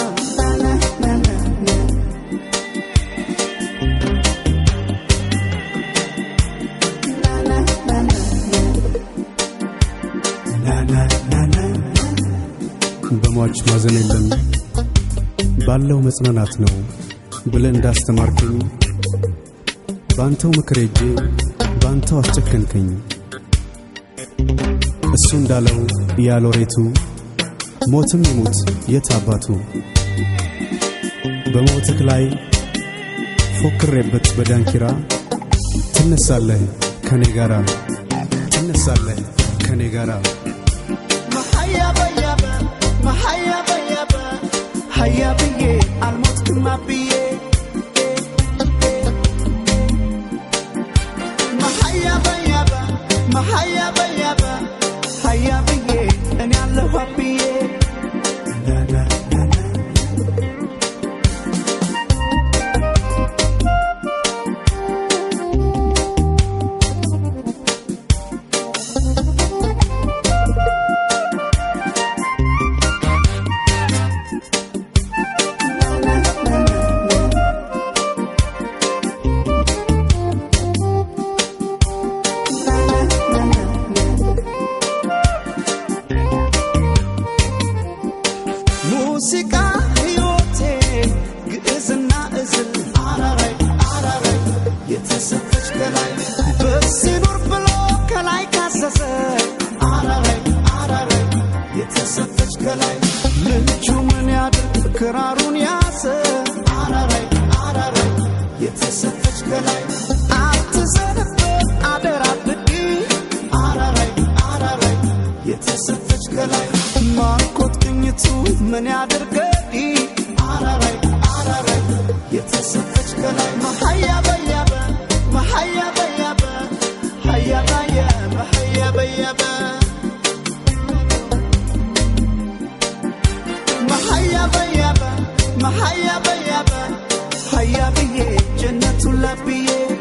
S16: በሟች ማዘን የለም ባለው መጽናናት ነው ብለህ እንዳስተማርከኝ በአንተው ምክር ሄጄ በአንተው አስጨከንከኝ። እሱ እንዳለው ያሎሬቱ ሞትም ይሙት የት አባቱ በሞትህ ላይ ፎክሬበት በዳንኪራ ትነሳለህ ከኔ ጋራ ትነሳለህ ከኔ ጋራ
S2: መሀያ በያበ መሀያ በያበ ሀያ ብዬ አልሞትክማ ብዬ መሀያ በያበ መሀያ በያበ ሀያ ብዬ እኔ አለሁ ብዬ ሙዚቃ ሕይወቴ ግዕዝና እዝል አራራይ አራራይ የተሰጠች ከላይ በዚህ ኑር ብሎ ከላይ ካዘዘ አራራይ አራራይ የተሰጠች ከላይ ልጁ ምን ያድርግ ክራሩን ያዘ አራራይ አራራይ የተሰጠች ከላይ አትዘንበት አደራ ብዲ አራራይ አራራይ የተሰጠች ከላይ ማርኮት ቅኝቱ ምን ያድርገዲ አራራይ አራራይ የተሰጠች ከላይ መሀያ በያበ መሀያ በያበ ሀያ በያበ ሀያ በያበ መሀያ በያበ መሀያ በያበ ሀያ ብዬ ጀነቱን ለብዬ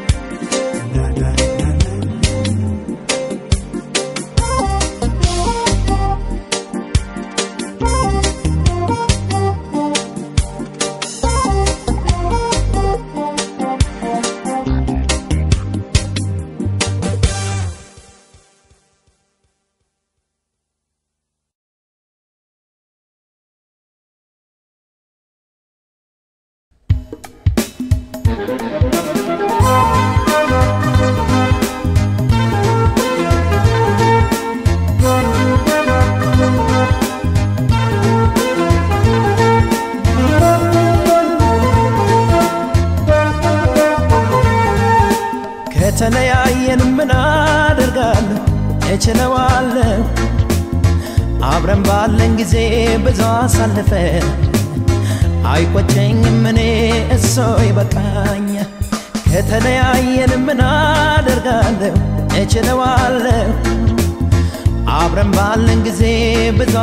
S9: ከተለያየን ምን አደርጋለሁ እችለዋለሁ አብረን ባለን ጊዜ ብዙ አሳልፈን አይቆጨኝም እኔ እሶ ይበቃኝ ከተለያየን ምን አደርጋለሁ እችለዋለሁ አብረን ባለን ጊዜ ብዙ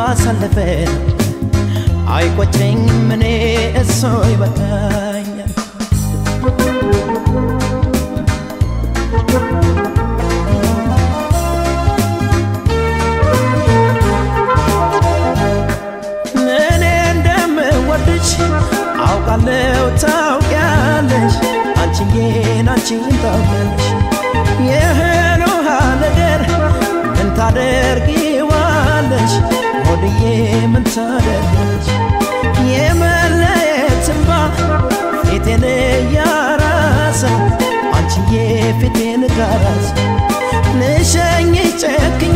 S9: አሳልፈን አይቆጨኝም እኔ እሶ ይበቃኛል አንቺም ታውቂያለሽ የእህል ውሃ ነገር ምን ታደርጊዋለሽ ሆድዬ ምን ታደርጊያለሽ የመለየት እንባ ፊቴን እያራሰው አንቺዬ ፊቴን ጋራሰ ልሸኝ ጨክኜ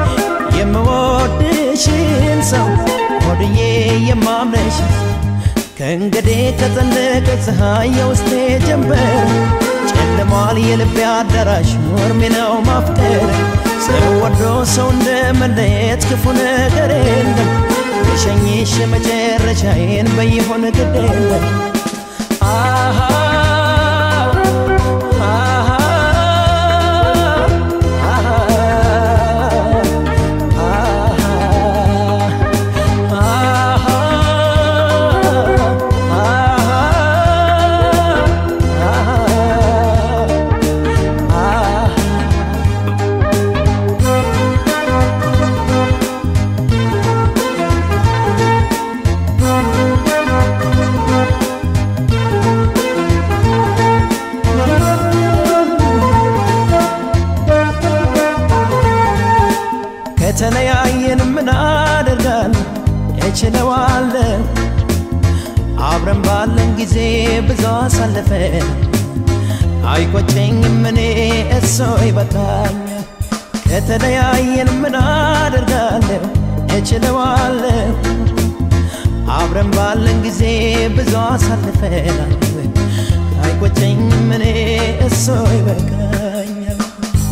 S9: የምወድሽን ሰው ሆድዬ የማምነሽ ከእንግዲህ ከጸለቀ ፀሐይ የውስጤ ጀንበር ጨልሟል የልቤ አዳራሽ ኖርሜ ነው ማፍቀር ሰው ወዶ ሰው እንደ መለየት ክፉ ነገር የለም ልሸኝሽ መጨረሻዬን በይሆን ግድ የለም አሃ አሃ ከተለያየን ምን አደርጋለሁ እችለዋለሁ አብረን ባለን ጊዜ ብዙ አሳልፈን አይቆጨኝም እኔ እሶ ይበቃኛል ከተለያየን ምን አደርጋለሁ እችለዋለሁ አብረን ባለን ጊዜ ብዙ አሳልፈናል አይቆጨኝም እኔ እሶ ይበቃኛል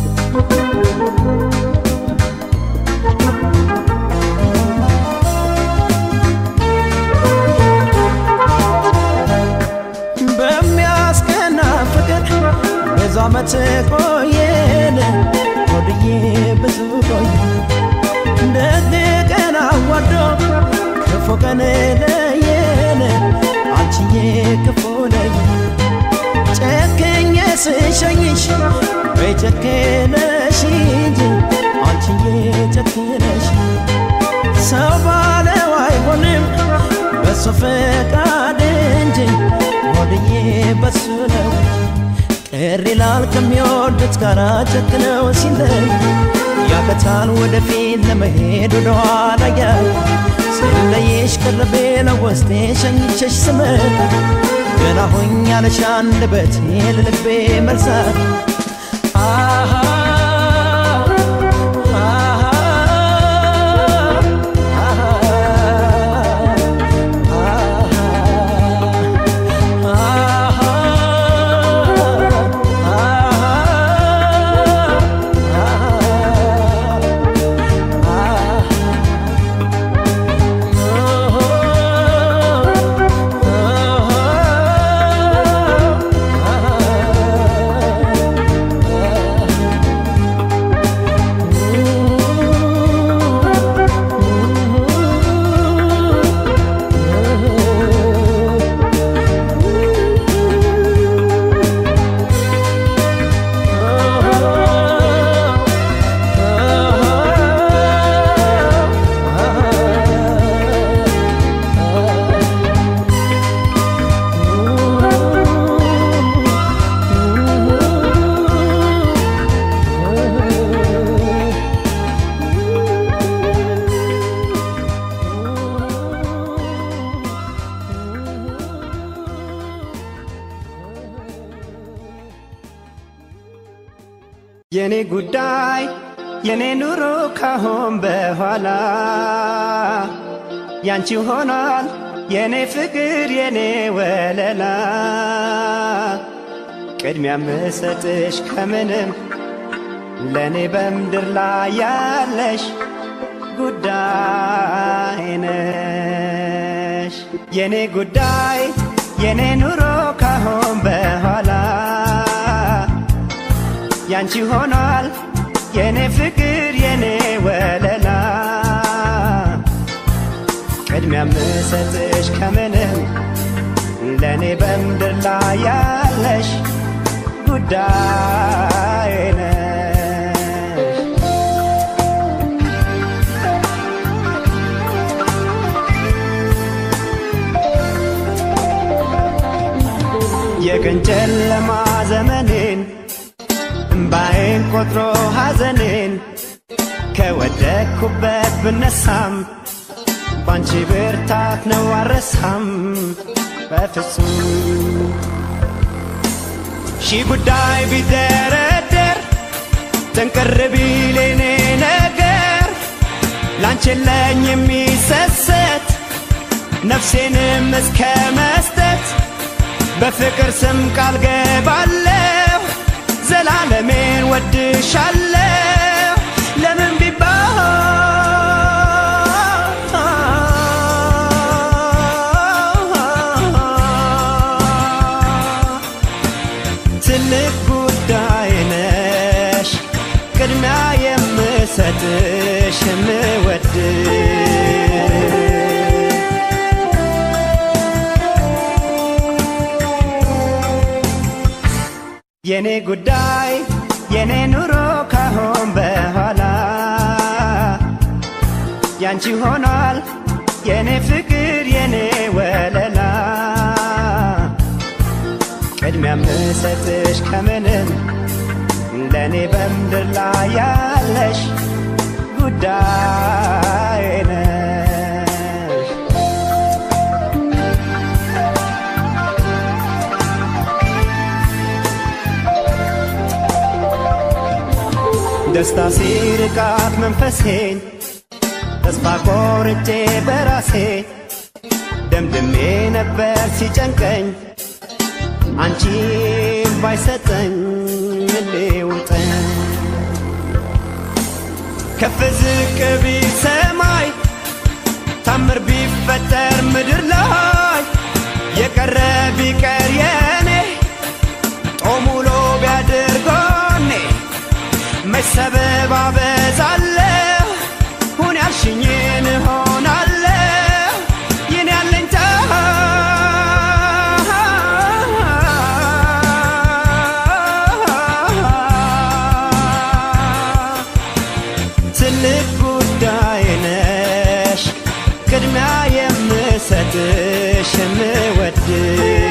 S9: በሚያስቀና ፍቅር ብዙ ዓመት ቆየን ሆድዬ ብዙ ቆየ ደግ ቀን አዋዶ ክፉ ቀን ለየን አንቺዬ ክፉ ለየ ጨክኜ ስሸኝሽ ወይ ጨክነሽ እንጂ አንቺዬ ጨክነሽ ሰው ባለው አይሆንም በሱ ፈቃድ እንጂ ሆድዬ በሱ ነው ቅር ይላል ከሚወዱት ጋር ጨክነው ሲለይ ያቀታል ወደፊት ለመሄድ ወደኋላ ያል ስለየሽ ቅርቤ ለውስጤ ሸኝቼሽ ስመጣ ገና ሆኛለሽ አንደበቴ ለልቤ መልሳት አሃ
S17: የኔ ጉዳይ የኔ ኑሮ ካሁን በኋላ ያንቺ ሆኗል የኔ ፍቅር የኔ ወለላ ቅድሚያ ምሰጥሽ ከምንም ለእኔ በምድር ላይ ያለሽ ጉዳይ ነሽ የኔ ጉዳይ የኔ ኑሮ ካሁን በኋላ ያንቺ ሆኗል የኔ ፍቅር የኔ ወለላ ቅድሚያ ምሰጥሽ ከምንም ለእኔ በምድር ላይ ያለሽ ጉዳይ ነሽ የቀን ጨለማ ዘመኔን እምባዬን ቆጥሮ ሐዘኔን ከወደቅኩበት ብነሳም ባንቺ ብርታት ነው አረሳም በፍጹም ሺህ ጉዳይ ቢደረደር ጥንቅር ቢል የኔ ነገር ላንቺ የለኝ የሚሰሰት ነፍሴንም እስከ መስጠት በፍቅር ስም ቃል ገባለሁ ዘላለሜን ወድሻለሁ ለምን ቢባል ትልቅ ጉዳይ ነሽ ቅድሚያ የምሰጥሽ የምወድሽ የኔ ጉዳይ የኔ ኑሮ ካሁን በኋላ ያንቺ ሆኗል የኔ ፍቅር የኔ ወለላ ቅድሚያ ምሰጥሽ ከምንም ለእኔ በምድር ላይ ያለሽ ጉዳይ ነሽ ደስታ ሲርቃት መንፈሴን ተስፋ ቆርጬ በራሴ ደምድሜ ነበር ሲጨንቀኝ አንቺን ባይሰጠኝ ልውጠኝ ከፍ ዝቅ ቢል ሰማይ ታምር ቢፈጠር ምድር ላይ የቀረ ቢቀር የኔ ጦም ውሎ ቢያድር ጎኔ መች ሰበብ አበዛለሁ ሁን ያልሽኝን እሆናለሁ ይህን ያለኝታ ትልቅ ጉዳይ ነሽ ቅድሚያ የምሰጥሽ የምወድሽ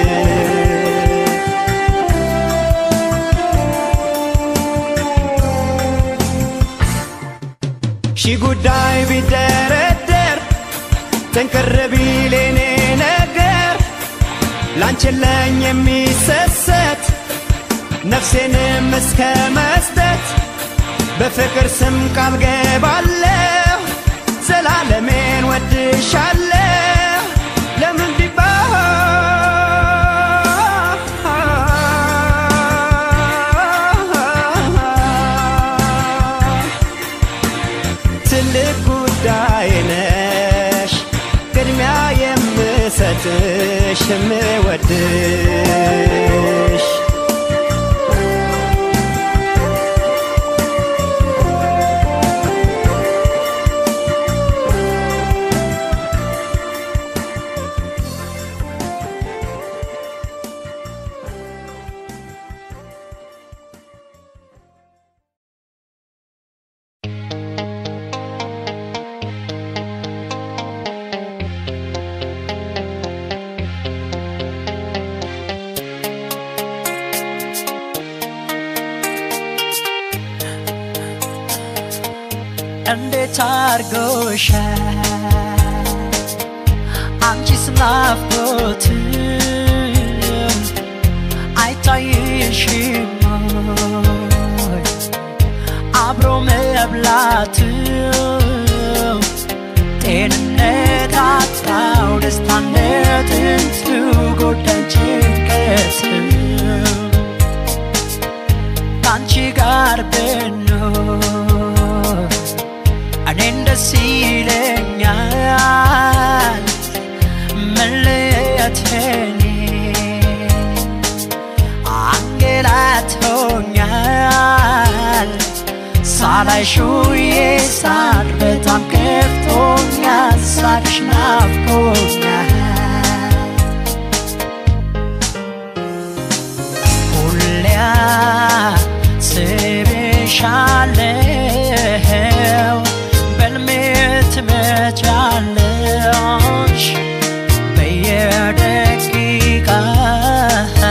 S17: ሺህ ጉዳይ ቢደረደር ጥንቅር ቢል የኔ ነገር ላንቺ የለኝ የሚሰሰት ነፍሴንም እስከ መስጠት በፍቅር ስም ቃል ገባለሁ ዘላለሜን ወድሻለሁ ለምን ቢባል ትልቅ ጉዳይ ነሽ ቅድሚያ የምሰጥሽ የምወድሽ
S18: እንዴት አርጎሻል አንቺስ ናፍቆት አይታይሽም ወይ? አብሮ መብላት ጤንነት አጣው ደስታነትን ትጎዳኝ ጭንቀት ከአንቺ ጋር ብኖር እኔን ደስ ይለኛል መለየቴን አንገላቶኛል ሳላይሽ ውዬ ሳቅ በጣም ከፍቶኛል ሳቅሽ ናፍቆኛል ሁሌያ ስብሻለው በልሜ ትመጫለሽ በየደቂቃ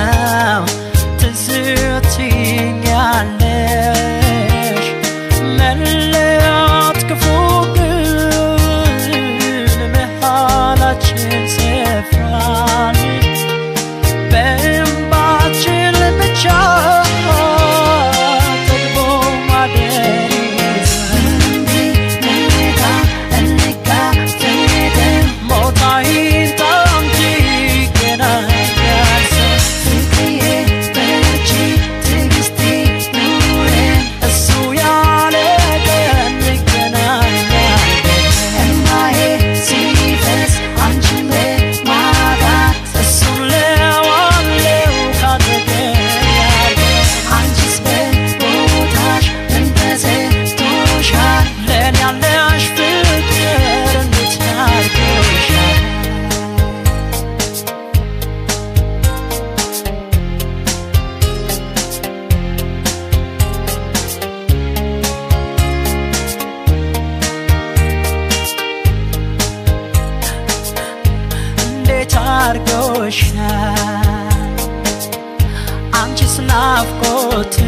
S18: ናፍቆት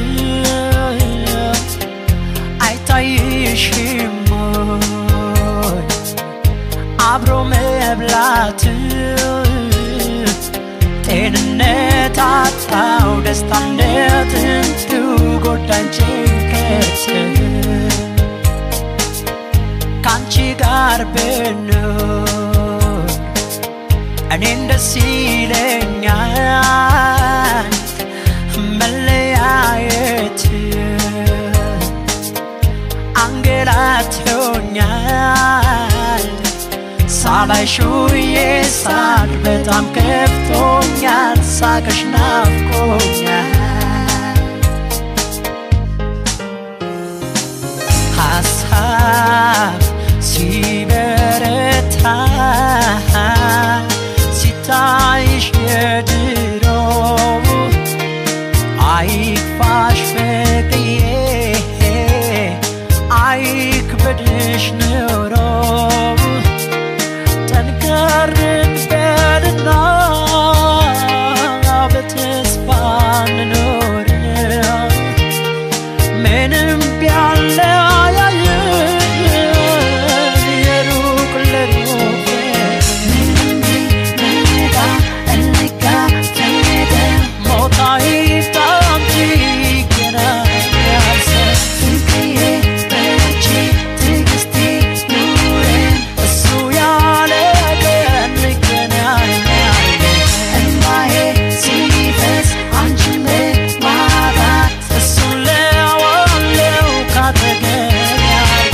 S18: አይታይሽም ወይ? አብሮ መብላት ጤንነት አጣው ደስታነትን ጎዳኝ ጭንቀት ካንቺ ጋር ብኖር እኔን ደስ ይለኛል መለያየት አንገላቶኛል ሳላይሽ ውዬ ሳቅ በጣም ከፍቶኛል ሳቅሽ ናፍቆኛል ሀሳብ ሲበረታ ሲታይሽ የድሮ አይክፋሽ ፍቅዬ አይክበድሽ ኑሮ ጠንከርን በልና በተስፋ እንኖር ምንም ቢያለያየን የሩቅ ለሩቅ ሞት አይምጣም ይገናኛል እሱ ያለ ቀን እንገናኛለን እሱን ለዋለው ካጠገብ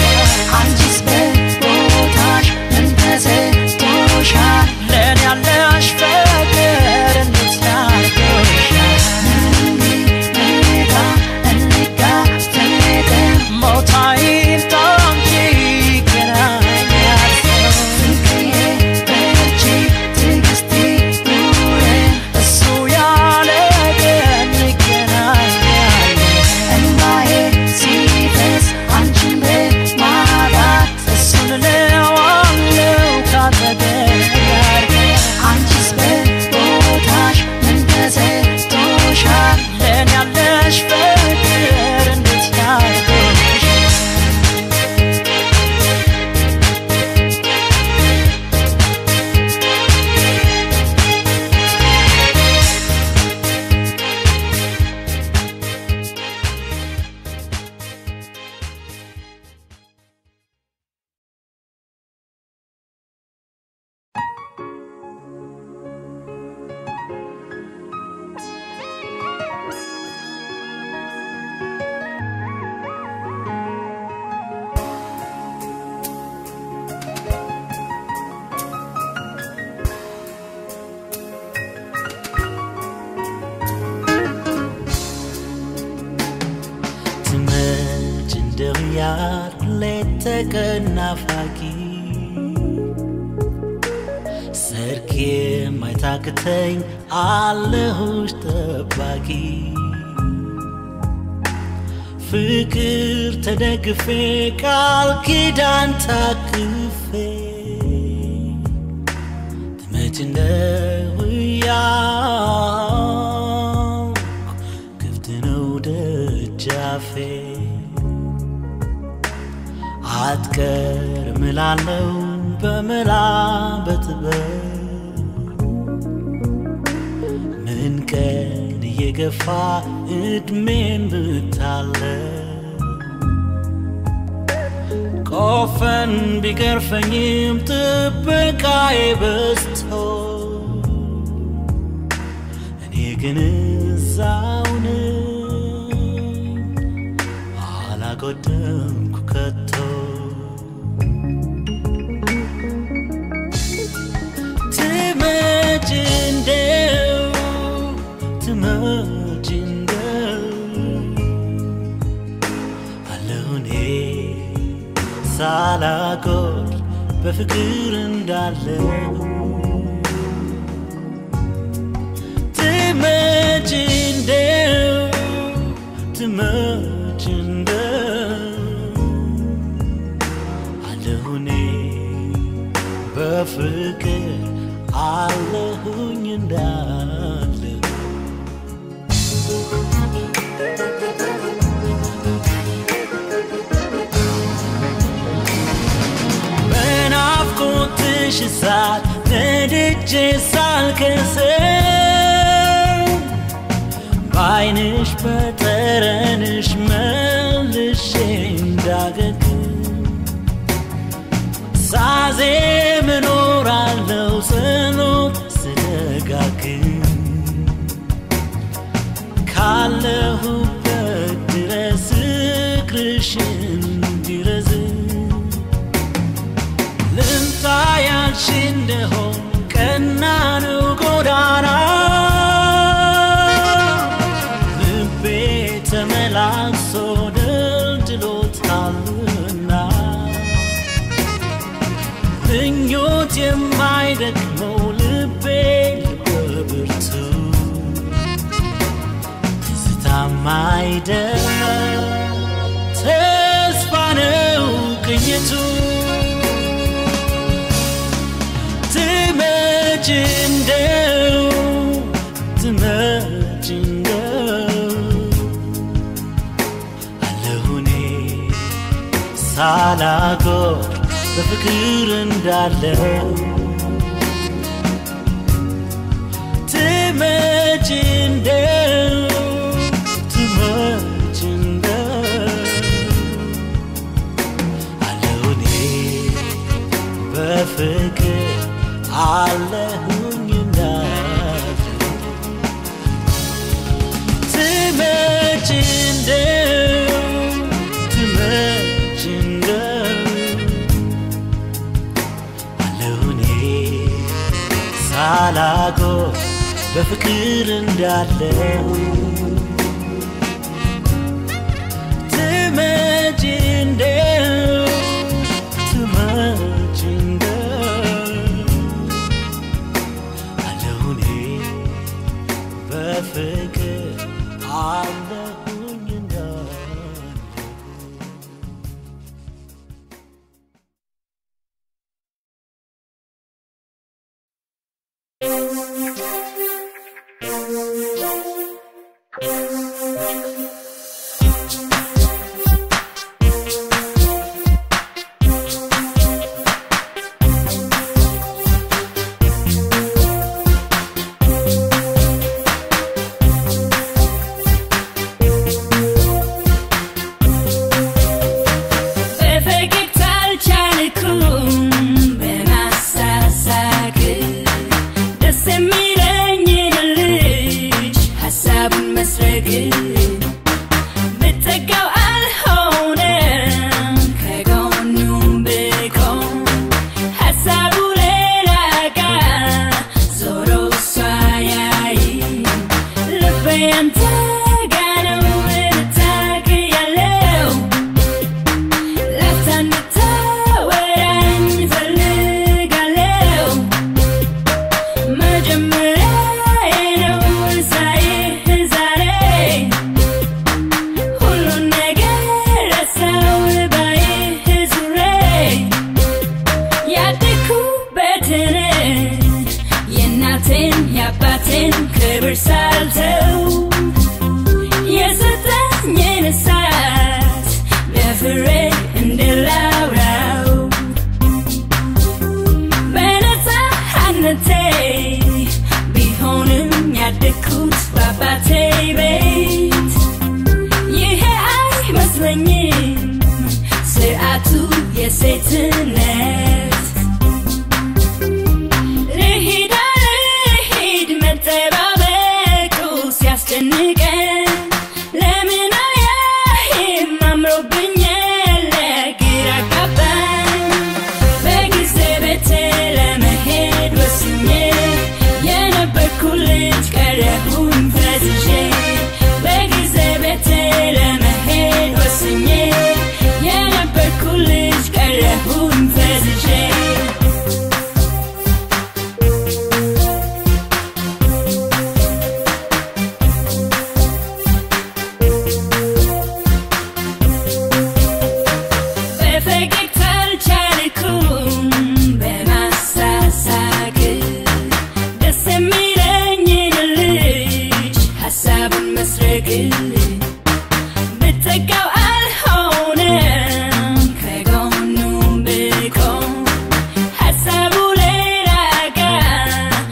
S18: ለእኔ ያለሽ ፍቅር እንዴት ያርጎሻል ሞት አይምጣ እንጂ ይገናኛል እሱ ያለ ቀን እንገናኛለን እሱን ለዋለው ካጠገብ ለእኔ ያለሽ ፍቅር እንዴት ያርጎሻል
S19: ትመጭ እንደው ያልኩ ሌት ተቀን ናፋቂ ሰርክ የማይታክተኝ አለሁሽ ጠባቂ ፍቅር ተደግፌ ቃል ኪዳን ታቅፌ ትመጭ እንደው ያልኩ ክፍት ነው ደጃፌ አትቀርም እላለሁ በመላ በጥበብ ምን ቀን እየገፋ እድሜን ብታለ ቆፈን ቢገርፈኝም ጥበቃዬ በዝቶ እኔ ግን እዛው ነኝ አላጎደምኩ ከቶ ትመጭ እንደው ትመጭ እንደው አለሁ እኔ ሳላጎድ በፍቅር እንዳለው ትመጭ እንደው ትመጭ እንደው አለሁ እኔ በፍቅር አለሁኝ እንዳለው ሄጄ ሳልከስር በዓይንሽ በጠረንሽ መልሼ እንዳገግም ሳዜም እኖራለሁ ጸሎት ስደጋግም ካለሁበት ድረስ እግርሽ እንዲረዝም ልምጣ ያልሽ እንደሆን ቀና ነው ጎዳና ልቤ ተመላሶ ደልድሎታልና ምኞት የማይደክመው ልቤ በብርቱ ትዝታም አይደል ተስፋ ነው ቅኝቱ ትመጭ እንደው ትመጭ እንደው አለሁኔ ሳላጎር በፍቅር እንዳለው ትመጭ እንደው ትመጭ እንደው አለሁኔ በፍቅር አለሁኝ እንዳለው ትመጭ እንደው ትመጭ እንደው አለሁኔ ሳላጎ በፍቅር እንዳለው ትመጭ እንደው ትመጭ እንደው አለሁኔ በፍቅር አለሁኝ እንዳለው
S15: በፈገግታ አልቻልኩም በማሳሳቅ ደስ የሚለኝን ልጅ ሀሳቡን መስረግ ብጠጋው አልሆነም ከጎኑም ብቆም ሀሳቡ ሌላ ጋ ዞሮ እሷ ያይ ልቤ አንተ ጋ ነው ልታቅ ያለው ላፍታ እንድታወራኝ እፈልጋለሁ። መጀመሪያዬ ነው ሳይህ ዛሬ ሁሉን ነገር ረሳው ባይህ ዙሬ ያደግኩበትን የእናቴን የአባቴን ክብር ሳልተው የሰጠኝን እሳት ደፍሬ እንድላውራው በነፃነቴ ቢሆንም ያደግኩት በአባቴ ቤት ይሄ አይመስለኝም ስርዓቱ የሴትነት ልሂድ አልሂድ መጠባበቁ ሲያስጨንቀን ለምን አያይም አምሮብኛል ግራ ገባኝ በጊዜ ቤቴ ለመሄድ ወስኜ የነበርኩ ልጅ ቀረሁኝ ፈዝዤ በጊዜ ቤቴ ለመሄድ ወስኜ የነበርኩ ልጅ ቀረሁኝ ፈዝዤ በፈገግታ አልቻልኩም በማሳሳቅ ደስ የሚለኝን ልጅ ሀሳቡን መስረግ ብጠጋው አልሆነም ከጎኑም ብቆም ሀሳቡ ሌላ ጋ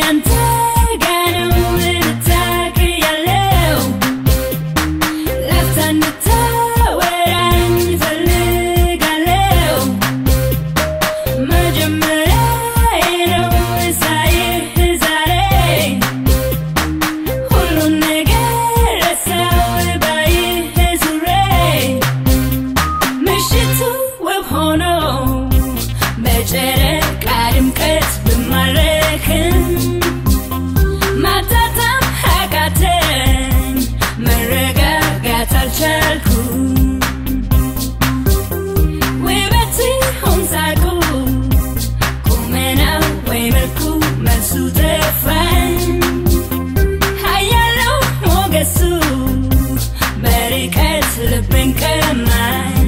S15: ካንተ ጋር ነው ልታክ ያለው ላፍታ እንድታወራኝ እፈልጋለሁ መጀመሪያዬ ነው ሳይህ ዛሬ ሁሉን ነገር ረሳው ባይህ ዙሬ ምሽቱ ውብ ሆኖ በጨረቃ ድምቀት ብማረክም ማጣጣም አቃተኝ መረጋጋት አልቻልኩም ውበት ይሁን ሳቁ ቁመናው ወይ መልኩ መልሱ ጠፋኝ ሀያለው ሞገሱ በርቀት ልብን ቀማኝ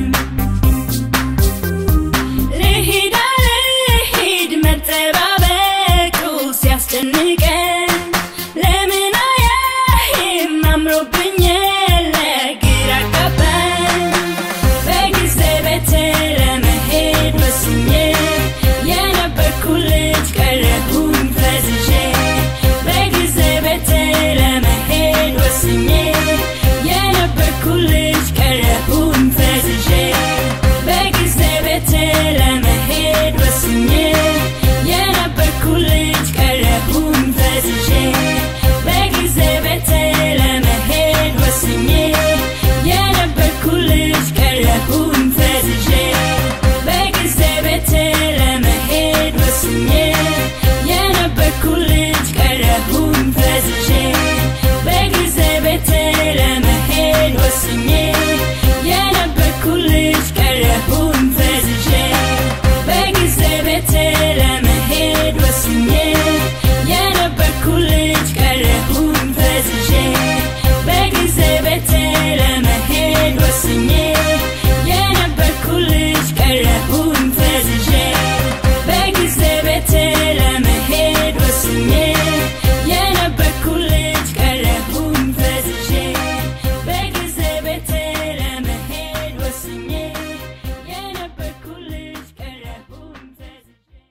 S15: ልሂድ አልሂድ መጠባበቁ ሲያስጨንቀን ለምን አያይም አምሮብኝ ለግራ ገባኝ በጊዜ ቤቴ ለመሄድ ወስኜ የነበርኩ ልጅ ቀረሁኝ ፈዝዤ በጊዜ ቤቴ ለመሄድ ወስኜ የነበርኩ ልጅ ቀረሁኝ ፈዝዤ በጊዜ ቤቴ ለመሄድ ወስኜ የነበርኩ ልጅ ቀረሁኝ ፈዝዤ በጊዜ ቤቴ ለመሄድ ወስኜ የነበርኩ ልጅ ቀረሁኝ ፈዝዤ በጊዜ ቤቴ ለመሄድ ወስኜ የነበርኩ ልጅ ቀረሁኝ ፈዝዤ በጊዜ ቤቴ ለመሄድ ወስኜ የነበርኩ ልጅ ቀረሁኝ ፈዝዤ በጊዜ ቤቴ ለመሄድ ወስኜ የነበርኩ ልጅ ቀረሁኝ ፈዝዤ በጊዜ ቤቴ ለመሄድ ወስኜ የነበርኩ ልጅ ቀረሁኝ ፈዝዤ በጊዜ ቤቴ ለመሄድ ወስኜ የነበርኩ ልጅ ቀረሁኝ ፈዝዤ በጊዜ ቤቴ ለመሄድ ወስኜ የነበርኩ ልጅ ቀረሁኝ ፈዝዤ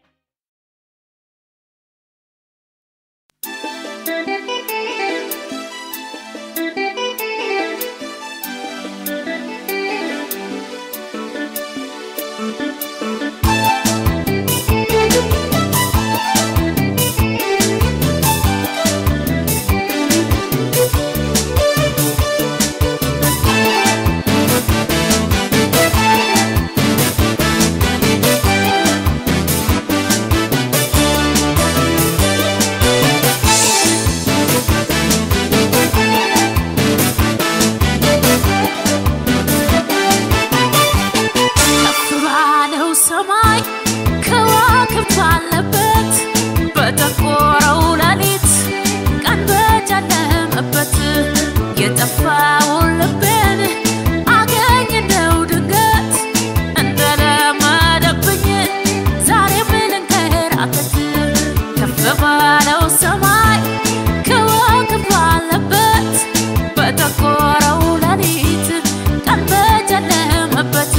S10: ከፍ ባለው ሰማይ ከዋክብት ባለበት በጠቆረው ሌሊት ቀን በጨለመበት የጠፋውን ልቤን አገኝ እንደው ድንገት እንደለመደብኝ ዛሬም ልንከራተት ከፍ ባለው ሰማይ ከዋክብት ባለበት በጠቆረው ሌሊት ቀን በጨለመበት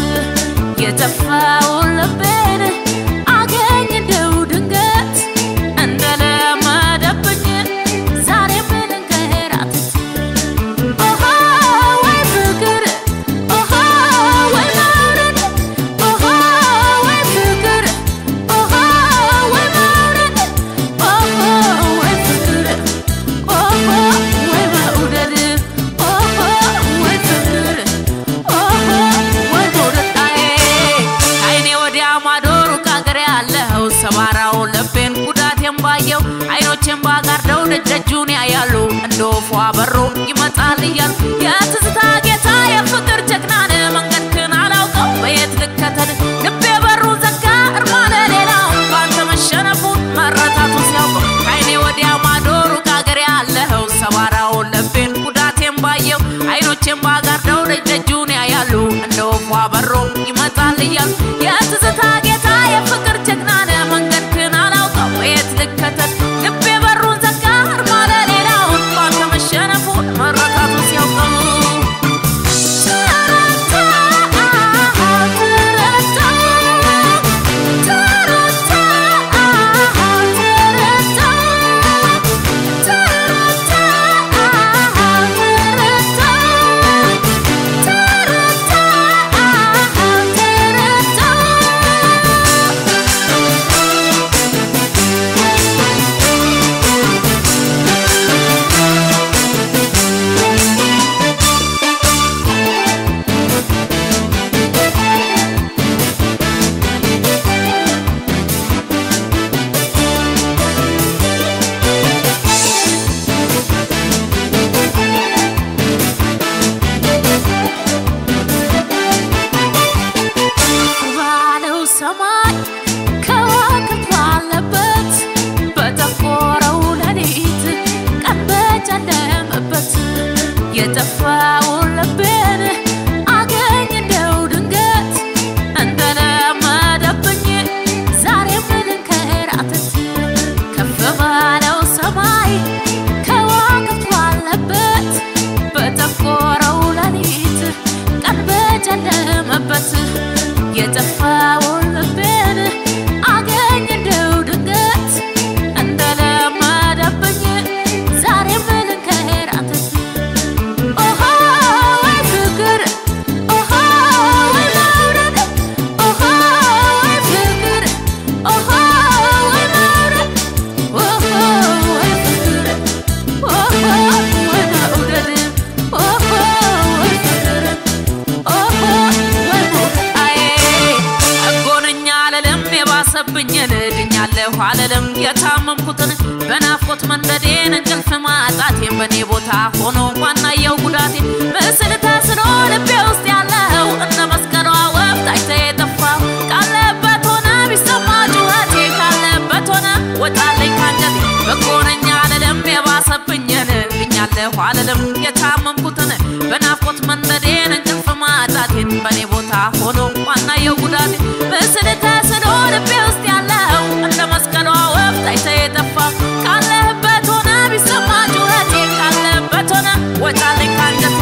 S10: የጠፋውን ልቤን አገኝ እንደው ድንገት እንደለመደብኝ ዛሬም ልንከራተት ኦሆ ወይ ፍቅር ኦሆ ወይ መውደድ ኦሆ ወይ ፍቅር ኦሆ ወይ መውደድ ኦሆ ወይ ፍቅር ኦሆ ወይ መውደድ ኦሆ ወይ ፍቅር ኦሆ ወይ መውደድ አዬ ከዓይኔ ወዲያ ማዶ ሩቅ አገር ያለው ሰባራው ልቤን ጉዳቴን ባየው አይኖቼን ባጋርደው ደጀጁን ያያሉ እንደ ወፏ በሮ ይመጣል እያሉ የትዝታ ጌታ የፍቅር ጀግናን መንገድክን አላውቀው በየት ልከተል ልቤ በሩ ዘጋ እርማለ ሌላው ባንተ መሸነፉን መረታቱ ሲያውቀው ከዓይኔ ወዲያ ማዶ ሩቅ አገር ያለው ሰባራው ልቤን ጉዳቴን ባየው አይኖቼን ባጋርደው ደጀጁን ያያሉ እንደ ወፏ በሮ ይመጣል እያሉ የትዝታ ጌታ የፍቅር ጀግናን መንገድክን አላውቀው የት ልከተል ልቤ በሩን ዘጋ እርማለ ሌላው ባንተ መሸነፉን መረታቱ ሲያውቀው ተረታ አልልም የታመምኩትን በናፍቆት መንደዴን እንቅልፍ ማጣቴን በእኔ ቦታ ሆኖ ዋናየው ጉዳቴ ምስል ተስሎ ልቤ ውስጥ ያለው እንደ መስቀሏ ወፍ ታይተ የጠፋው ካለበት ሆነ ቢሰማ ጩኸቴ ካለበት ሆነ ወጣለኝ ካንጀቴ በጎነኛ አልልም የባሰብኝን ብኛለሁ አልልም የታመምኩትን በናፍቆት መንደዴን እንቅልፍ ማጣቴን በእኔ ቦታ ሆኖ ዋናየው ጉዳቴ ምስል ተስሎ ልቤ ውስጥ ያለው እንደ መስቀሏ ወፍ ታይተ የጠፋው ካለህበት ሆነ ቢሰማ ጩኸቴ ካለበት ሆነ ወጣለኝ ካንጀቴ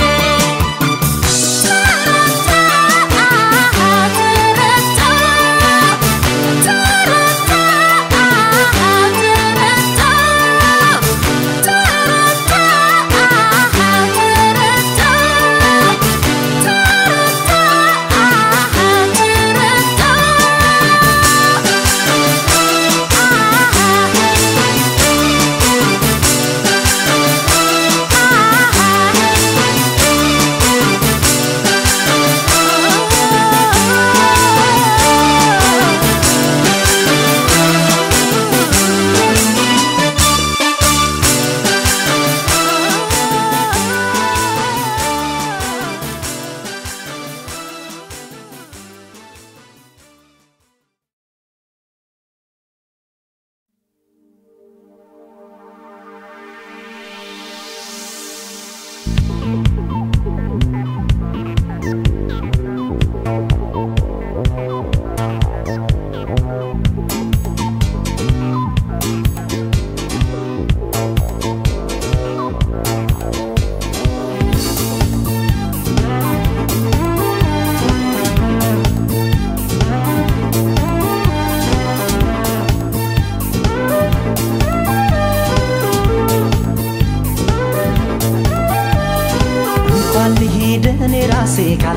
S9: እንኳን ልሄድ እኔ ራሴ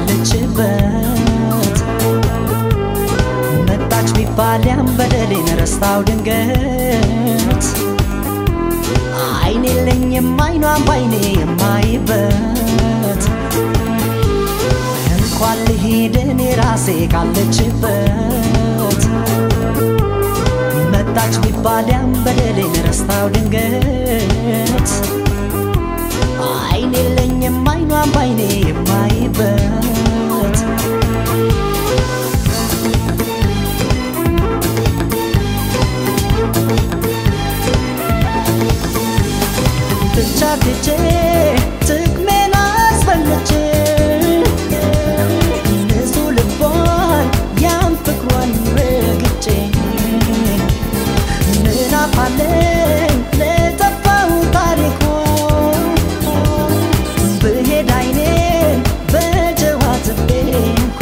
S9: ካለችበት መጣች ቢባል ያን በደሌን ረስታው ድንገት አይን የለኝም አይኗን ባይኔ የማይበት እንኳን ልሄድ እኔ ራሴ ካለችበት መጣች ቢባል ያን በደሌን ረስታው ድንገት አይን የለኝም አይኗን ባይኔ የማይበት ብቻ ትቼ ጥቅሜን አስበልጬ ንጹህ ልቧን ያን ፍቅሯን ረግጬ ምን አፋለኝ ለጠፋው ታሪኳ ብሄድ አይኔን በጀዋ ትቤ እንኳ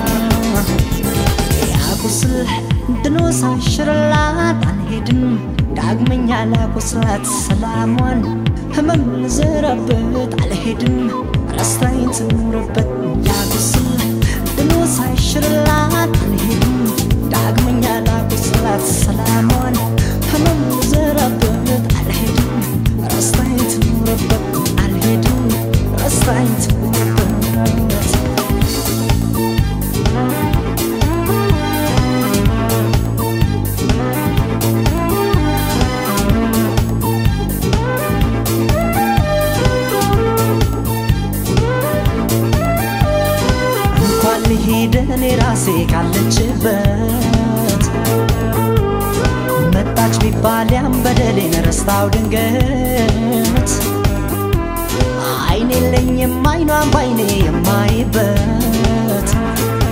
S9: ያቁስል ድኖ ሳይሽርላት አልሄድም ዳግመኛ ላቁስላት ሰላሟን ህመም ልዘራበት አልሄድም ረስታኝ ትኑርበት ያቁስል ድኖ ሳይሽርላት አልሄድም ዳግመኛ ላቁስላት ሰላሟን ህመም ልዘራበት አልሄድም ረስታኝ ትኑርበት አልሄድም ረስታኝ ትኑርበት እንኳን ልሄድ እኔ ራሴ ካለችበት መጣች ቢባል ያን በደሌን ረስታው ድንገት አይን የለኝም አይኗን ባይኔ የማይበት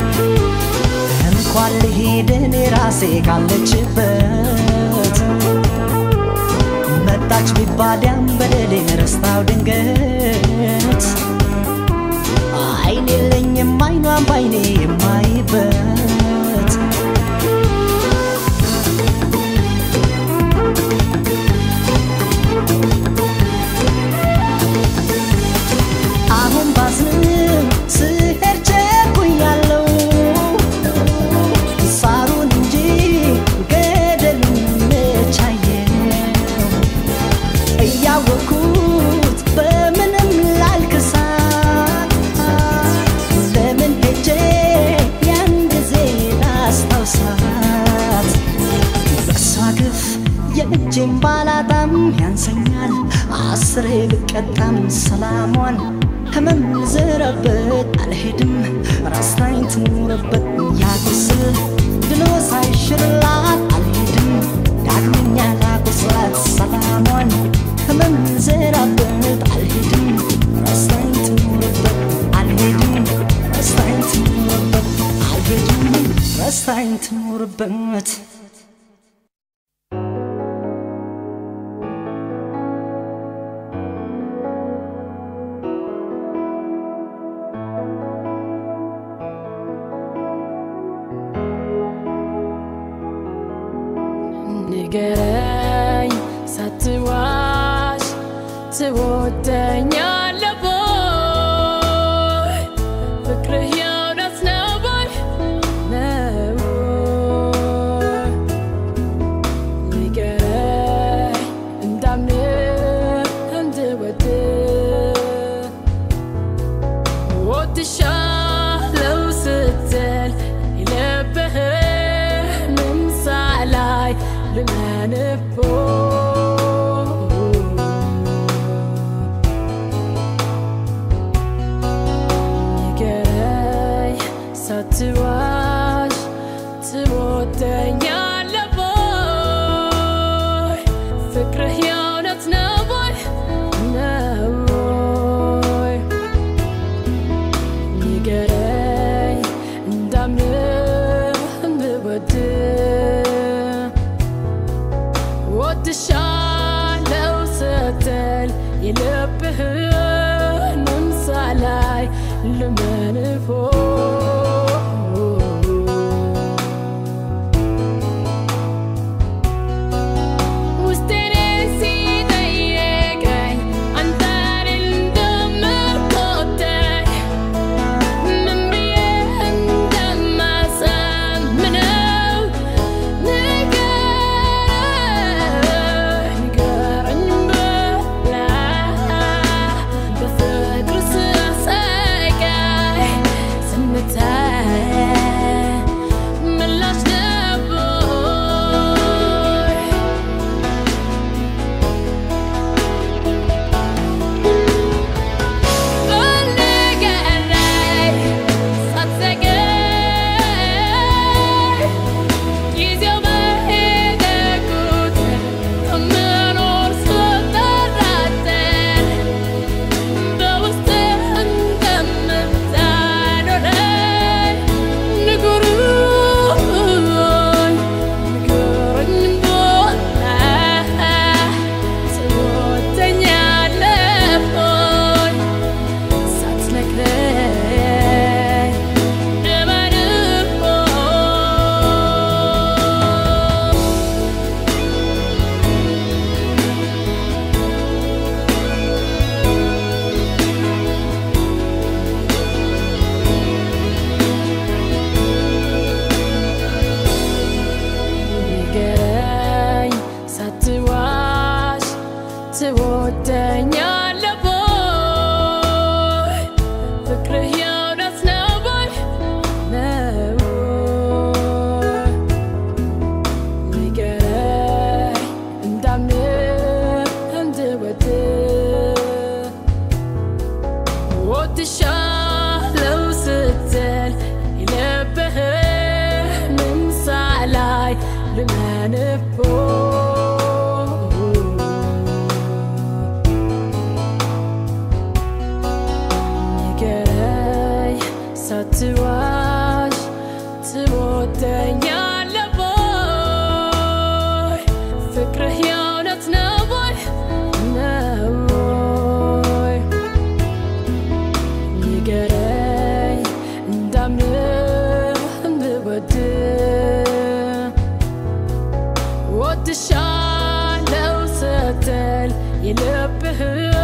S9: እንኳን ልሄድ እኔ ራሴ ካለችበት መጣች ቢባል ያን በደሌን ረስታው ድንገት አይን የለኝም አይኗን ባይኔ የማይበት አሁን ባዝንም ስሄድ ቸኩያለሁ ሳሩን እንጂ ገደሉን መቻየው እያወኩት በምንም ላልክሳት ለምን ሄጄ ያን ጊዜ
S18: ያንሰኛል አስሬ ብቀጣም ሰላሟን ህመም ልዝረበት አልሄድም ራስታኝ ትኑርበት ያቁስል ድኖ ሳይሽርላት አልሄድም ዳግመኛ ላቁስላት ሰላሟን ህመም ልዝረበት አልሄድም ራስታኝ ትኑርበት አልሄድም ራስታኝ ትኑርበት አልሄድም ራስታኝ ትኑርበት
S20: ንገረኝ ሳትዋሽ ትወደኛለህ ወይ? ፍቅርህ የእውነት ነው ወይ? ነው ወይ? ንገረኝ እንዳምንህ እንድወድህ ወድሻለሁ ስትል የልብህን ሳላይ ልመንቦ ንገረኝ ሳትዋሽ ትወደኛለህ ወይ? ፍቅርህ የእውነት ነው ወይ? ነው ወይ? ንገረኝ እንዳምንህ እንድወድህ ወድሻለሁ ስትል የልብህንም ሳላይ ልመንፎ ውስጤን ሲጠይቀኝ አንተን እንደምትወደኝ ምን ብዬ እንደማሳምነው ንገረኝ ንገረኝ ብላ በፍቅር ስሰቃይ ዝምታዬ ምላሽ ነበር ንገረኝ ሳትዘገይ ጊዜው በሄደ ቁጥር ከምኖር ስጠራጠር በውስጥህ እንደምታኖረኝ ንገሩኝ ንገሩኝ ቦታ ትወደኛለህ ወይ? ሳትነግረኝ እመንህ ንገረኝ ሳትዋሽ ትወደኛለህ ወይ? ፍቅርህ የእውነት ነው ወይ? ነው ወይ? ንገረኝ እንዳምንህ እንድወድህ ወድሻለሁ ስትል የልብህንም ሳላይ ልመንቦ ንገረኝ ሳትዋሽ ትወደኛለህ ወይ? ፍቅርህ የእውነት ነው ወይ? ነው ወይ? ንገረኝ እንዳምንህ እንድወድህ ወድሻለሁ ስትል የልብህን